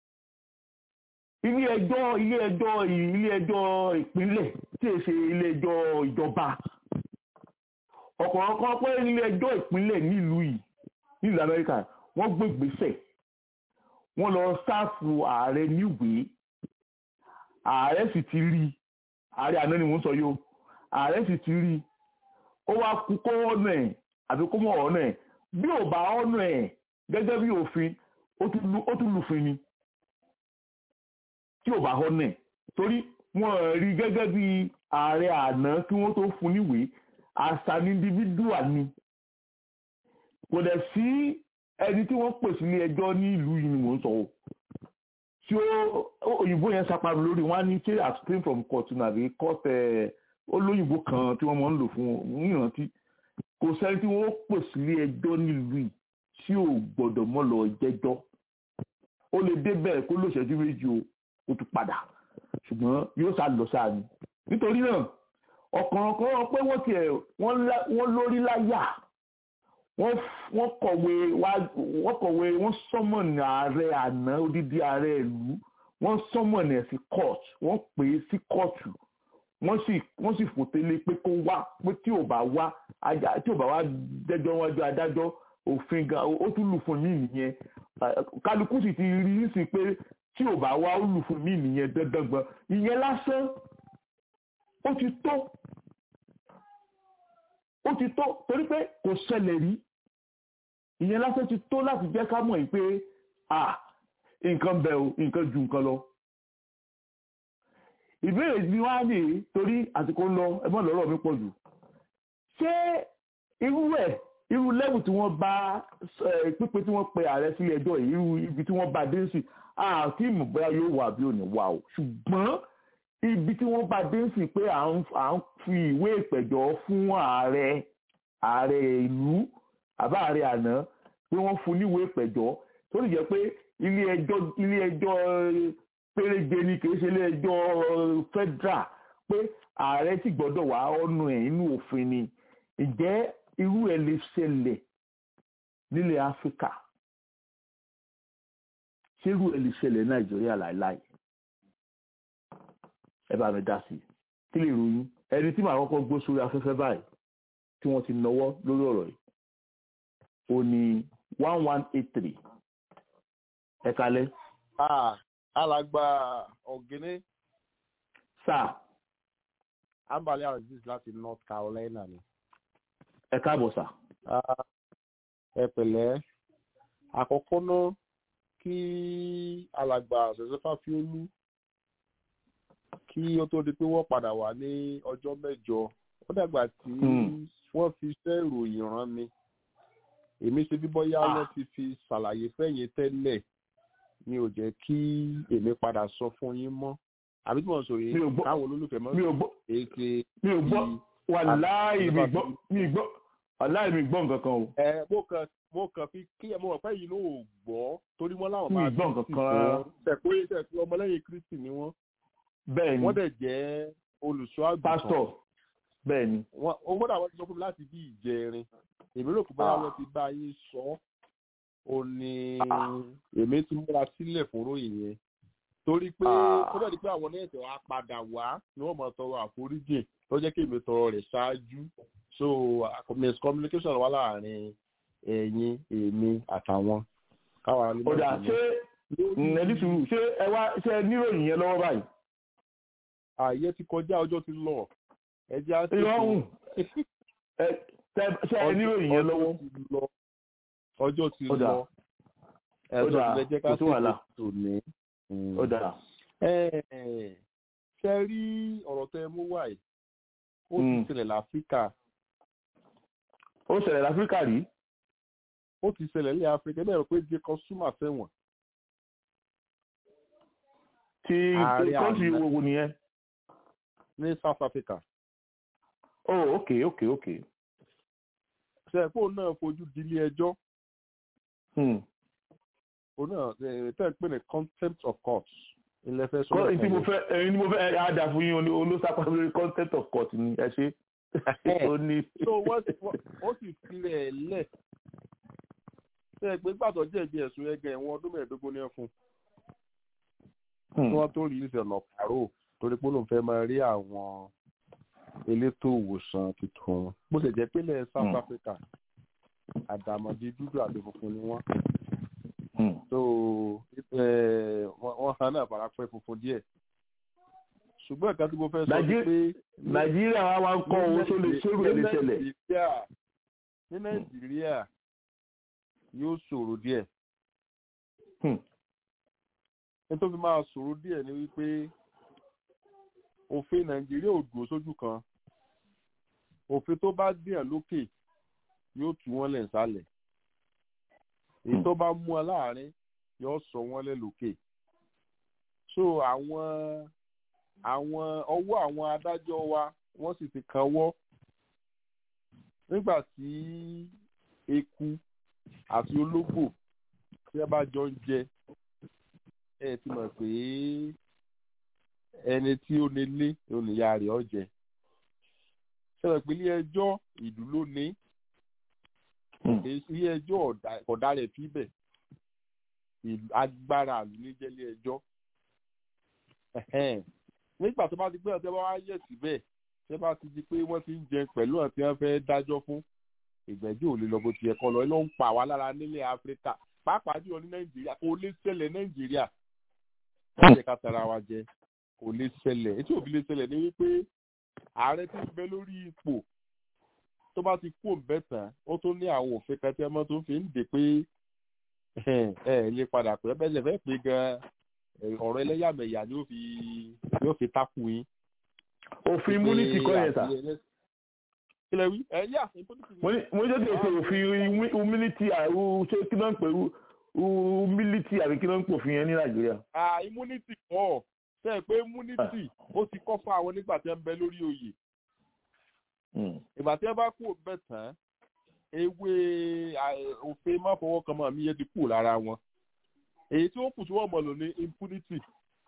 ilé ẹjọ́ ilé ẹjọ́ ilé ẹjọ́ ìpínlẹ̀ tí è ṣe ilé ẹjọ́ ìjọba ọ̀kànrànkàn pé ilé ẹjọ́ ìpínlẹ̀ nílùú yìí nílùú Amẹ́ríkà wọ́n gbé ìgbésẹ̀ wọ́n lọ sáàfù ààrẹ níwèé ààrẹ sì ti rí ààrẹ àná ni mò ń sọ yìí o ààrẹ sì ti rí ó wá kú kó ọ̀nà ẹ̀ àbí kó mọ̀ ọ̀nà ẹ̀ bí ò bá ọ̀nà ẹ̀ gẹ́gẹ́ bí òfin ó tún lùfin ni tí ò bá ọ̀nà ẹ̀ torí wọ́n rí gẹ́gẹ́ bí ààrẹ àná kí wọ́n tó fún níwèé àṣà ní individual ni kò dẹ̀ sí ẹni tí wọ́n pè sí ní ẹjọ́ ní ìlú yìí ni mò ń sọ o tí ó òyìnbó yẹn saparo lórí wọn á ní ṣé abstain from court nàbí court olóyìnbó kan tí wọ́n máa ń lò fún ìrántí kò sẹ́ni tí wọ́n pè sí ní ẹjọ́ nílùú yìí tí ò gbọ́dọ̀ mọ́ lọ jẹ́jọ́ ó lè débẹ̀ kó lóṣẹ́jú méjì o ó tún padà ṣùgbọ́n yóò sá lọ sáà ni nítorí náà ọ̀kàn ọ̀kan pé wọ́n tiẹ̀ wọ́n lórí láyà wọ́n kọ̀wé wọ́n kọ̀wé wọ́n sọ́mọ̀nì ààrẹ àná odidi ààrẹ ìlú wọ́n sọ́mọ̀nì ẹ̀ sí court wọ́n pè é sí kóòtù wọ́n sì wọ́n sì fòtélé pé kó wá pé tí ò bá wá tí ò bá wá dẹ́jọ́ wájú adájọ́ òfin gan ó tún lù fún mí nìyẹn kálukú sì ti rí sí pé tí ò bá wá ó lù fún mí nìyẹn dandan gbọ́n ìyẹn lásán ó ti tó ó ti tó torí pé kò ṣẹlẹ̀ rí ìyẹn lásán ti tó láti jẹ́ ká mọ̀ yìí pé à nǹkan bẹ̀ o nǹkan ju nǹkan lọ. ìbéèrè ni wọ́n á lè torí àsìkò ń lọ ẹ̀mọ́ lọ́rọ̀ mi pọ̀ jù. ṣé irú ẹ̀ irú lẹ́wù tí wọ́n bá pípé tí wọ́n pe ààrẹ sílé ẹjọ́ yìí irú ibi tí wọ́n bá dé sí àti ìmọ̀ bóyá yóò wà bí ò ní wà o ṣùgbọ́n ibi tí wọ́n bá dé sí pé à ń fi ìwé ìpẹ̀jọ́ fún ààrẹ ààrẹ ìlú àbá ààrẹ àná pé wọ́n fún níwèé ìpẹ̀jọ́ tó lè jẹ́ pé ilé ẹjọ́ ilé ẹjọ́ péréje ni kì í ṣe ilé ẹjọ́ federal pé ààrẹ sì gbọ́dọ̀ wá ọ̀nà ẹ̀ inú òfin ni ǹjẹ́ irú ẹ̀ lè ṣẹlẹ̀ nílẹ̀ áfíríkà ṣé irú ẹ̀ lè ṣẹlẹ̀ nàìjíríà láìláì ẹ bá mi dá sí i kí lè ròyìn ẹni tí màá kọ́kọ́ gbó sórí afẹ́fẹ́ báyìí tí wọ́n ti náwó lórí ọ̀rọ̀ yìí ó ní one one eight three ẹ kalẹ́. alàgbà ọ̀gẹ́nẹ́. sáà. ambali aziz láti north carolina ni. ẹ káàbọ̀ sà. ẹ pẹ̀lẹ́ àkọ́kọ́ náà kí alàgbà ṣẹ̀ṣẹ̀fà fi ó lú kí ó tó di pé wọ́n padà wá ní ọjọ́ mẹ́jọ ó dàgbà tí wọ́n fi iṣẹ́ ìròyìn rán mi èmi ṣe bí bọ́yá wọ́n ti fi ṣàlàyé fẹ́yìn tẹ́lẹ̀ mi ò jẹ́ kí èmi padà sọ fún yín mọ́ àbí tí wọ́n sọ yìí káwọn olólùfẹ́ mọ́ èké mi ò gbọ́ wàláì mi gbọ́ mi gbọ́ wàláì mi gbọ́ nǹkan kan o. ẹ mo kàn mo kàn fi kí ẹ mo rò pé yìí ló ò gbọ́ torí wọ́n láwọn mi máa gbọ́ nǹkan kan rárá. tẹ̀pé tẹ̀pé ọmọlẹ́yìn kristi ni wọ́n bẹ́ẹ̀ ni wọ́n dẹ̀ jẹ́ olùṣọ́ àgùntàn pásítọ̀ bẹ́ẹ̀ ni. wọ́n ó gbọ́dọ̀ àwọn ti sọ fún mi láti bí ìjẹrin èmi rò pé bóyá wọ́n ti bá yín sọ ó ní èmi ti múra sílẹ̀ fún ròyìn yẹn torí pé ó dẹ̀ di pé àwọn nẹ́ẹ̀sì wa padà wá ni wọ́n máa tọrọ àforíjì tó jẹ́ kí èmi tọrọ rẹ̀ ṣáájú so miscommunication wà láàrin ẹ̀yin èmi àtàwọn káwa ní ọ̀dà mọ̀ ṣé lórí- ẹni sùúrù ṣé ẹ wá ṣé ẹ níròyìn yẹn lọ́wọ́ báyìí ààyè ti kọjá ọjọ́ ti lọ ẹjẹ́ á irọ́ ọ̀hún ẹ tẹ- ṣé ẹ níròyìn yẹn lọ́wọ́ ọjọ́ ti lọ ọjọ́ ti Ọ̀dà. lọ ẹ̀sọ́ Ọ̀dà, ti lẹ jẹ́ ká kò sí wàhálà. tòní. ọ̀dà ṣe rí ọ̀rọ̀ tẹ mú wá yìí ó ti Mm. ṣẹlẹ̀ láfíríkà ó ṣẹlẹ̀ láfíríkà rí ó ti ṣẹlẹ̀ ní áfíríkà bẹ́ẹ̀ rò pé jacob zuma fẹ́wọ̀n tí Ààrẹ kọ́ńtì àná. wo nìyẹn ní south africa oh ok ok ok ṣe pé òun náà fojú dilé ẹjọ́ Hmm. òun náà eh, tẹ́ ẹ pé ní contempt of court ilẹ̀ fẹ́ kọ́ sọ́dọ̀ èyí tí mo fẹ́ ẹ̀yin ni mo fẹ́ ẹ̀ á dà fún yín olóṣàpá lórí content of court ni ẹ ṣe ó ní so wọ́n ti- wọ́n- ó sì filẹ̀ ẹ̀ lẹ̀ ṣe é pé gbàtọ́ jẹ̀bi ẹ̀sùn ẹgẹ ẹ̀wọ̀n ọdún mẹ́ẹ̀ẹ́dógún ní ẹ̀fún Hmm. kí wọ́n tó rí ìṣẹ̀lẹ̀ pàrọ̀ torí pé lóun fẹ́ máa rí àwọn elétò ìwòsàn tuntun bó ṣe jẹ́ pé ilẹ̀ south Hmm. africa àdàmọ̀dì dúdú àti funfun ni wọ́n Hmm. so eh, wọ́n wọ́n hàn náà fara pẹ́ funfun díẹ̀ ṣùgbọ́n ìka tí mo fẹ́ sọ ni Nàìjí- pé nàìjíríà wa wá ń kọ́ owó tó lè ṣérù ẹ̀ lè ṣẹlẹ̀ Nàìjíríà ní nàìjíríà yóò ṣòro díẹ̀ Hmm. nítorí máa ṣòro díẹ̀ ni wípé òfin nàìjíríà ò dúró sójú kan òfin tó bá dìyàn lókè yóò tú wọn lẹ̀ sálẹ̀ èyí tó bá mú ọ láàrin yóò sọ wọn lẹ̀ lókè so àwọn àwọn ọwọ́ àwọn adájọ́ wa wọ́n sì ti kanwọ́ nígbà tí eku àti ológbò tí ẹ bá jọ ń jẹ ẹ ti mọ̀ pé ẹni tí ó nílé oníyà rẹ̀ ọ̀jẹ̀ sọ̀rọ̀ pé ilé ẹjọ́ ìlú ló ní Hmm. ilé ẹjọ́ ọ̀dà- ọ̀dà rẹ̀ fíbẹ̀ ìlú- agbára àlù ní jẹ́ ilé ẹjọ́ Ẹ̀hẹ́n. nígbà tó bá ti gbé ọ̀tẹ́ bá wá yẹ̀ síbẹ̀ tẹ́ bá ti di pé wọ́n ti ń jẹ pẹ̀lú àti wọ́n fẹ́ dájọ́ fún ìgbẹ́jọ́ ò lè lọ bó ti yẹ kọ́ lọ ló ń pa wá lára nílẹ̀ áfíríkà pàápàá jùlọ ní nàìjíríà kò lè ṣẹlẹ̀ nàìjíríà wọ́n jẹ́ ká tara wa jẹ kò lè ṣẹlẹ̀ etí òbí lè ṣẹlẹ̀ ní wípé ààrẹ tí ń bẹ lórí ipò tó bá ti kú òǹbẹ tán ó tún ní àwọn òfin kan tí ọmọ tó fi ń dè pé ẹ ẹ lè padà pé bẹ́ẹ̀ lè fẹ́ pé gan ọ̀rọ̀ ẹlẹ́yàmẹ̀yà ni ó fi yóò fi tákù yín òfin immunity kọ́ yẹn sà kílẹ̀ wí ẹ yà immunity ni. mo ní mo ní jẹ́ kí n ṣe òfin imu- humility àrùn ṣé kí náà ń pè ú humility àbí kí náà ń pòfin yẹn ní nàìjíríà. ah immunity kọ́ ṣe é pé immunity ó ti kọ́ fún àwọn nígbà tí wọ́n ń bẹ lórí oyè Hmm. ìgbà tí wọ́n bá kú òǹbẹ tán ewé à, òfin má fọwọ́ kan mọ́ àmì yẹn ti kú lára wọn èyí tí ó kù tí wọ́n mọ̀ lò ní impunity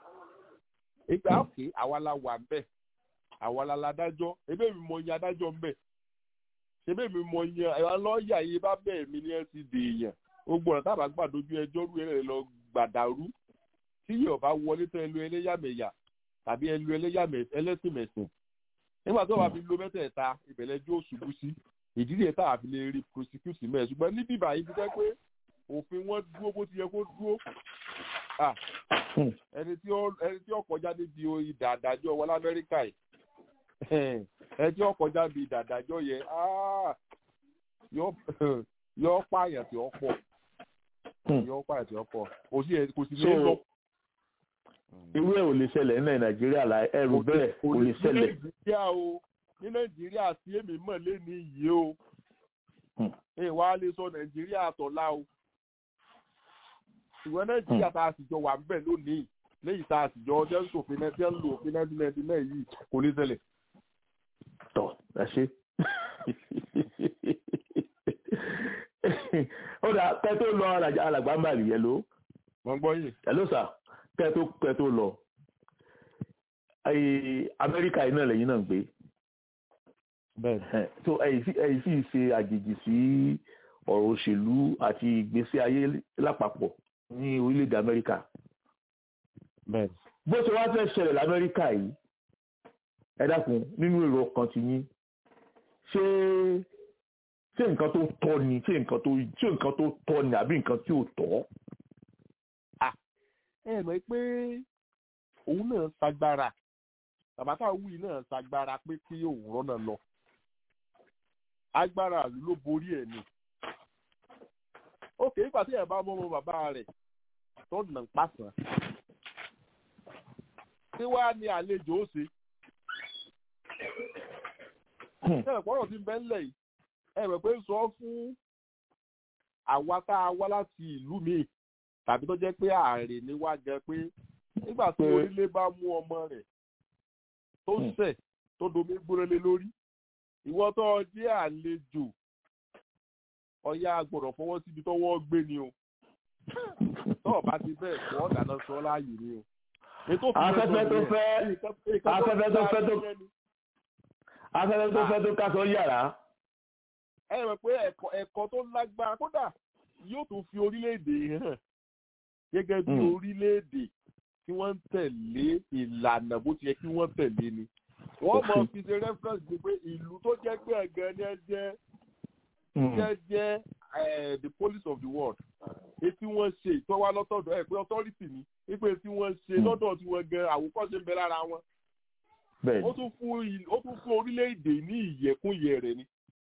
ìgbà òkè àwa la wà ń bẹ̀ àwa la ládájọ́ ebe mi mọ iye adájọ́ ń bẹ̀ ṣebí mi mọ iye àwọn lọ́ọ̀yà yìí bá bẹ́ẹ̀ mi ní ẹ ti dè èèyàn gbogbo ọ̀nà tábà gbà dojú ẹjọ́ rú ẹ̀rẹ̀ lọ gbàdàrú tí yóò bá wọlé tán ẹlú ẹlẹ́yàmẹ̀yà tàbí ẹlú ẹlẹ́yàmẹ̀ ẹlẹ́sìnmẹ̀sìn nígbà tó wà fi lo mẹ́tẹ̀ẹ̀ta ìbẹ̀lẹ́jọ́ òṣùbù sí ìdí rẹ̀ tá a fi lè rí prosecute mẹ́ẹ̀ ṣùgbọ́n níbí báyìí fi jẹ́ pé òfin wọn dúró bó ti yẹ kó dúró Ah, Hmm. ẹni tí ó ẹni tí ó kọjá níbi ìdà àdájọ́ wọn lamẹ́ríkà yìí ẹni tí ó kọjá níbi ìdà àdájọ́ yẹn ah, yóò yóò pààyàn tí ó pọ̀ Hmm. yóò pààyàn tí ó pọ̀ kò sí ẹ- kò sí So, lè lọ. irú ẹ̀ ò lè ṣẹlẹ̀ ní nàìjíríà la ẹrù bẹ́ẹ̀ kò lè ní ṣẹlẹ̀. nàìjíríà o ní nàìjíríà tí èmi mọ̀ lé ní yìí o Hmm. ẹ wá lè sọ nàìjíríà tọ̀la o ṣùgbọ́n nàìjíríà tá a sì jọ wà ń bẹ̀ lónìí léyìí tá a sì jọ ọjọ́ ìṣòfin náà tí wọ́n ń lo òfin nineteen ninety nine yìí kò ní ṣẹlẹ̀. tọ ẹ ṣe. ó dà pẹ́ tó lọ alàjà- alàgbà ń bà rí yẹn ló wọ́n gbọ́ yìí. hello sir pẹ́ tó pẹ́ tó lọ. Ayé amẹ́ríkà yìí náà lẹ́yìn náà ń gbé bẹ́ẹ̀ Ẹ̀, so ẹ̀yìn sì ẹ̀yìn sì ṣe àjèjì sí ọ̀rọ̀ òṣèlú àti ìgbésí ayé lápapọ̀ ní orílẹ̀-èdè amẹ́ríkà bẹ́ẹ̀ bó ṣe wá fẹ́ ṣẹlẹ̀ lamẹ́ríkà yìí ẹ dákun nínú èrò ọkàn ti yín ṣé ṣé nǹkan tó tọ́ ni ṣé nǹkan tó ṣé nǹkan tó tọ́ ni àbí nǹkan tí ò tọ́. ẹ mọ̀ pé òun náà ṣagbára bàbá tá a wí náà ṣagbára pé kí òun rọ́nà lọ agbára ìlú ló borí ẹ̀ ni ókè nígbà tí ẹ̀ bá mọ́ ọmọ bàbá rẹ̀ tó nà ń pàṣán tí wàá ní àlejò ó ṣe ẹ pọ́nrọ̀ tí ń bẹ́ ńlẹ̀ yìí ẹ rẹ̀ pé sọ fún àwa tá a wá láti ìlú míì tàbí tó jẹ́ pé ààrẹ ni wá jẹ pé nígbà tí orílẹ̀ bá mú ọmọ rẹ̀ tó ṣẹ̀ tó domi gbórélé lórí ìwọ tó jẹ́ àlejò ọ̀yá gbọ́dọ̀ fọwọ́ síbi tọ́wọ́ gbé ni o tọ́ọ̀ bá ti bẹ́ẹ̀ fọ́ dáná sọ láàyè ni o. afẹ́fẹ́ tó fẹ́ afẹ́fẹ́ tó fẹ́ tó afẹ́fẹ́ tó fẹ́ tó kásán yàrá. ẹ rẹ̀ pé ẹ̀kọ́ tó lágbára kódà yóò tún fi orílẹ̀-èdè hàn gẹ́gẹ́ bí orílẹ̀-èdè tí wọ́n ń tẹ̀lé ìlànà bó ti yẹ kí wọ́n tẹ̀lé ni. wọ́n mọ̀ fi ṣe reference ni pé ìlú tó jẹ́ pé ẹ̀gẹ́ ni ẹ jẹ́ jẹ́ jẹ́ the police of the world etí wọ́n ṣe ìtọ́wá lọ́tọ̀dọ̀ ẹ̀ pé authority ni wípé tí wọ́n ṣe lọ́dọ̀ tí wọ́n gan àwòkọ́ṣe ń bẹ lára wọn. ó tún fún ó tún fún orílẹ̀-èdè ní ìyẹ̀kúnyẹ̀ rẹ̀ ni.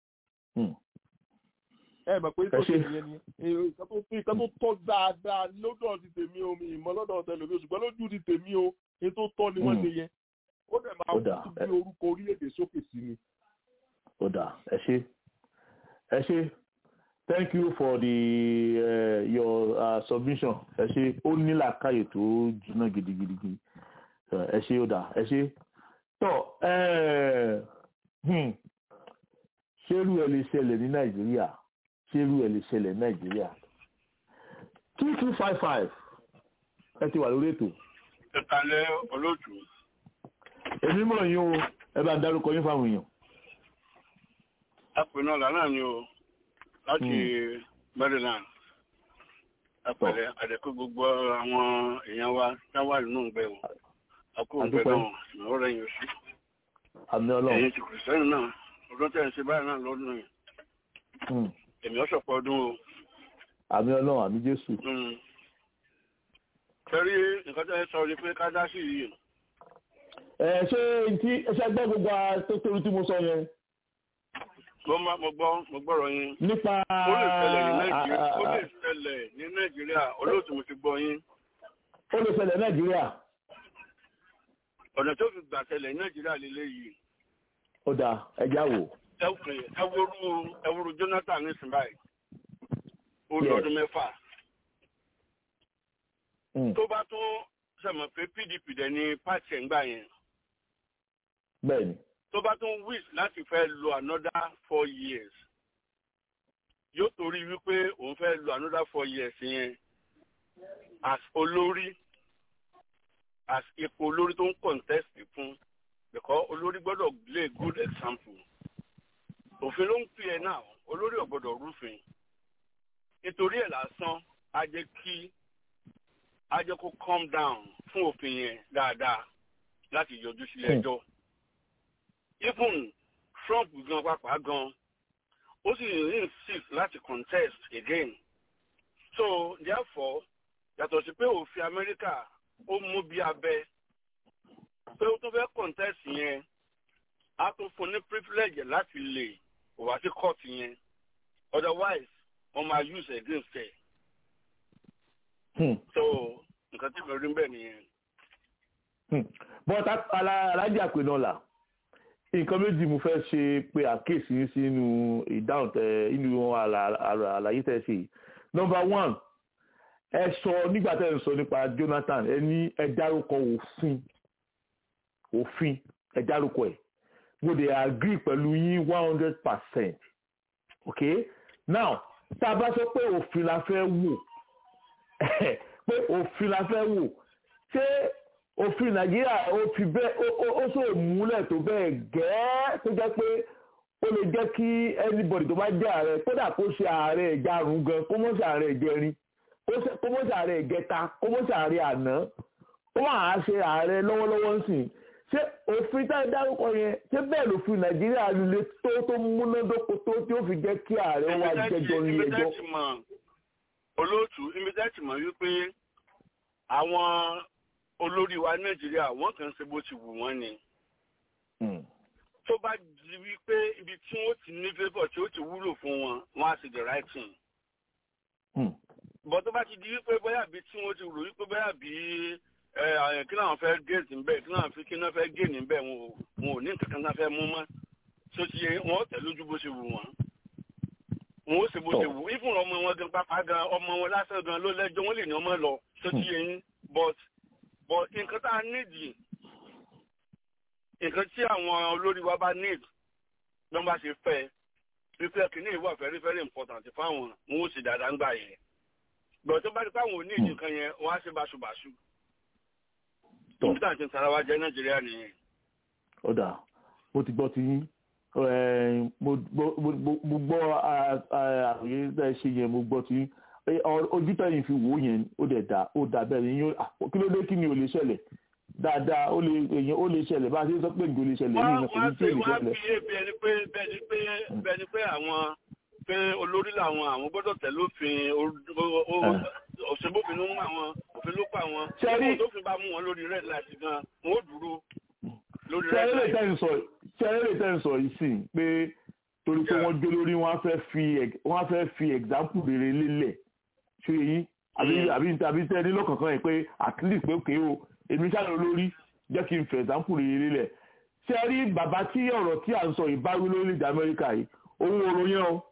ẹ mọ̀ pé tó ṣe nìyẹn ni nǹkan tó tọ́ dáadáa lọ́dọ̀ ti tèmi o mi ìmọ̀ lọ́dọ̀ tẹlifí ṣùgbọ́n lójú ti tèmi o èyí tó tọ́ ni wọ́n ṣe yẹn ó dẹ̀ máa wú bí orúkọ orílẹ̀-èdè sókè sí ni. ó dà ẹ ṣe ẹ ṣe thank you for the uh, your uh, submission ẹ ṣe ó ní làákàyè tó jiná gidigidi ẹ ṣe ó dà ẹ ṣe tọ ṣerú ẹ lè ṣẹlẹ̀ ní nàìjíríà ṣerú ẹ lè ṣẹlẹ̀ ní nàìjíríà two two five five ẹ ti wà lórí ètò. ìkàlẹ̀ olóòtú. èmi mọ̀ yín o ẹ bá dárúkọ yín fáwọn èèyàn. apè náà lánàá ni o láti maryland apẹ̀lẹ̀ àdẹ̀kú gbogbo àwọn èèyàn wa táwà nínú ìgbẹ́ wọn akó ìgbẹ́ náà ìnáwó rẹ̀ yóò sí. àmì ọlọ́run. ẹ̀yin ti kìrìsìtẹ́nì náà ọdún tẹ̀ ń ṣe báyìí náà lọ́dún yìí. èmi ọ̀ṣọ̀pọ̀ ọdún o. àmì ọlọ́run àmì jésù. kẹrí nǹkan tẹ́ ẹ sọ ni pé ká dá sí yìí. ẹ ṣé tí ẹ ṣe gbọ́ gbogbo tó torí tí mo sọ yẹn mo ma mo gbọ́ mo gbọ́rọ̀ yín. nípa ó lè ṣẹlẹ̀ ní nàìjíríà ó lè ṣẹlẹ̀ ní nàìjíríà olóòtú mo ti gbọ́ yín. ó lè ṣẹlẹ̀ nàìjíríà. ọ̀nà tó fi gbà ṣẹlẹ̀ ní nàìjíríà lélẹ̀ yìí. ó dáa ẹja wò. ẹwúrú ẹwúrú jonathan ní sinbáyì ó lọ́dún mẹ́fà. tó bá tún sẹ̀mọ̀ pé pdp dẹ̀ ní pàṣẹ ń gbà yẹn. bẹ́ẹ̀ni tó bá tún wish láti fẹ́ lo another four years yóò torí wípé òun fẹ́ lo another four years yẹn as olórí as ipò olórí tó ń contest fún because olórí gbọ́dọ̀ lay good example òfin ló ń pè ẹ́ náà olórí ò gbọ́dọ̀ rúfin nítorí ẹ̀ lásán á jẹ́ kí á jẹ́ kó calm down fún òfin yẹn dáadáa láti yọjú sílé ẹjọ́. Hmm even trump gan pàápàá gan ó sì insist láti contest again so therefore yàtọ̀ sí pé òfin amẹ́ríkà ó mú bí abẹ pé ó tún fẹ́ contest yẹn á tún fún ní privilege láti lè wá sí court yẹn otherwise wọ́n máa use against ẹ̀. so nǹkan tí mo rí bẹ́ẹ̀ nìyẹn. bọ́tà alájà pé náà là nǹkan méjì mo fẹ́ ṣe pé àkíyèsí yín sínú ìdáhùn tẹ inú àlàyé tẹ ṣe nọmba one ẹ sọ nígbà tẹ ẹ sọ nípa jonathan ẹ ní ẹ dárúkọ òfin òfin ẹ dárúkọ ẹ mo dey agree pẹ̀lú yín one hundred percent ok now tá a bá sọ pé òfin la fẹ́ wò pé òfin la fẹ́ wò ṣé òfin nàìjíríà ó fi bẹ́ẹ̀ ó sọ múlẹ̀ tó bẹ́ẹ̀ gẹ́ẹ́ tó jẹ́ pé ó lè jẹ́ kí anybody tó bá jẹ́ ààrẹ kódà kó ṣe ààrẹ ìjarun gan kó mọ̀ ṣe ààrẹ ìjẹrin kó mọ̀ ṣe ààrẹ ìgẹta kó mọ̀ ṣe ààrẹ àná ó máa ṣe ààrẹ lọ́wọ́lọ́wọ́ nsìn ṣé òfin tá a dárúkọ yẹn ṣé bẹ́ẹ̀ lòfin nàìjíríà lè tó tó múnádóko tó tí ó fi jẹ́ kí ààrẹ wá jẹjọ́ ní ẹjọ́. olóòtú ibi tẹ́ ti mọ̀ wípé àwọn olórí wa nàìjíríà wọ́n kàn ń ṣe bó ti wù wọ́n ni. tó bá di wípé ibi tí wọ́n ti ní favour tí ó ti wúlò fún wọn wọ́n á ṣe the right thing. bọ́ tó bá ti di wípé bóyá bí tí wọ́n ti rò wípé bóyá bí kí náà fẹ́ géètì ńbẹ kí náà fi kí náà fẹ́ géènì ńbẹ wọn ò ní nǹkan kan náà fẹ́ mú mọ́ tó ti yẹ wọn tẹ̀ lójú bó ṣe wù wọ́n wọn ó ṣe bó ṣe wù ìfún ọmọ wọn gan pápá gan ọmọ wọn lásán gan ló lẹ́jọ́ wọn lè ní ọmọ lọ tó ti yẹ yín but but nǹkan tá a nídìí nǹkan tí àwọn olórí wa bá need bí wọ́n bá ṣe fẹ́ wípé kìíní ìwà very very important fáwọn wọn ó sì dáadáa ń gbà yẹn gbọ̀dọ̀ tó bá di pé àwọn ò ní ìdí kan yẹn wọ́n á ṣe báṣubàṣu nígbà tí sara wa jẹ nàìjíríà nìyẹn. ó dà mo ti gbọ́ ti yín mo gbọ́ àròyé tẹ́ ẹ ṣe yẹn mo gbọ́ ti yín ojú tẹ̀yìn fi wò yẹn ó dẹ̀ dà ó dà bẹ́ẹ̀ ni yín kí ló dé kí ni ò lè ṣẹlẹ̀ dáadáa ó lè èyàn ó lè ṣẹlẹ̀ bá a ṣe sọ pé nǹkan lè ṣẹlẹ̀ ní ìrìnàkò ní tí ò lè ṣẹlẹ̀. wọ́n á fi bẹ́ẹ̀ ni pé bẹ́ẹ̀ ni pé bẹ́ẹ̀ ni pé àwọn pé olórí làwọn àwọn gbọ́dọ̀ tẹ̀ lófin òṣèbófin ló mú àwọn òfin ló pa àwọn Ṣẹ́rí- tó fi bá mú wọn lórí red light gan wọn ó dúró lórí red ṣẹ́rẹ́ lè light. tẹ́ ń sọ ṣẹ́rẹ́ lè tẹ́ ń sọ yìí sí pé torí pé Yeah. wọ́n jó lórí wọ́n á fẹ́ fi ex- wọ́n á fẹ́ fi example rere lélẹ̀ ṣé yín àbí Mm. àbí àbí tẹ́ ẹ ní lọ́kàn kan yẹn pé at least pé òkè o èmi ṣáà lórí jẹ́ kí n fẹ́ example rere lélẹ̀ ṣé ẹ rí bàbá tí ọ̀rọ̀ tí à ń sọ yìí bá wí lórílẹ̀-èdè Amẹ́ríkà yìí òun ọ̀rọ̀ yẹn o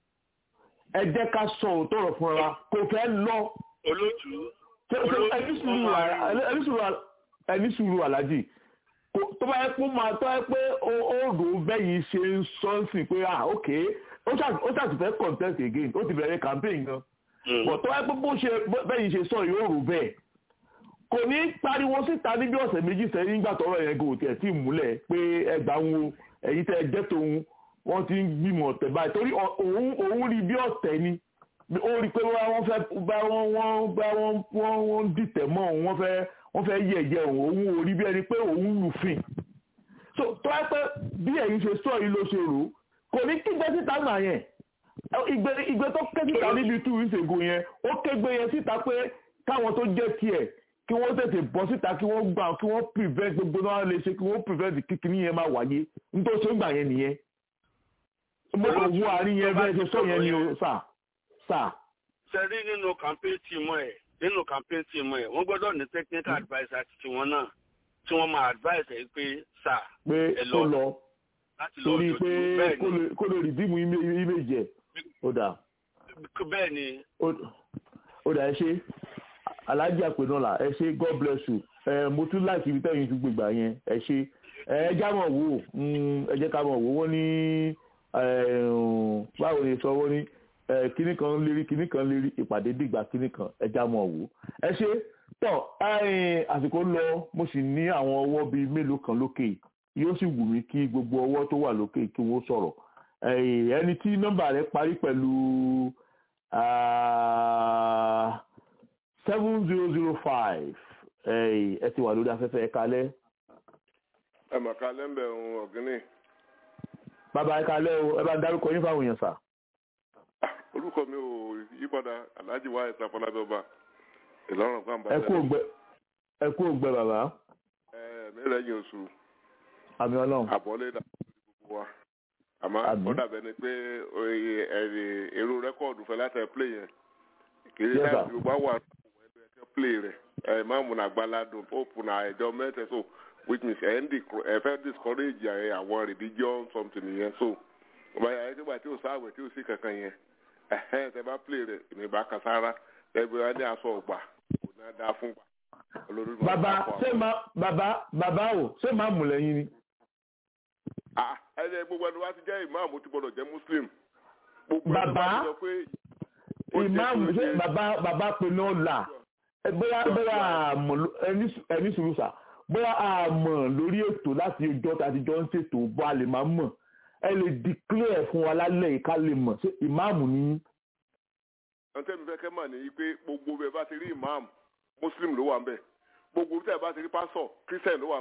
ẹ jẹ́ ká sọ òótọ́ ọ̀rọ̀ fúnra wa kò fẹ́ lọ olóòtú ṣe- ṣe Olóòtú ẹni sùúrù ọmọ à- ẹni sùúrù à- ẹni sùúrù aláàjì Kò- tó bá yẹ pé ó máa tó yẹ pé ó ó rò ó bẹ́yìn ṣe ń sọ ń sìn pé ah ok ó ṣà- ó ṣàtì fẹ́ contest again ó ti bẹ̀rẹ̀ campaign gan bọ̀ tó yẹ pé bó ṣe bó- bẹ́yìn ṣe sọ yóò rò bẹ́ẹ̀ kò ní pariwo síta níbi ọ̀sẹ̀ méjì sẹ́yìn nígbà tọ́rọ̀ yẹn gò tiẹ̀ tí ì múlẹ̀ pé ẹgbà ń wo ẹ̀yìn tẹ́ ẹ jẹ́ tòun wọ́n ti ń gbìmọ̀ ọ̀tẹ̀ báyìí torí ọ- òun òun rí bí ọ̀tẹ̀ ni ó rí i pé bá wọ́n fẹ́ bá wọ́n wọ́n bá wọ́n wọ́n wọ́n dìtẹ̀ mọ́ òun wọ́n fẹ́ wọ́n fẹ́ yẹ̀yẹ́ òun òun ò rí bí ẹni pé òun lùfìn so tó ẹ pé bí ẹ̀yin ṣe sọ yìí ló ṣe rò ó kò ní kígbe síta nà yẹn ìgbé ìgbé tó ké síta níbi two weeks ago yẹn ó kégbe yẹn síta pé káwọn tó jẹ́ tiẹ̀ kí wọ́n tètè bọ́ síta kí wọ́n gbà kí wọ́n prevent gbogbo náà lè ṣe kí wọ́n prevent kíkiní yẹn máa wáyé nítorí ṣé ń gbà yẹn nìyẹn mo kò wú àárín yẹn bẹ́ẹ̀ ṣe sọ yẹn ni o sà sà ṣe rí nínú campaign team ẹ̀ nínú campaign team ẹ̀ wọ́n gbọ́dọ̀ ní technical adviser ti tiwọn náà tí wọ́n máa advise ẹ̀ pé sà pé ẹ kó lọ lọ láti lọ torí dojú pé bẹ́ẹ̀ kó lè- kó lè rìdíìmù image ẹ̀ ó dà ni bẹ́ẹ̀ ni ó- ó dà ẹ ṣe alájà àpènọ́là ẹ ṣe god bless you ẹ mo tún láti ibi tẹ́yìn tún gbègbà yẹn ẹ ṣe ẹ já mọ̀ wò ó, mm, ẹ jẹ́ ká mọ̀ wò ó, wọ́n ní ẹ, um, báwo ni sọ wọ́n ní ẹ, kinní kan lérí kinní kan lérí ìpàdé dìgbà kinní kan ẹ já mọ̀ wò ó. ẹ ṣe tọ́ ẹ̀yin, àsìkò ń lọ mo sì ní àwọn ọwọ́ bíi mélòó kan lókè yóò sì wù mí kí gbogbo ọwọ́ tó wà lókè kí wọ́n sọ̀rọ̀ ẹ̀yin, ẹni tí nọ́mbà rẹ̀ parí pẹ̀lú seven zero zero five ẹ ti wà lórí afẹ́fẹ́ ẹ kalẹ́ ẹ mà ká lẹ́ńbẹ̀ ohun ọ̀gíní bàbá ẹ kalẹ́ o ẹ bá dárúkọ yín fáwọn èèyàn sà. orúkọ mi ò yípadà alhaji wa ẹ̀sà fọlábẹ́ọba ìlọrin kan bá ẹ kú ògbẹ ẹ kú ògbẹ bàbá ẹ mẹ́rẹ̀ yín oṣù àmì ọlọ́run àbọ̀lé dà gbogbo wa àmọ́ Àmín. ó dàbẹ̀ ni pé oye ẹ̀rì èrò rẹ́kọ̀dù fẹ́ láti ẹ̀ play yẹn kì í Yes, láti sir. gbogbo àwọn àwọn ẹgbẹ́ ẹ̀kẹ́ play rẹ̀ ẹ̀ máàmù nà gbaládùn pope nà ẹ̀jọ́ mẹ́tẹ̀ so which means ẹ̀ ń dì- ẹ̀ fẹ́ discourage ẹ̀ àwọn religion something yẹn so ọba yàrá nígbà tí o sáwẹ̀ tí o sí kankan yẹn ẹ̀hẹ́n tẹ bá play rẹ̀ èmi bá kan sára ẹgbẹ́ wa ní aṣọ ọgbà kò náà dáa fún gbà olórí náà bàbá dáa fún ṣé àwọn. máa bàbá bàbá o ṣé máa mú lẹ́yìn ni. Ah, ẹni gbogbo ẹni wá ti jẹ́ ìmáàmù ti gbọdọ̀ jẹ́ muslim gbogbo ẹni Bàbá? wá ti sọ pé ó jẹ́ ìmáàmù kí ó ṣé jẹ́- bàbá bàbá pinnu ọ̀la ẹ bóyá bóyá àmọ̀ ló- ẹni sù- ẹni sùúrù sà bóyá àmọ̀ lórí ètò láti ọjọ́ tá a ti jọ ń ṣètò bó a lè máa mọ̀ ẹ lè declare fún wa lálẹ́ yìí ká lè mọ̀ ṣé ìmáàmù ni yín. ohun tẹ́mi fẹ́ kẹ́ mà ní pé gbogbo bẹ́ẹ̀ bá ti rí imam muslim ló wà ń bẹ̀ gbogbo tẹ́ ẹ bá ti rí pásọ̀ christian ló wà ń bẹ̀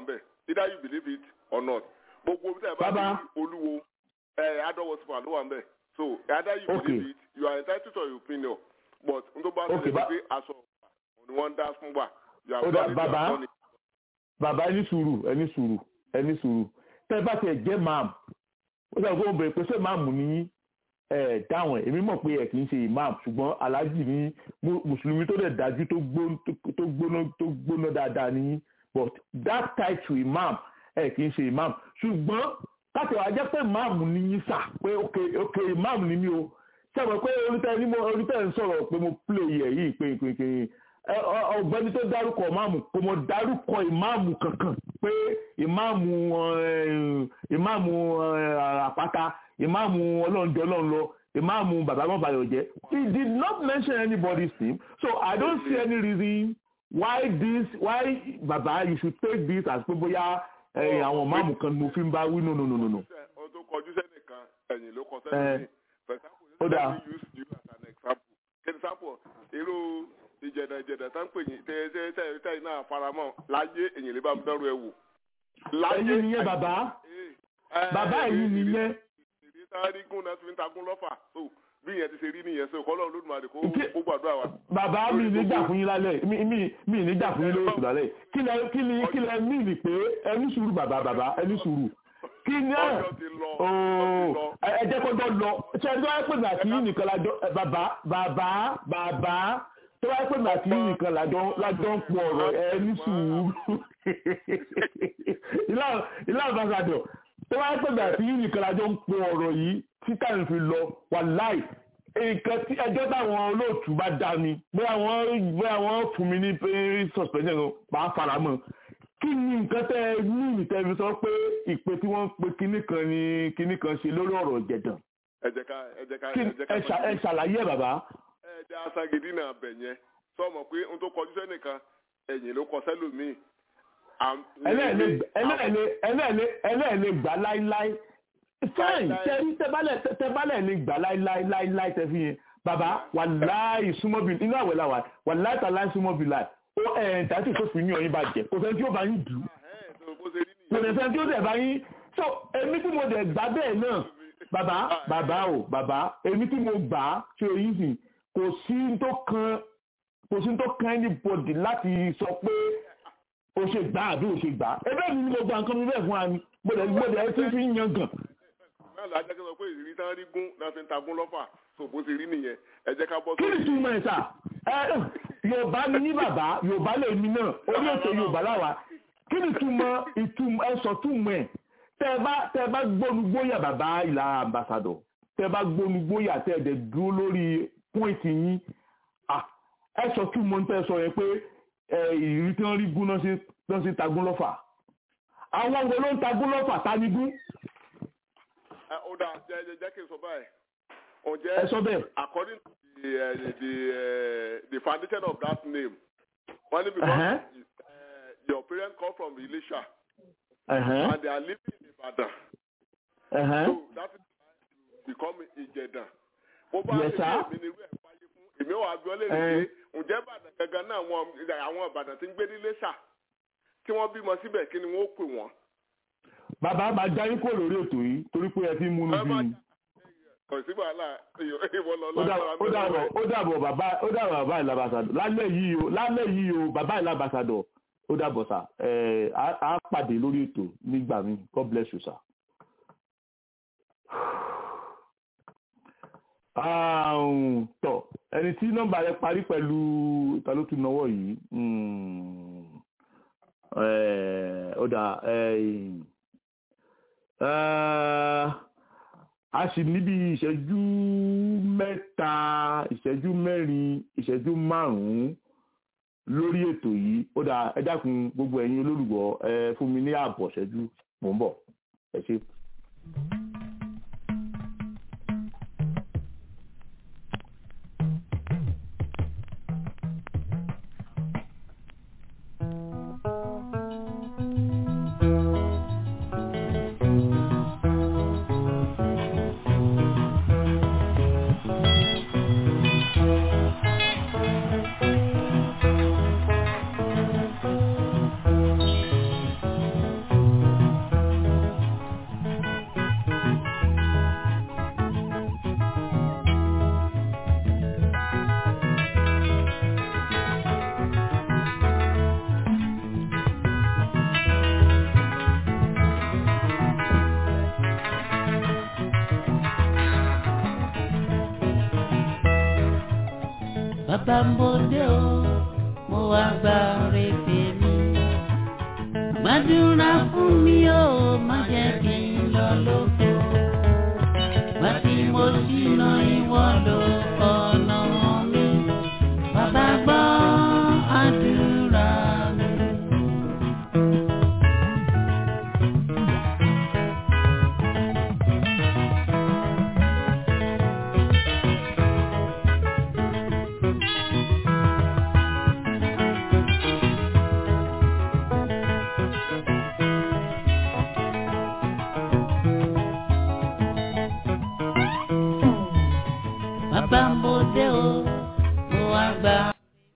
either you believe it or not gbogbo bí tẹ̀ bá Baba. ní olúwo ẹ̀ adọ́wọ́sífà ló wà ń bẹ̀ so either you Okay. believe it you are entitled to your opinion but n tó bá Okay, ṣẹlẹ̀ ba- pé aṣọ ọ̀gbà ni wọ́n ń dá fún wa you have Ó dà, done it, you have baba. done it. bàbá ẹni sùúrù ẹni sùúrù ẹni sùúrù tẹ́ bá tiẹ̀ jẹ́ máàmù ó sọ pé ó bẹ̀rẹ̀ pé ṣé máàmù ní ẹ̀ dáhùn ẹ̀ èmi mọ̀ pé ẹ̀ kì í ṣe imam ṣùgbọ́n aláàjì ní mu- mùsùlùmí tó dẹ̀ dájú tó gbó- tó gbóná tó gbóná dáadáa ní but that title imam ẹ̀ kì í ṣe imam ṣùgbọ́n káàtì wàá jẹ́ pé imam ní yín sà pé ok ok imam ní mí o sọ̀rọ̀ pé onítẹ̀ ní mo onítẹ̀ ń sọ̀rọ̀ pé mo play ẹ̀ yìí pé pé pé ẹ, ọ- ọ̀gbẹ́ni tó dárúkọ ìmáàmù kò mọ̀ dárúkọ ìmáàmù kankan pé ìmáàmù ẹ, ìmáàmù ẹ, àpáta ìmáàmù ọlọ́njọ́ ọlọ́nlọ ìmáàmù bàbá mọ́bàyọ̀jẹ́ he did not mention anybody's name so I don't see any reason why this why baba you should take this as pé bóyá ẹ, àwọn ìmáàmù kan ni mo fi ń bá wí no no no no no. ohun tó kọjú sẹ́nìkan ẹ̀yìn ló kọ Eh, sẹ́nìkan for example ó let dáa. me use you as an example for example irú ìjẹ̀dà ìjẹ̀dà tá ń pè yín tẹ́ tẹ́ tẹ́ tẹ́ iná faramọ́ láyé èyàn lè bá mi dánrò ẹ̀ wò. ẹ̀yin nìyẹn bàbá bàbá ẹ̀yin nìyẹn. ìdí sáré gún náà fi ń tagún lọ́fà so bí ìyẹn ti ṣe rí nìyẹn so kọ́lọ́ olódùmarè kó Ǹjẹ́- kó gbàdúrà wa. bàbá mi ní jà fún yín lálẹ́ mi mi mi ní jà fún yín lórí ìtura lẹ́yìn kí lẹ kí ni kí lẹ mí ni pé ẹni sùúrù bàbá bàbá ẹni sùúrù kí ni ẹ ọjọ́ ti lọ ọjọ́ ooo ti lọ. ẹ ẹ jẹ́ kọjọ́ lọ ṣe ẹni tó wáyé pè mí àti yín nìkan lájọ ẹ, bàbá bàbá bàbá tó wáyé pè mí àti yín nìkan lájọ lájọ ń pọ̀ ọ̀rọ̀ ẹni sùúrù ìlà ìlà àbáṣadọ̀ tó wáyé pè mí àti yín nìkan lájọ ń pọ̀ ọ̀rọ̀ yìí tí táyà fi lọ wàláì nǹkan tí ẹjọ́ táwọn olóòtú bá dá mi bóyá wọ́n bóyá wọ́n fún mi ní pé suspension ló bá fara mọ́ kí ni nǹkan tẹ́ ẹ ní ìtẹ́fi sọ pé ìpè tí wọ́n pe kinní kan ni kinní kan ṣe lórí ọ̀rọ̀ jẹ̀dàn ẹ jẹ́ ká ẹ jẹ́ ká kí ẹ jẹ́ ká ẹ ṣà- ẹ ṣàlàyé ẹ̀ bàbá ẹ jẹ́ asagidi náà bẹ̀ yẹn sọmọ pé ohun tó kọjú sẹ́nìkan ẹ̀yìn ló kọ sẹ́lòmíì. Àm- ẹlẹ́ẹ̀lẹ́ ẹlẹ́ẹ̀lẹ́ ẹlẹ́ẹ̀lẹ́ ẹlẹ́ẹ̀lẹ́ gbà láíláí fine Láíláí. tẹ́rí tẹ́bálẹ̀ tẹ́bálẹ̀ ní gbà láíláí láíláí tẹ́ fi yẹn bàbá wàláì súnmọ́bì inú àwẹ̀ la wà wàláì tàláì súnmọ́bì láì ó ẹ̀ tàbí tó fi ní ọyìn bá jẹ kò sẹ́ni tí ó bá yín dùn Ẹ̀hẹ́n, so bó ṣe rí kò nìyẹn. lè sẹ́ni tí ó dẹ̀ bá yín so èmi tí mo dẹ̀ gbà bẹ́ẹ̀ náà bàbá bàbá o bàbá èmi tí mo gbà á ṣe èyí sì kò sí n tó kan kò sí n tó kan anybody láti sọ pé o ṣe gbà àbí o ṣe gbà ẹgbẹ́ mi ni mo gba nǹkan mi bẹ́ẹ̀ fún wa ni mo dẹ̀ mo dẹ̀ ti fi ń yan gàn náà la jẹ́ kí n sọ pé ìrírí tán rí gún náà fi ń tagún lọ́fà so bó ṣe rí nìyẹn ẹ jẹ́ ká bọ́ kí ni túmọ̀ ẹ̀ sà ẹ yorùbá ni ní bàbá yorùbá lè mi náà orí ètò yorùbá láwa kí ni túmọ̀ ìtumọ̀ ẹ sọ túmọ̀ ẹ̀ tẹ́ ẹ bá tẹ́ ẹ bá gbónugbóyà bàbá ìlà ambassador tẹ́ ẹ bá gbónugbóyà tẹ́ ẹ dẹ̀ dúró lórí pọ́ìntì yín ah, ẹ sọ túmọ̀ ń tẹ́ ẹ sọ yẹn pé ẹ ìrírí tí wọ́n rí gún náà sí náà sí tagún lọ́fà àwọn wo ló ń tagún lọ́fà tanigún ẹ ó dáa jẹ́ jẹ́ jẹ́ kí n sọ báyìí ó ẹ jẹ́ sọ bẹ́ẹ̀ according to the uh, the uh, the foundation of that name wọ́n ní because Uh-huh. uh, your parents come from Ilesha ẹ̀hẹ́n, and they are living in Ibadan ẹ̀hẹ́n. so that is why you become Ìjẹ̀dàn bó bá Yes, ṣe sir. èmi ni irú ẹ̀ wáyé fún èmi ò wá bí ọ́ lè rí Eh. pé ǹjẹ́ Ìbàdàn gangan náà wọn àwọn Ìbàdàn tí ń gbé ní Iléṣà tí wọ́n bímọ síbẹ̀ kí ni wọ́n ó pè wọ́n. bàbá máa já yín kó lórí ètò yìí torí pé ẹ ti ń múnú Ẹ bí má mi. kò sí wàhálà ìwọ lọ ó dà- ó dàbọ̀ ó dàbọ̀ bàbá ó dàbọ̀ bàbá ìlàbàsàdọ̀ lálẹ́ yìí o lálẹ́ yìí o bàbá ìlàbàsàdọ̀ ó dàbọ̀ sà ẹ̀ á á pàdé lórí ètò nígbà mi God bless you sà. àrùn tọ̀ ẹni tí nọ́mbà rẹ̀ parí pẹ̀lú ta ló tún náwó yìí Hmm. Eh, ó dà eh, eh, a sì níbi ìṣẹ́jú mẹ́ta ìṣẹ́jú mẹ́rin ìṣẹ́jú márùn-ún lórí ètò yìí ó dà ẹ dákun gbogbo ẹ̀yin olólùgbọ́ ẹ fún mi ní ààbọ̀ ìṣẹ́jú mò ń bọ̀ ẹ ṣé. Thank bàbá ń bòde o mo wá gba ọ̀rẹ́ tèmi. gbàdúrà fún mi o má jẹ́ kí n lọ lóko. wá tí mo ṣìnà ìwọ lọ ọ̀nà mi. bàbá gbọ́ àdúrà mi. bàbá ń bòde o mo wá gba.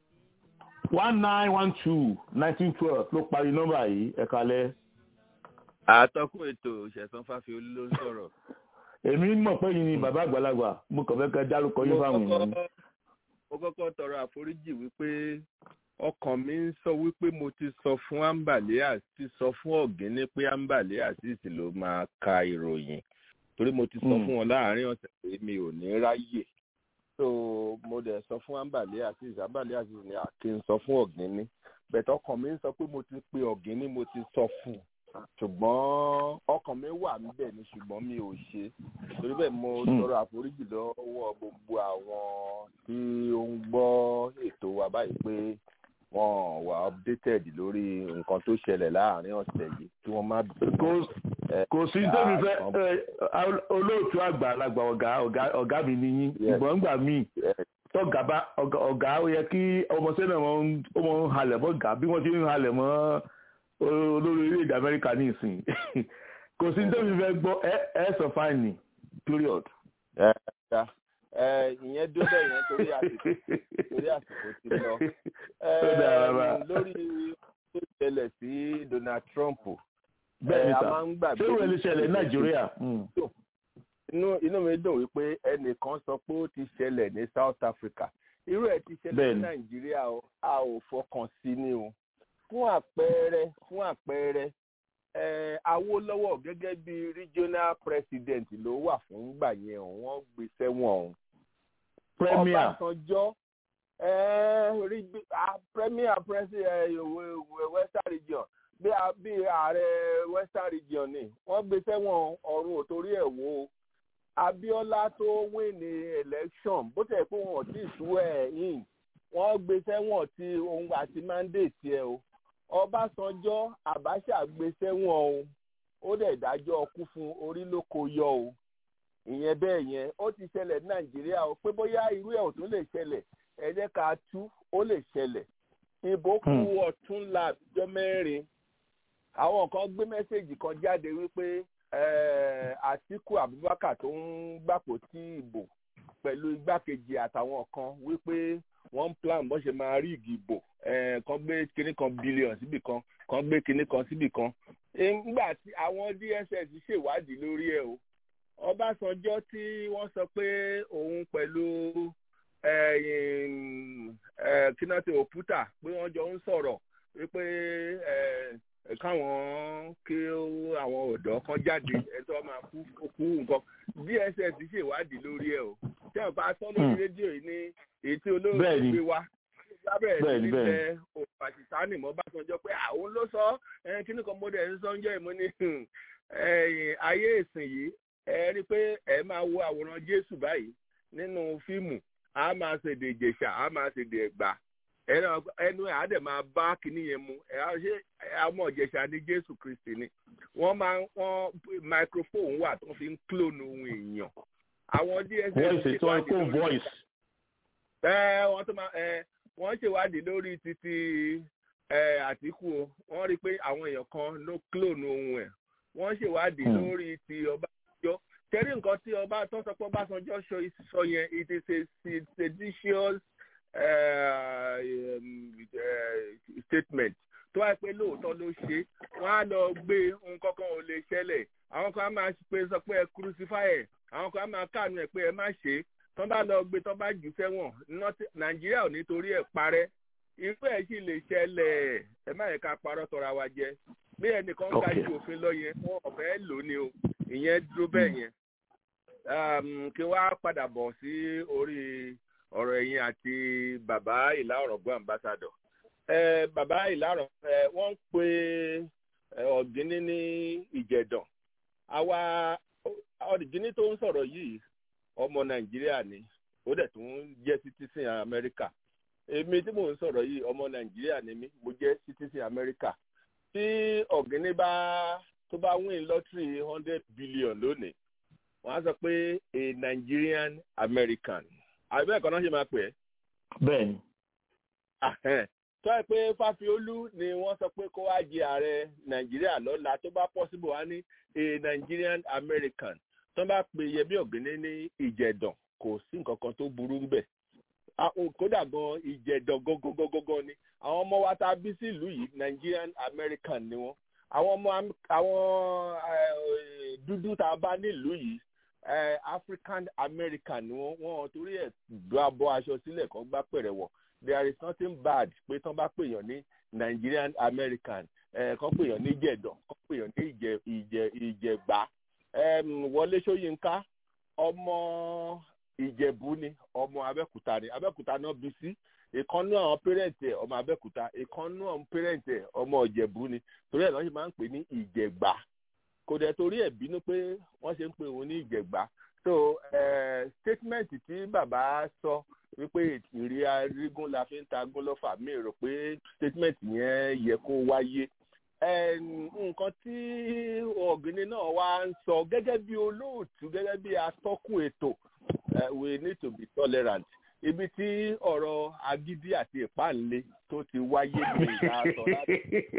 one nine one two nineteen twelve ló parí nọ́mbà yìí ẹ kalẹ̀. àtọkùn ètò ìṣẹ̀sán fáfiolú ló ń sọ̀rọ̀. èmi mọ̀ pé yìí ni bàbá àgbàlagbà mo kàn fẹ́ kẹ́ dárúkọ yín fáwọn èèyàn ni. mo kọ́kọ́ tọrọ àforíjì wípé ọkàn mi ń sọ wípé mo ti sọ fún ambale àti sọ fún ọ̀gẹ́ni pé ambale àti ló máa ka ìròyìn torí mo ti sọ Mm. fún wọn láàárín ọ̀sẹ̀ pé mi ò ní ráyè so mo dẹ̀ sọ fún ambale àti ambale àti ní àkí ń sọ fún ọ̀gẹ́ni bẹ̀tẹ̀ ọkàn mi ń sọ pé mo ti pe ọ̀gẹ́ni mo ti sọ fún un ṣùgbọ́n ọkàn mi wà níbẹ̀ ni ṣùgbọ́n mi ò ṣe torí bẹ́ẹ̀ mo Hmm. tọrọ àforíjì lọ́wọ́ gbogbo àwọn tí ó ń gbọ́ ètò wa báyìí pé wọ́n wà updated lórí nǹkan tó ṣẹlẹ̀ láàrin ọ̀sẹ̀ yìí kí wọ́n má bínú. Kò- Eh, kò sí tóbi fẹ́ àkàn- ẹ, olóòtú àgbàlagbà ọ̀gá ọ̀gá ọ̀gá mi nìyí Yes. ìgbọ̀n gbà mí tọ́gà bá ọ̀gá ọ̀gá ó yẹ kí ọmọọṣẹ́ náà wọ́n ń- ó mọ̀ ń halẹ̀ mọ́ gà bí wọ́n ti ń halẹ̀ mọ́ olórí orílẹ̀-èdè Amẹ́ríkà ní ìsìn kò sí tóbi fẹ́ gbọ́ ẹ ẹ sọ fáìní period. ẹ ẹ ẹ, ìyẹn dó bẹ́ẹ̀ yẹn torí àsìkò torí àsìkò ti lọ. Ó dára bá. Ẹ, lórí tó ṣẹlẹ̀ sí Donald Trump bẹ́ẹ̀ ni ẹ, a sà máa ń gbàgbé ṣé ìwé lè ṣẹlẹ̀ ní Nàìjíríà. Mm. inú inú mi dùn wípé ẹnìkan sọ pé ó ti ṣẹlẹ̀ ní South Africa irú ẹ̀ ti ṣẹlẹ̀ ní Bẹ́ẹ̀ni. Nàìjíríà o a ò fọkàn sí ni o fún àpẹẹrẹ fún àpẹẹrẹ ẹ Awólọ́wọ̀ gẹ́gẹ́ bí regional president ló wà fún gbà yẹn o wọ́n gbé sẹ́wọ̀n o Premier Ọbásanjọ́ ẹ rí bí- ah, premier president Western region bí a- bí ààrẹ Western region ni wọ́n gbé sẹ́wọ̀n ọ̀run ò torí ẹ̀ wò ó Abíọ́lá tó win ní election bó tẹ̀ pé wọn ò tí ì tú ẹ̀ in wọ́n gbé sẹ́wọ̀n tí òun àti mandate ẹ̀ o Ọbásanjọ́ Abacha gbé sẹ́wọ̀n o ó dẹ̀ dájọ́ ọkú fún orí ló kó yọ o ìyẹn bẹ́ẹ̀ yẹn ó ti ṣẹlẹ̀ ní Nàìjíríà o pé bóyá irú ẹ̀ ò tún lè ṣẹlẹ̀ ẹ jẹ́ ká tú ó lè ṣẹlẹ̀ ìbò kù Hmm. ọ̀túnla àbíjọ́ mẹ́rin àwọn kan gbé mẹ́sẹ̀gì kan jáde wípé eh, Àtíkù Abubakar tó ń gbàpò tí ìbò pẹ̀lú igbákejì àtàwọn kan wípé wọ́n ń plan bó ṣe máa rí ìgbìbò eh, kan gbé kinní kan bílíọ̀n síbì kan kan gbé kinní kan síbì kan nígbà tí àwọn DSS ṣèwádìí lórí ẹ̀ o Ọbásanjọ́ tí wọ́n sọ pé òun pẹ̀lú kínátì òpútà pé wọ́n jọ ń sọ̀rọ̀ wípé eh, káwọn kí ó- àwọn ọ̀dọ́ kan jáde ẹ̀tọ́ máa kú kú nǹkan DSS ṣèwádìí lórí ẹ̀ o tí wọ́n bá sọ lórí Hmm. rédíò yìí ní èyí tí olóòtú Bẹ́ẹ̀ni. gbé wá lábẹ́rẹ̀ sí Bẹ́ẹ̀ni, ní bẹ́ẹ̀ni. tẹ òpàṣìṣánì mọ́ Básanjọ́ pé àwọn ló sọ ẹ, kíní kan mọ́dẹ̀ ń sọ ń jẹ́ ìmọ̀ ní hmm, ẹ̀yìn ayé ìsìn yìí ẹ rí i pé ẹ máa wo àwòrán Jésù báyìí nínú fíìmù a máa ṣèdè Ìjẹ̀ṣà a máa ṣèdè Ẹ̀gbá ẹnu ẹnu ẹ̀ á dẹ̀ máa bá kíní yẹn mu ẹ̀ á ṣe ọmọ Ìjẹ̀ṣà ní Jésù Kristi ni wọ́n máa wọ́n microphone wà tó fi ń clone ohun èèyàn àwọn DSS voice tí wọ́n kó ṣèwádìí lórí voice. ẹ wọ́n tó máa ẹ wọ́n ṣèwádìí lórí títí ẹ Àtíkù o wọ́n rí i pé àwọn èèyàn kan ló clone ohun ẹ̀ wọ́n ṣèwádìí Hmm. lórí ti Ọbásanjọ́ tẹ́rí nǹkan tí ọba tó sọ pé Ọbásanjọ́ sọ sọ yẹn it is a se- seditious uh, um, uh, statement tó wáyé pé lóòótọ́ ló ṣe wọ́n á lọ gbé nǹkan kan ò lè ṣẹlẹ̀ àwọn kan á máa pe sọ pé ẹ crucify ẹ̀ àwọn kan á máa káànú ẹ̀ pé ẹ má ṣe é tọ́ bá lọ gbé tọ́ bá jù sẹ́wọ̀n nọ́tí- nàìjíríà ò ní torí ẹ̀ parẹ́ irú ẹ̀ sì lè ṣẹlẹ̀ ẹ má yẹ ká parọ́ tọra wa jẹ bí ẹnìkan ń ga Okay. ju òfin lọ yẹn wọn ò fẹ́ lò ó ni o ìyẹn dúró bẹ́ẹ̀ yẹn Um, kí wá padà bọ̀ sí orí ọ̀rọ̀ ẹ̀yin àti bàbá ìlà ọ̀rọ̀gbọ́n ambassadọ̀ ẹ bàbá ìlà ọ̀rọ̀ ẹ wọ́n ń pe ọ̀gíní ní ìjẹ̀dàn àwa ọ̀gíní tó ń sọ̀rọ̀ yìí ọmọ nàìjíríà ni ó dẹ̀ tún jẹ́ citizen amẹ́ríkà èmi tí mò ń sọ̀rọ̀ yìí ọmọ nàìjíríà ni mí mo jẹ́ citizen amẹ́ríkà tí ọ̀gíní bá tó bá win lottery hundred billion lónìí wọ́n á sọ pé a nigerian american àbẹ́ ẹ̀kọ́ náà ṣe máa pè é. bẹ́ẹ̀ni. tó ẹ pé fáfiolú ni wọ́n sọ pé kó wá jẹ ààrẹ nàìjíríà lọ́la tó bá possible wá ní a nigerian american tó bá pe yẹmí ọ̀gíní ní ìjẹ̀dàn kò sí nǹkan kan tó burú ń bẹ̀ kódà gan ìjẹ̀dàn gógógógógó ni àwọn ọmọ wa tá a bí sí ìlú yìí nigerian american ni wọ́n àwọn ọmọ àwọn dúdú tá a bá nílùú yìí african american ni wọ́n wọ́n torí ẹ̀ gbọ́ abọ́ aṣọ sílẹ̀ kan gbá pẹ̀rẹ̀ wọ̀ there is nothing bad pé tán bá pèèyàn ní nigerian american kan pèèyàn ní ìjẹ̀dàn kan pèèyàn ní ìjẹ ìjẹ ìjẹ̀gbá wọlé ṣóyínká ọmọ ìjẹ̀bú ni ọmọ abẹ́kúta ni abẹ́kúta náà bí sí ìkànnú àwọn pẹ́rẹ́ǹtì ẹ̀ ọmọ abẹ́kúta ìkànnú àwọn pẹ́rẹ́ǹtì ẹ̀ ọmọ ìjẹ̀bú ni torí ẹ̀ lọ́ọ́ ṣe máa ń pè ní ìjẹ̀gbá kò dẹ̀ torí ẹ̀ bínú pé wọ́n ṣe ń pè òun ní ìjẹ̀gbá so statement tí bàbá sọ wípé ìrì arígún la fi ń ta gún lọ́fà mi rò pé statement yẹn yẹ kó wáyé nǹkan tí ọ̀gbìnrin náà wá ń sọ gẹ́gẹ́ bí olóòtú gẹ́gẹ́ bí atọ́kùn ètò we need to be tolerant ibi tí ọ̀rọ̀ agídí àti ìpáǹle tó ti wáyé ní ìlà sọ láti.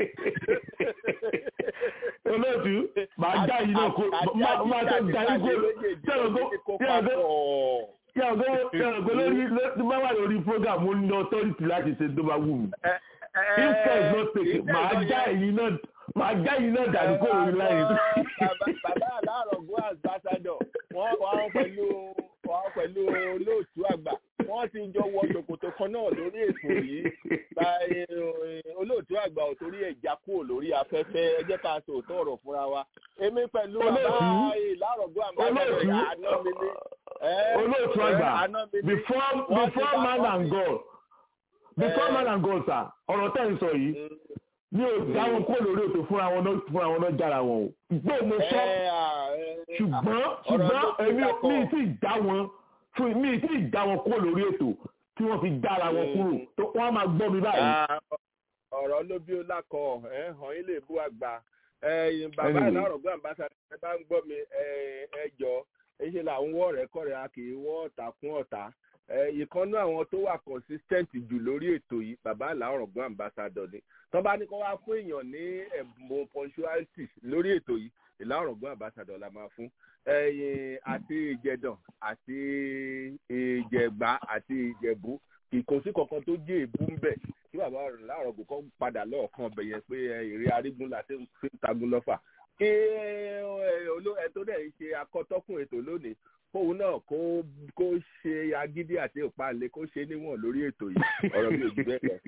olóòtú màá já yìí náà kó máa tó darí kó tẹ̀lé kó tẹ̀lé kó tẹ̀lé kó lórí tó bá wà lórí program ó ní authority láti ṣe tó bá wù mí. if care is not taken màá já ẹ̀yin náà màá já yìí náà dàrú kó lórí láyé. bàbá alárọ̀gbọ́n ambassador wọ́n wọ́n pẹ̀lú wọ́n pẹ̀lú olóòtú àgbà wọ́n ti jọ wọ ṣòkòtò kan náà lórí ètò yìí olóòtú àgbà ò torí ẹ̀já kúrò lórí afẹ́fẹ́ ẹ jẹ́ ká sọ òótọ́ ọ̀rọ̀ fúnra wa èmi pẹ̀lú bàbá ìlárọ̀gbọ́n ambassador àná mi ní. olóòtú àgbà before before man and God before man and God sir ọ̀rọ̀ tẹ́ ń sọ yìí mi ò dá wọn kó lórí ètò fúnra wọn náà fúnra wọn náà jára wọn o gbọ́ mo sọ ṣùgbọ́n ṣùgbọ́n èmi mi ti dá wọn fún mi ti dá wọn kó lórí ètò tí wọ́n fi dára wọn kúrò tó wọ́n máa gbọ́ mi báyìí. ọ̀rọ̀ ló bí ó lákọ ẹ̀ hàn yín lè bú àgbà bàbá ìlàrọ̀ gbọ́ àmbáṣà ẹ bá ń gbọ́ mi ẹ jọ ẹ ṣe là ń wọ́ ọ̀rẹ́ kọ́rẹ́ a kì í wọ́ ọ̀tá kún ọ̀tá ìkànnú àwọn tó wà consistent jù lórí ètò yìí bàbá ìlàrọ̀ gbọ́ àmbáṣà ni tó bá ní kó wá fún èèyàn ní ẹ̀bùn punctuality lórí ètò yìí ìlà ọ̀rọ̀gbọ́n àbáṣadọ̀ la máa fún ẹ̀yìn àti ìjẹ̀dàn àti ìjẹ̀gbá àti ìjẹ̀bú ìkòsí kankan tó jẹ́ èébú ń bẹ̀ kí bàbá láàrọ̀gbọ̀n kan padà lọ́ọ̀kan ọbẹ̀ yẹn pé èrè arígun láti fi ń tagun lọ́fà kí ẹ tó dẹ̀ ṣe akọ́tọ́kùn ètò lónìí kóun náà kó kó ṣe agídí àti ìpalẹ kó ṣe níwọ̀n lórí ètò yìí ọ̀rọ̀ mi ò jù bẹ́ẹ̀ lọ.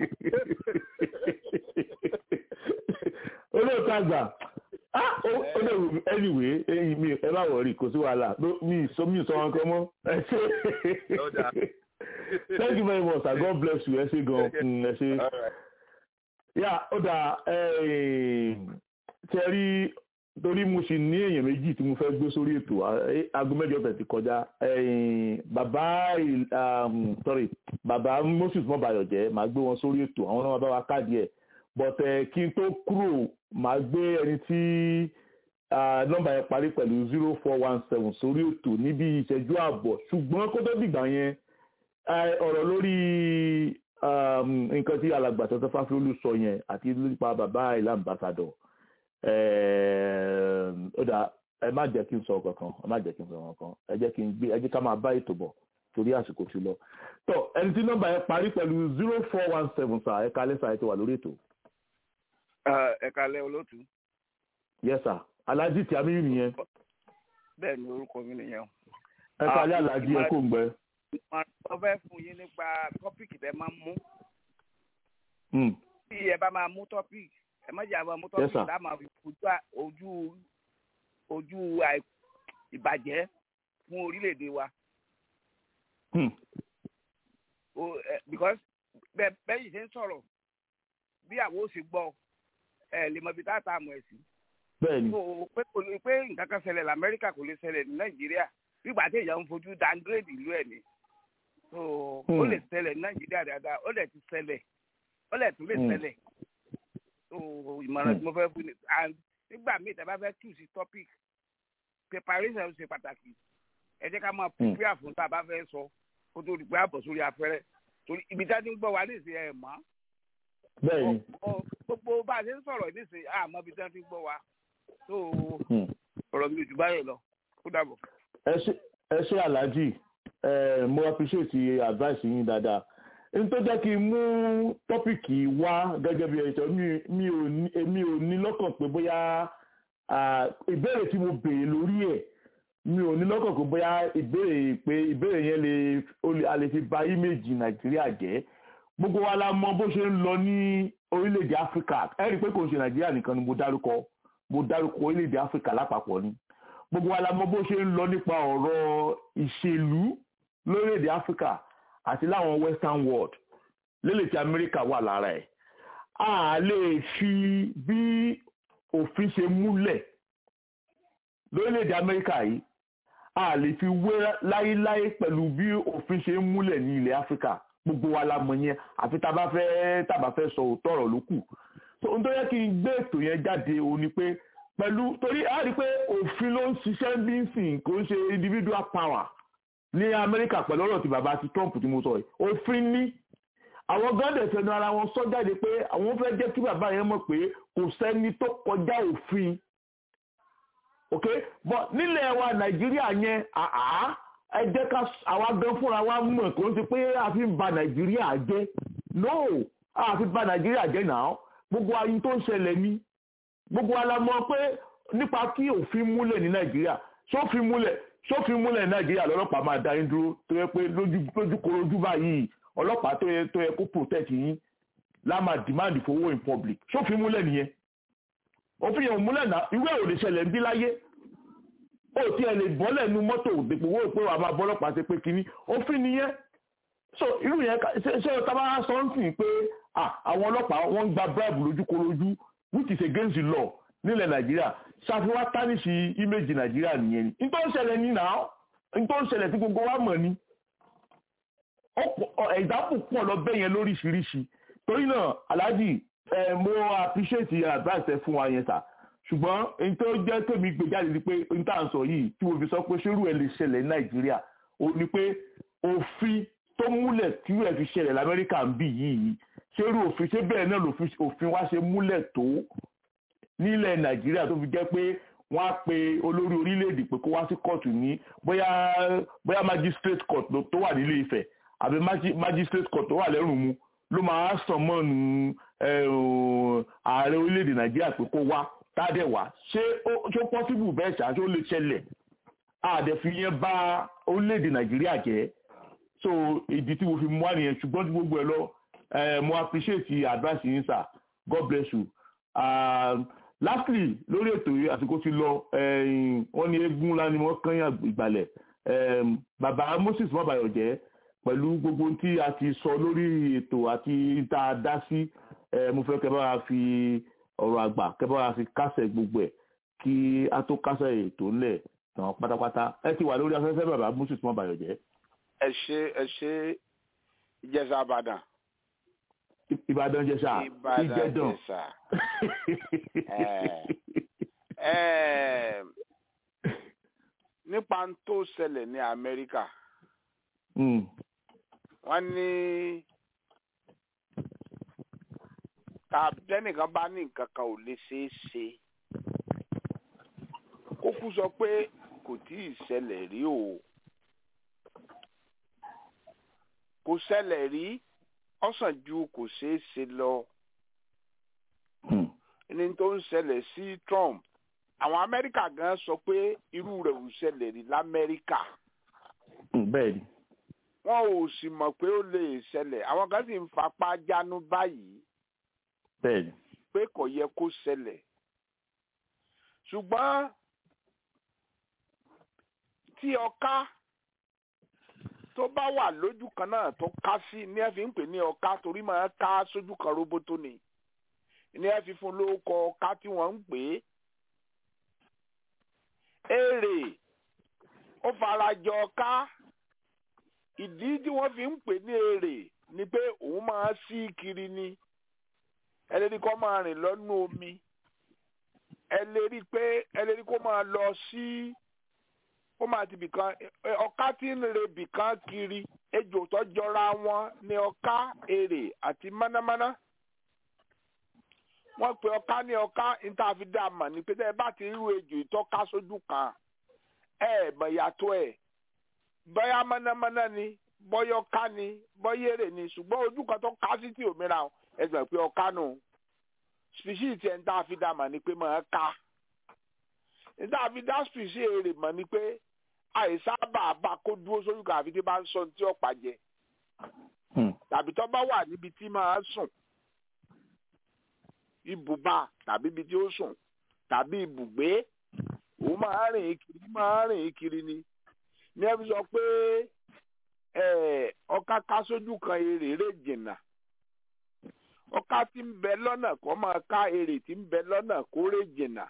olóòtú àgbà ó lè wù mí anyway ẹyin mi ẹ má wọrí kò sí wàhálà mi sọ mi sọ wọn kan mọ ẹ ṣe thank you very much sir god bless you ẹ ṣe gan ẹ ṣe yà ó dà ṣe rí torí mo ṣì ní èèyàn méjì tí mo fẹ́ gbé sórí ètò aago mẹ́jọ tẹ̀ ti kọjá bàbá sorry bàbá moses mọ́bayọ̀jẹ́ màá gbé wọn sórí ètò àwọn náà bá wa káàdì ẹ̀ but kí n tó kúrò màá gbé ẹni tí nọ́mbà yẹn parí pẹ̀lú zero four one seven sórí ètò níbi ìṣẹ́jú ààbọ̀ ṣùgbọ́n kó tó dìgbà yẹn ọ̀rọ̀ lórí nǹkan tí alàgbà tọ́tọ́ fáfiolú sọ yẹn àti nípa bàbá ìlà ambassador ó dà ẹ má jẹ́ kí n sọ kankan ẹ má jẹ́ kí n sọ kankan ẹ jẹ́ kí n gbé ẹ jẹ́ ká máa bá ètò bọ̀ torí àsìkò ti lọ. tọ ẹni tí nọ́mbà yẹn parí pẹ̀lú zero four one seven sa ẹ̀ka lẹ́sà ẹ̀ ti wà lórí ètò. ẹ̀ka lẹ́ olóòtú. yes sir alhaji tí a mi nìyẹn. bẹ́ẹ̀ ni orúkọ mi nìyẹn. ẹ̀ka alẹ́ alhaji ẹ̀ kò ń gbẹ. wọ́n fẹ́ fún yín nípa tọ́pìkì tẹ́ máa ń mú. bí ẹ bá máa mú tọ́pìkì ẹ má jẹ́ àwọn mọ́tò ọ̀sìn tá a máa fi ojú ojú ìbàjẹ́ fún orílẹ̀-èdè wa. o ẹ because bẹ bẹyìí ṣe ń sọ̀rọ̀ bí àwọn ò sì gbọ́ ẹ lè mọ ibi tá a ta àmọ́ ẹ sí. bẹ́ẹ̀ni. so pé kò ní pé nǹkan kan ṣẹlẹ̀ lamẹ́ríkà kò lè ṣẹlẹ̀ ní nàìjíríà nígbà tí èèyàn ń fojú downgrade ìlú ẹ̀ ni. so ó lè ṣẹlẹ̀ ní nàìjíríà dáadáa ó lè ti ṣẹlẹ̀ ó lè tún lè ṣẹlẹ̀. so ìmọ̀ràn tí mo fẹ́ fún ni and nígbà míì tẹ́ bá fẹ́ tù sí topic preparation ṣe pàtàkì ẹ jẹ́ ká máa prepare fún tá a bá fẹ́ sọ kó tó di pé àbọ̀ sórí afẹ́rẹ́ torí ibi tá a ti ń gbọ́ wa ní ìsìn ẹ̀ mọ́. bẹ́ẹ̀ni. gbogbo bá a ṣe ń sọ̀rọ̀ ní ìsìn àmọ́ ibi tá a ti ń gbọ́ wa tó ọ̀rọ̀ mi ò jù báyìí lọ kó dàbọ̀. ẹ ṣe aláàjì mo appreciate advice yín dáadáa n tó jẹ́ kí n mú tọ́pìkì wá gẹ́gẹ́ bí ẹ̀ṣọ́ mi ò ní lọ́kàn pé bóyá ìbéèrè tí mo béèrè lórí ẹ̀ mi ò ní lọ́kàn pé bóyá ìbéèrè pé ìbéèrè yẹn lè a lè fi ba íméèjì nàìjíríà jẹ́ gbogbo wa la mọ bó ṣe ń lọ ní orílẹ̀-èdè áfíríkà ẹ rí i pé kò ń ṣe nàìjíríà nìkan ni mo dárúkọ mo dárúkọ orílẹ̀-èdè áfíríkà lápapọ̀ ni gbogbo wa la mọ bó ṣe ń lọ nípa ọ̀rọ̀ ìṣèlú lórílẹ̀-èdè áfíríkà àti láwọn western world lélẹ̀ tí amẹ́ríkà wà lára ẹ̀ a lè fi bí òfin ṣe múlẹ̀ lórílẹ̀‐èdè amẹ́ríkà yìí a lè fi wé láéláé pẹ̀lú bí òfin ṣe ń múlẹ̀ ní ilẹ̀ áfíríkà gbogbo wa la mọ̀ yẹn àfi tá a bá fẹ́ tá a bá fẹ́ sọ òótọ́ ọ̀rọ̀ ló kù so ohun tó yẹ kí n gbé ètò yẹn jáde òun ni pé pẹ̀lú torí a rí i pé òfin ló ń ṣiṣẹ́ bí ń sìn kò ń ṣe individual power ní amẹ́ríkà pẹ̀lú ọ̀rọ̀ tí bàbá ti trump tí mo sọ yìí òfin ní àwọn gọ́dẹ̀ fẹnu ara wọn sọ jáde pé àwọn fẹ́ jẹ́ kí bàbá yẹn mọ̀ pé kò sẹ́ni tó kọjá òfin ok but nílẹ̀ wa nàìjíríà yẹn àá ẹ jẹ́ ká àwa gan fúnra wa mọ̀ kò ń ti pé a fi ń ba nàìjíríà jẹ́ no a fi ba nàìjíríà jẹ́ náà gbogbo ayé tó ń ṣẹlẹ̀ ní gbogbo alamọ pé nípa kí òfin múlẹ̀ ní nàìjíríà sófin múlẹ̀ sófin múlẹ̀ ní nàìjíríà lọ́lọ́pàá máa dá yín dúró tó yẹ pé lójú korojú báyìí ọlọ́pàá tó yẹ tó yẹ kó protect yín la máa demand fowó in public sófin múlẹ̀ nìyẹn òfin yẹn ò múlẹ̀ náà ìwé ò lè ṣẹlẹ̀ ń bí láyé ó ti ẹ̀ lè bọ́lẹ̀ nu mọ́tò dèpò owó pé wàá máa bọ́ ọlọ́pàá ṣe pé kínní òfin nìyẹn so irú yẹn ṣe ṣe ọ̀tá bá sọ ń sìn pé àwọn ọlọ́pàá wọ́n ń gba bribe lójúkorojú which is against the law nílẹ̀ nàìjíríà ṣàfihàn tánìṣì image nàìjíríà nìyẹn ni nítorí ṣẹlẹ̀ ní náà nítorí ṣẹlẹ̀ tí gbogbo wa mọ̀ ni ẹ̀dáàpù pọ̀ lọ bẹ́ẹ̀ yẹn lóríṣiríṣi torí náà aláàjì mo appreciate advice ẹ fún wa yẹn sà ṣùgbọ́n èyí tó jẹ́ tèmi gbé jáde ni pé n tà ń sọ yìí tí mo fi sọ pé ṣerú ẹ lè ṣẹlẹ̀ ní nàìjíríà ó ní pé òfin tó múlẹ̀ tí ẹ fi ṣẹlẹ̀ lamẹ́ríkà ń bì yìí ṣerú òfin ṣé bẹ́ẹ̀ náà òfin wa ṣe múlẹ̀ tó nílẹ̀ nàìjíríà tó fi jẹ́ pé wọ́n á pe olórí orílẹ̀-èdè pé kó wá sí kóòtù ní bóyá bóyá magistrate court tó wà nílé Ifẹ̀ àbí magistrate court tó wà lẹ́rùn mu ló máa sàn mọ́nu ààrẹ orílẹ̀-èdè nàìjíríà pé kó wá tádẹ̀ wá ṣé ó possible bẹ́ẹ̀ ṣá ṣé ó lè ṣẹlẹ̀ àdẹ̀fi yẹn bá orílẹ̀-èdè nàìjíríà jẹ́ so ìdí tí mo fi mú wá nìyẹn ṣùgbọ́n tí gbogbo ẹ̀ lọ mo appreciate advice yín sir God bless you. Uh, lastly lórí ètò yìí àsìkò ti lọ wọ́n ní eégún ńlá ni wọ́n kàn yàn ìgbàlẹ̀ bàbá Moses mọbàyọjẹ pẹ̀lú gbogbo tí a ti sọ lórí ètò àti tá a dá sí mo fẹ́ kẹ́ bá wa fi ọ̀rọ̀ àgbà kẹ́ bá wa fi kásẹ̀ gbogbo ẹ̀ kí a tó kásẹ̀ ètò ńlẹ̀ tàn pátápátá ẹ ti wà lórí afẹ́fẹ́ bàbá Moses mọbàyọjẹ. ẹ ṣe ẹ ṣe ìjẹsà àbàdàn ìbàdàn jẹsà ìjẹdàn nípa tó ṣẹlẹ̀ ní amẹ́ríkà wọ́n ní tàbẹ́nìkan bá ní nǹkan kan ò lè ṣeé ṣe kó kú sọ pé kò tí ì ṣẹlẹ̀ rí o kò ṣẹlẹ̀ rí ọ̀sán ju kò ṣeé ṣe lọ ní tó ń ṣẹlẹ̀ sí Trump àwọn Amẹ́ríkà gan sọ pé irú rẹ̀ ò ṣẹlẹ̀ rí l'Amẹ́ríkà. bẹ́ẹ̀ni. wọn ò sì mọ̀ pé ó lè ṣẹlẹ̀ àwọn kan sì ń fapá jánu báyìí. bẹ́ẹ̀ni. pé kò yẹ kó ṣẹlẹ̀ ṣùgbọ́n tí ọká tó bá wà lójú kan náà tó ká sí ní ẹ fi ń pè ní ọká torí máa ká sójú kan roboto ni ní ẹ fi fún lórúkọ ọká tí wọ́n ń pè é èrè ó farajọ ọká ìdí tí wọ́n fi ń pè ní èrè ni pé òun máa sí kiri ni ẹlẹ́ni kó máa rìn lọ́nú omi ẹlẹ́ni pé ẹlẹ́ni kó máa lọ sí ó máa ti bìkan ọká tí ń re bìkan kiri ejò tó jọra wọn ní ọká èrè àti mánámáná wọ́n pe ọká ní ọká níta fi dá a mọ̀ ní pé tẹ́ ẹ bá ti rú ejò ìtọ́ká sójú kan ẹ mọ̀ yàtọ̀ ẹ̀ bóyá mánámáná ni bóyá ọká ni bóyá èrè ni ṣùgbọ́n ojú kan tó ká sí tí òmíràn ẹ sọ pé ọká nù species tiẹ̀ níta fi dá a mọ̀ ní pé mọ̀ ẹ́ ká níta fi dá species èrè mọ̀ ní pé àìsábà bá kó dúró sójú kan àfi tí bá ń sọ tí ọ̀pá jẹ tàbí tó bá wà níbi tí máa sùn ibùba tàbí ibi tí ó sùn tàbí ibùgbé òun máa rìn kiri máa rìn kiri ni ní ẹbí sọ pé ọká ká sójú kan èrè rè jìnnà ọká tí ń bẹ lọ́nà kó máa ká èrè tí ń bẹ lọ́nà kó rè jìnnà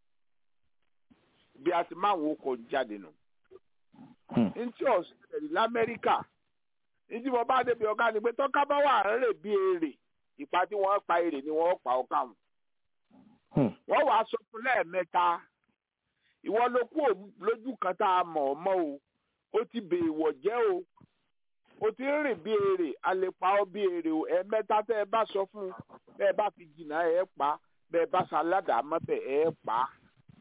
bí a ti máa ń wò jáde nù. ntí ọ̀sẹ̀ rẹ̀ lamẹ́ríkà ntí mo bá débi ọ̀ká ni pé tọ́ká bá wà ń rè bí èrè ìpa tí wọ́n pa èrè ni wọ́n pa ọ̀ká wọn. wọ́n wàá sọ fún lẹ́ẹ̀mẹ́ta ìwọ ló kú lójú kan tá a mọ̀ ọ́ mọ́ o ó ti bèèwọ̀ jẹ́ o o ti ń rìn bí èrè a lè pa ọ́ bí èrè o ẹ̀ẹ̀mẹ́ta tẹ́ ẹ bá sọ fún un bẹ́ẹ̀ bá fi jìnnà ẹ̀ pa bẹ́ẹ̀ bá ṣaládàá mọ́bẹ̀ ẹ̀ pa á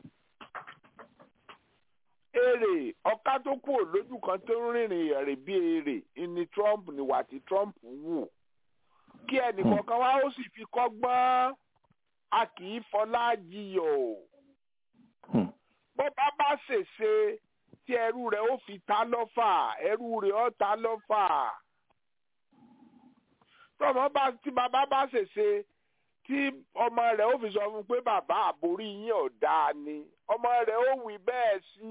èrè ọ̀ká tó kù lójú kan tó ń rìnrìn ẹ̀rìn bí èrè ni Trump níwà tí Trump wù kí ẹnìkọ̀ọ̀kan wá ó sì fi kọ́gbọ́n a kì í fọlá jiyọ̀ bó bá bá ṣèṣe tí ẹrú rẹ̀ ó fi ta lọ́fà ẹrú rẹ̀ ó ta lọ́fà tọmọ bá tí bàbá bá ṣèṣe tí ọmọ rẹ̀ ó fi sọ fún un pé bàbá àbórí yín ọ̀dà ni ọmọ rẹ̀ ó wí bẹ́ẹ̀ sí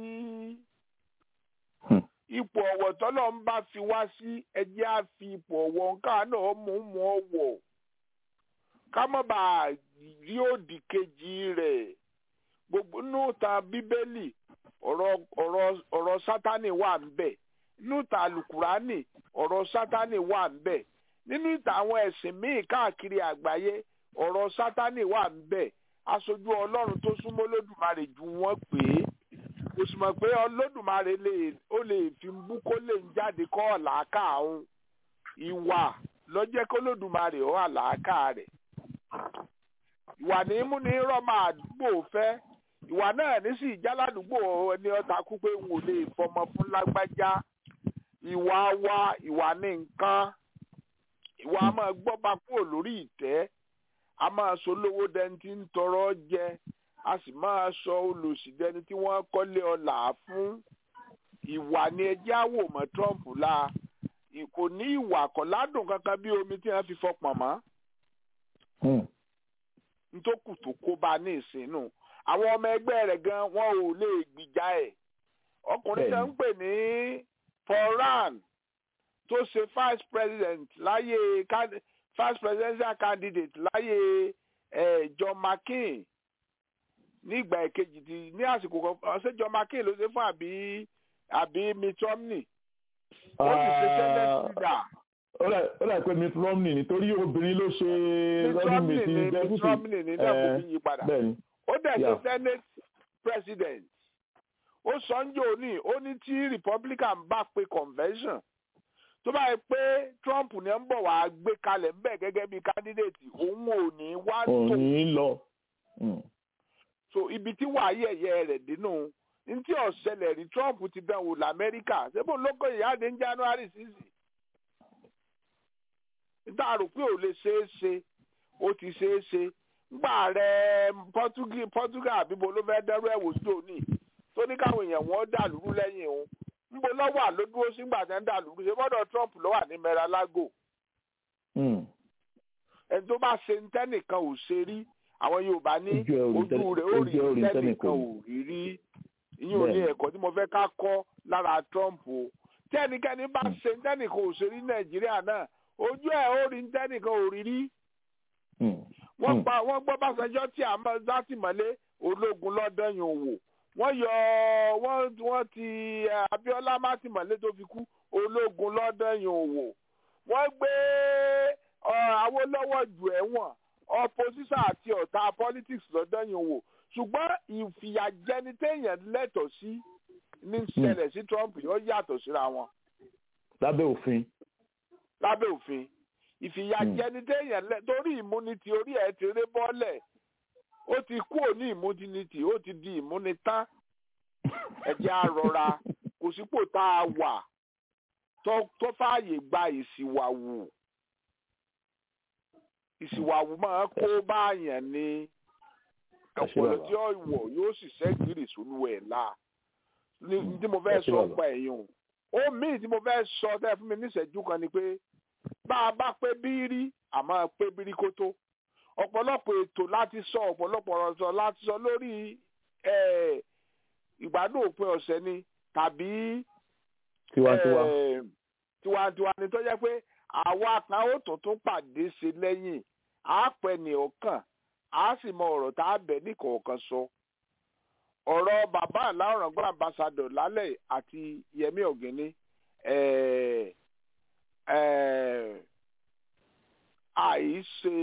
ipò ọ̀wọ̀ tọ́lọ̀ ń bá fi wá sí ẹjẹ́ á fi ipò ọ̀wọ̀ nǹkan náà mú mú ọ̀wọ̀ ká má bàa rí òdì kejì rẹ̀ gbogbo núùtà bíbélì ọ̀rọ̀ ọ̀rọ̀ ọ̀rọ̀ sátánì wà ń bẹ̀ núùtà alukurani ọ̀rọ̀ sátánì wà ń bẹ̀ nínú ìtàn àwọn ẹ̀sìn míì káàkiri àgbáyé ọ̀rọ̀ sátánì wà ń bẹ̀ aṣojú ọlọ́run tó súnmọ́ lódùmarè ju wọ́n pé kò sì mọ̀ pé olódùmarè lè ó lè fi bú kó lè ń jáde kọ́ ọ̀làákà òun ìwà lọ́jẹ́ kó lódùmarè ó àlàákà rẹ̀ ìwà ní mú ní rọ́mà àdúgbò fẹ́ ìwà náà ní sì jáládùúgbò ẹni ọ̀tá kú pé n ò lè fọmọ fún lágbájá ìwà wa ìwà ní nǹkan ìwà máa gbọ́ba kúrò lórí ìtẹ́ a máa sọ lówó dẹni tí ń tọrọ jẹ a sì máa sọ olòṣì dẹni tí wọ́n kọ́lé ọlà fún ìwà ni ẹjẹ́ àwò mọ́ Trump la kò ní ìwà kọ̀ ládùn kankan bí omi tí wọ́n fi fọpọ̀n mọ́ ntókù tó kó bá ní ìsínú àwọn ọmọ ẹgbẹ́ rẹ̀ gan wọn ò lè gbìjà ẹ̀ ọkùnrin tó ń pè ní Foran tó ṣe vice president láyé vice presidential candidate láyé eh, John McCain nígbà ìkejì ti ní àsìkò kan ṣé John McCain ló ṣe fún àbí àbí Mitt Romney ó sì ṣe senate leader. ó dà pé Mitt Romney nítorí obìnrin ló ṣe running mate ní Mitt Romney ní náà kò fi yí padà ó dẹ̀ ṣe senate president ó sọ́njọ́ òní ó ní tí Republican bá pe convention tó bá yẹ pé Trump ní ń bọ̀ wá gbé kalẹ̀ ńbẹ̀ gẹ́gẹ́ bí candidate òun ò ní wá tó òní lọ. so ibi tí wàá yẹ̀yẹ́ rẹ̀ dínú ntí ọ̀sẹ̀lẹ̀ rí Trump ti dán wò lamẹ́ríkà ṣébò lóko ìyáde ní January six níta rò pé ò lè ṣeé ṣe ó ti ṣeé ṣe ngbà rẹ Portugal àbíbo ló fẹ́ dẹ́rù ẹ̀wò jò ní tó ní káwọn èèyàn wọn dà lúrú lẹ́yìn òun nbo lọ́wọ́ àló dúró sígbà tí wọ́n dà lùrù ṣe gbọ́dọ̀ Trump ló wà ní Mar-a-Lago. ẹni tó bá ṣe ntẹ́nìkan ò ṣe rí àwọn Yorùbá ní ojú rẹ̀ ó rí ntẹ́nìkan ò rí rí ìyẹn ò ní ẹ̀kọ́ tí mo fẹ́ ká kọ́ lára Trump o tẹ́nikẹ́ni bá ṣe tẹ́nìkan ò ṣe rí nàìjíríà náà ojú ẹ̀ ó rí tẹ́nìkan ò rí rí wọ́n pa wọ́n gbọ́ Básanjọ́ tí a máa sátìmọ́lé ológun lọ́dọ̀yìn òwò wọ́n yọ wọ́n wọ́n ti Abíọ́lá mátìmọ́lé tó fi kú ológun lọ́dọ̀yìn òwò wọ́n gbé Awólọ́wọ̀ jù ẹ̀wọ̀n opposition àti ọ̀tá politics lọ́dọ̀yìn òwò ṣùgbọ́n ìfìyàjẹni téèyàn lẹ́tọ̀ọ́ sí ní ṣẹlẹ̀ sí Trump yóò yàtọ̀ síra wọn. lábẹ́ òfin. lábẹ́ òfin ìfìyàjẹni téèyàn lẹ torí immunity orí ẹ̀ ti ré bọ́lẹ̀ ó ti kú òní immunity ó ti di immunitán ẹ̀jẹ̀ àrọ̀ra kò sípò tá a wà tó fààyè gba ìsìwàwù ìsìwàwù máa kó báyàn ní ọpọlọ tí ó wọ̀ yóò sì ṣẹ́gìrì sólú ẹ̀ la ní tí mo fẹ́ sọ pa ẹ̀yìn o míì tí mo fẹ́ sọ tẹ́ fún mi níṣẹ́jú kan ni pé bá a bá pé bírí àmọ́ pé bírí kó tó ọ̀pọ̀lọpọ̀ ètò láti sọ ọ̀pọ̀lọpọ̀ ọ̀rọ̀ sọ láti sọ lórí ìgbádùn òpin ọ̀sẹ̀ ni tàbí tiwantiwa tiwantiwa ni tó jẹ́ pé àwa kan ó tún tún pàdé ṣe lẹ́yìn àápẹ́ ní ọ̀kan a sì mọ ọ̀rọ̀ tá a bẹ̀ ní kọ̀ọ̀kan sọ ọ̀rọ̀ bàbá aláwòrán ambassador lálẹ́ àti Yẹmí Ọ̀gẹ́ni àìṣe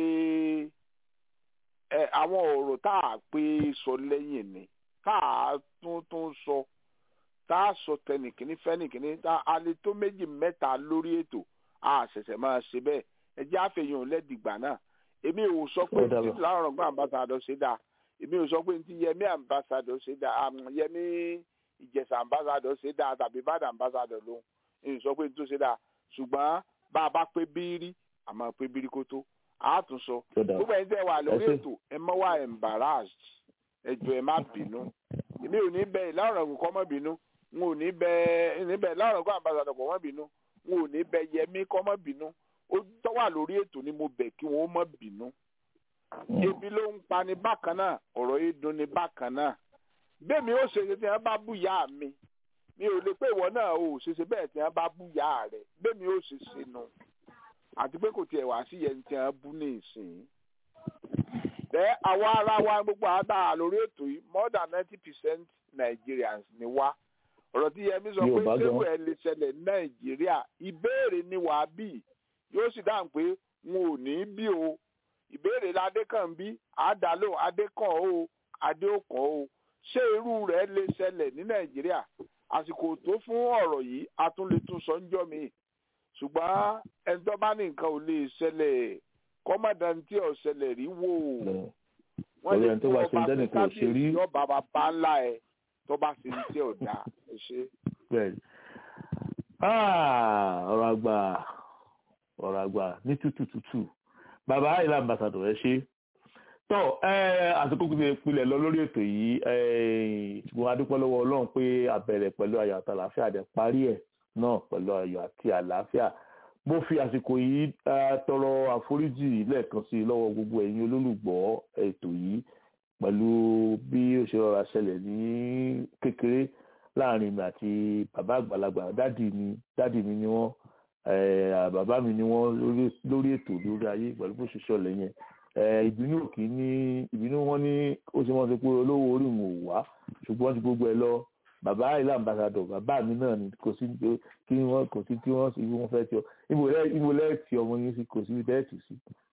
àwọn ọ̀rọ̀ tá a pé sọ lẹ́yìn ni tá a tún tún sọ tá a sọ tẹnìkíní fẹ́nìkíní tá a lè tó méjì mẹ́ta lórí ètò a ṣẹ̀ṣẹ̀ máa ṣe bẹ́ẹ̀ ẹ jẹ́ àfẹ̀yìn lẹ́dìgbà náà èmi ò sọ pé tí láwọn ọgbọ́n ambassador ṣe dáa èmi ò sọ pé tí Yẹmí ambassador ṣe dáa Yẹmí Ìjẹ̀ṣà ambassador ṣe dáa tàbí Ìbàdàn ambassador ló ń sọ pé tó ṣe dáa ṣùgbọ́n bá a bá pé bírí àmọ́ pé bírí kó tó a tún sọ gbogbo ẹni tẹ́ wà lórí ètò ẹ mọ́ wá embarrassed ẹ jọ̀ọ́ ẹ má bínú èmi ò ní bẹ ìlànà ọ̀gùn kọ́ mọ́ bínú n ò ní bẹ ní bẹ ìlànà ọ̀gùn ambassador kọ́ mọ́ bínú n ò ní bẹ Yẹmí kọ́ mọ́ bínú ó tọ́ wà lórí ètò ni mo bẹ̀ kí wọ́n mọ́ bínú ebi ló ń pa ní bákan náà ọ̀rọ̀ yìí dùn ní bákan náà bẹ́ẹ̀mi ó ṣe ṣe tí wọ́n bá bú ìyá mi mi ò lè pé ìwọ náà ò ṣe ṣe bẹ́ẹ̀ tí wọ́n bá bú ìyá rẹ̀ bẹ́ẹ̀mi ó ṣe ṣe nu àti pé kò tiẹ̀ wá sí yẹn tí wọ́n bú ní ìsìn. bẹ́ẹ̀ àwa ara wa gbogbo àdá lórí ètò yìí more than ninety percent Nigerians ni wá ọ̀rọ̀ tí Yẹmí sọ pé ṣéwù ẹ̀ lè ṣẹlẹ̀ ní Nàìjíríà ìbéèrè ni wàá bì yóò sì dáhùn pé wọn ò ní bí o ìbéèrè ládékàn bí àdálò adékàn o adéòkàn o ṣé irú rẹ̀ lè ṣẹlẹ̀ ní nàìjíríà àsìkò tó fún ọ̀rọ̀ yìí a tún lè tún sọ ńjọ́ mi ṣùgbọ́n ẹni tó bá ní nǹkan ò lè ṣẹlẹ̀ kọ́mọ̀dán tí ò ṣẹlẹ̀ rí wò wọ́n lè fún ọba sí kábíyèsí ọba bàbá ńlá ẹ tó bá ṣe ní tí ò dáa ẹ ṣe. ọ̀rọ̀ àgbà ọ̀rọ̀ àgbà ní tútù tútù bàbá ìlà ambassador ẹ ṣe tọ àsìkò kùtù ìpìlẹ̀ lọ lórí ètò yìí ṣùgbọ́n adúpẹ́ lọ́wọ́ ọlọ́run pé àbẹ̀rẹ̀ pẹ̀lú ayọ̀ àti àlàáfíà dẹ̀ parí ẹ̀ náà pẹ̀lú ayọ̀ àti àlàáfíà mo fi àsìkò yìí tọrọ àforíjì lẹ́ẹ̀kan sí lọ́wọ́ gbogbo ẹ̀yin olólùgbọ́ ètò yìí pẹ̀lú bí ó ṣe rọra ṣẹlẹ̀ ní kékeré láàrin mi àti bàbá àgbàlagbà dádì mi dádì mi ni wọ́n bàbá mi ni wọ́n lórí ètò lórí ayé pẹ̀lú bó ṣe ṣọlẹ̀ yẹn ìbínú òkì ní ìbínú wọn ní ó ṣe wọn ṣe pé olówó orí wọn ò wá ṣùgbọ́n ti gbogbo ẹ lọ bàbá ilé ambassadọ bàbá mi náà ni kò sí kí wọn kò sí tí wọn sì wọn fẹ́ tí ọ ibo lẹ ti ọmọ yín sí kò sí tẹ́ẹ̀tì sí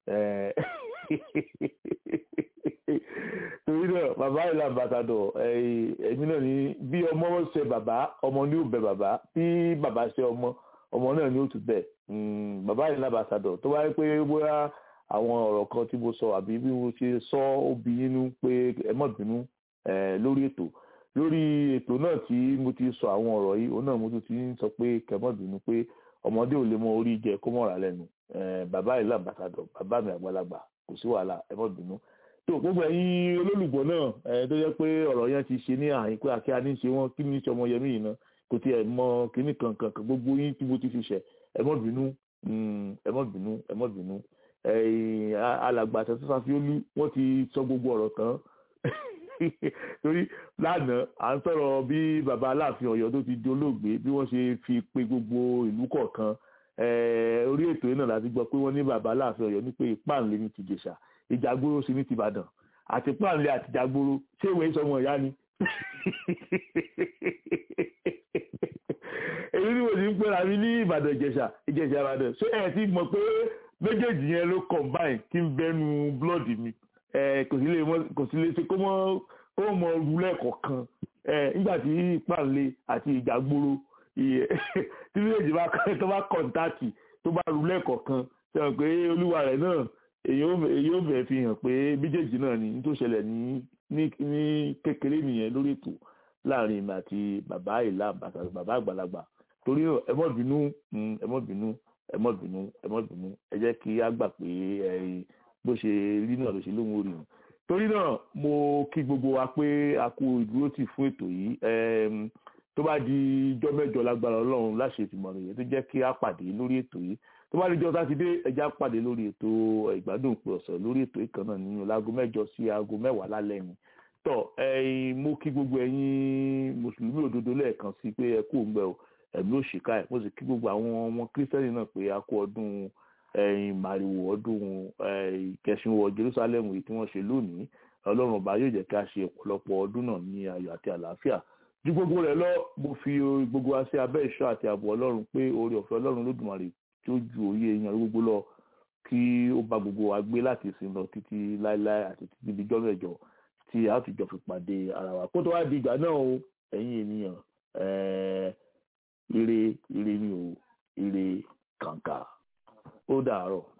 torí náà bàbá ilé ambassadọ èmi náà ni bí ọmọ ṣe bàbá ọmọ ní ò bẹ bàbá bí bàbá ṣe ọmọ ọmọ náà ni ó tún bẹ bàbá ilé ambassadọ tó wáyé pé bóyá àwọn ọ̀rọ̀ kan tí mo sọ àbí bí mo ṣe sọ ó bí yínú pé ẹ má bínú lórí ètò lórí ètò náà tí mo ti sọ àwọn ọ̀rọ̀ yìí òun náà mo tún ti ń sọ pé kẹ má bínú pé ọmọdé ò lè mọ orí jẹ kó mọ̀ra lẹ́nu bàbá ìlú àmbàsàdọ̀ bàbá mi àgbàlagbà kò sí wàhálà ẹ má bínú. tó gbogbo ẹ̀yin olólùgbọ́ náà tó jẹ́ pé ọ̀rọ̀ yẹn ti ṣe ní àyín pé àkíyá ní ṣe wọ́n kí ní ṣe ọmọ yẹmí yìí náà kò tiẹ̀ mọ kíní kankan gbogbo yín tí mo ti fi ṣẹ̀ ẹ má bínú ẹ má bínú ẹ má bínú alàgbà àtẹ̀sọ́sà fi olú wọ́n ti sọ gbogbo ọ̀rọ̀ tán torí lánàá à ń sọ̀rọ̀ bí baba aláàfin ọ̀yọ́ tó ti di olóògbé bí wọ́n ṣe fi pe gbogbo ìlú kọ̀ọ̀kan orí ètò yìí náà láti gbọ́ pé wọ́n ní baba aláàfin ọ̀yọ́ ní pé ìpáǹlé ní tìjẹ̀ṣà ìjàgbóró sí ní tìbàdàn àti ìpáǹlé àti ìjàgbóró ṣé ìwé sọmọ ìyá ni èyí ni mo ti ń pera mi ní ìbàdàn ìjẹ̀ṣà ìjẹ̀ṣà ìbàdàn ṣé ẹ ti mọ̀ pé méjèèjì yẹn ló combine kí n bẹnu blood mi kò sí lè kò sí lè ṣe kó mọ kó mọ rúlẹ̀ kọ̀ọ̀kan nígbà tí ìpàlẹ àti ìjàgbóró tí méjèèjì bá tó bá kọ̀ǹtàkì tó bá rúlẹ̀ kọ̀ọ̀kan ṣe hàn pé olúwa rẹ̀ náà èyí ò fẹ́ fi hàn pé méjèèjì náà ni tó ṣẹlẹ̀ ní ní kékeré nìyẹn lórí ètò láàrin ìmọ̀ àti bàbá ìlà bàbá àgbàlagbà torí náà ẹ mọ́ bínú ẹ mọ́ bínú ẹ mọ́ bínú ẹ mọ́ bínú ẹ jẹ́ kí á gbà pé bó ṣe rí náà ló ṣe lóhun orí hàn torí náà mo kí gbogbo wa pé a kú ìdúró tì fún ètò yìí tó bá di ijọ́ mẹ́jọ lágbára ọlọ́run láṣẹ ìtìmọ̀ràn yẹn tó jẹ́ kí á pàdé lórí ètò yìí tó bá di ijọ́ sátidé ẹja pàdé lórí ètò ìgbádùn òpin ọ̀sẹ̀ lórí ètò ìkan náà nínú láago mẹ́jọ sí aago mẹ́wàá lálẹ́ ni tọ́ mo kí gbogbo ẹ̀yin mùsùlùmí òdodo lẹ́ẹ̀kan sí pé ẹ kú òun bẹ́ẹ̀ o ẹ̀mí òṣìkà ẹ̀ mo sì kí gbogbo àwọn ọmọ kírísítẹ́nì náà pé a kú ọdún màrìwò ọdún ìkẹsìnwó Jerusalem yìí tí wọ́n ṣe lónìí ọlọ́run ọba yóò jẹ́ ká ṣe ọ̀pọ̀lọpọ̀ ọdún náà ní ayọ̀ àti àlàáfíà ju gbogbo rẹ̀ lọ mo fi gbogbo wa sí abẹ́ ìṣọ́ àti ààbò ọlọ́run pé oore ọ̀fẹ́ ọlọ́run lódùmarè tí ó ju òye èèyàn gbogbo lọ kí ó bá gbogbo wa gbé láti ìsìn lọ títí láéláé àti títí di jọ́ mẹ́jọ tí a ti jọ fi pàdé ara wa kó tó wá di ìgbà náà o ẹ̀yin ènìyàn ire ire ni o ire kàǹkà ó dàárọ̀.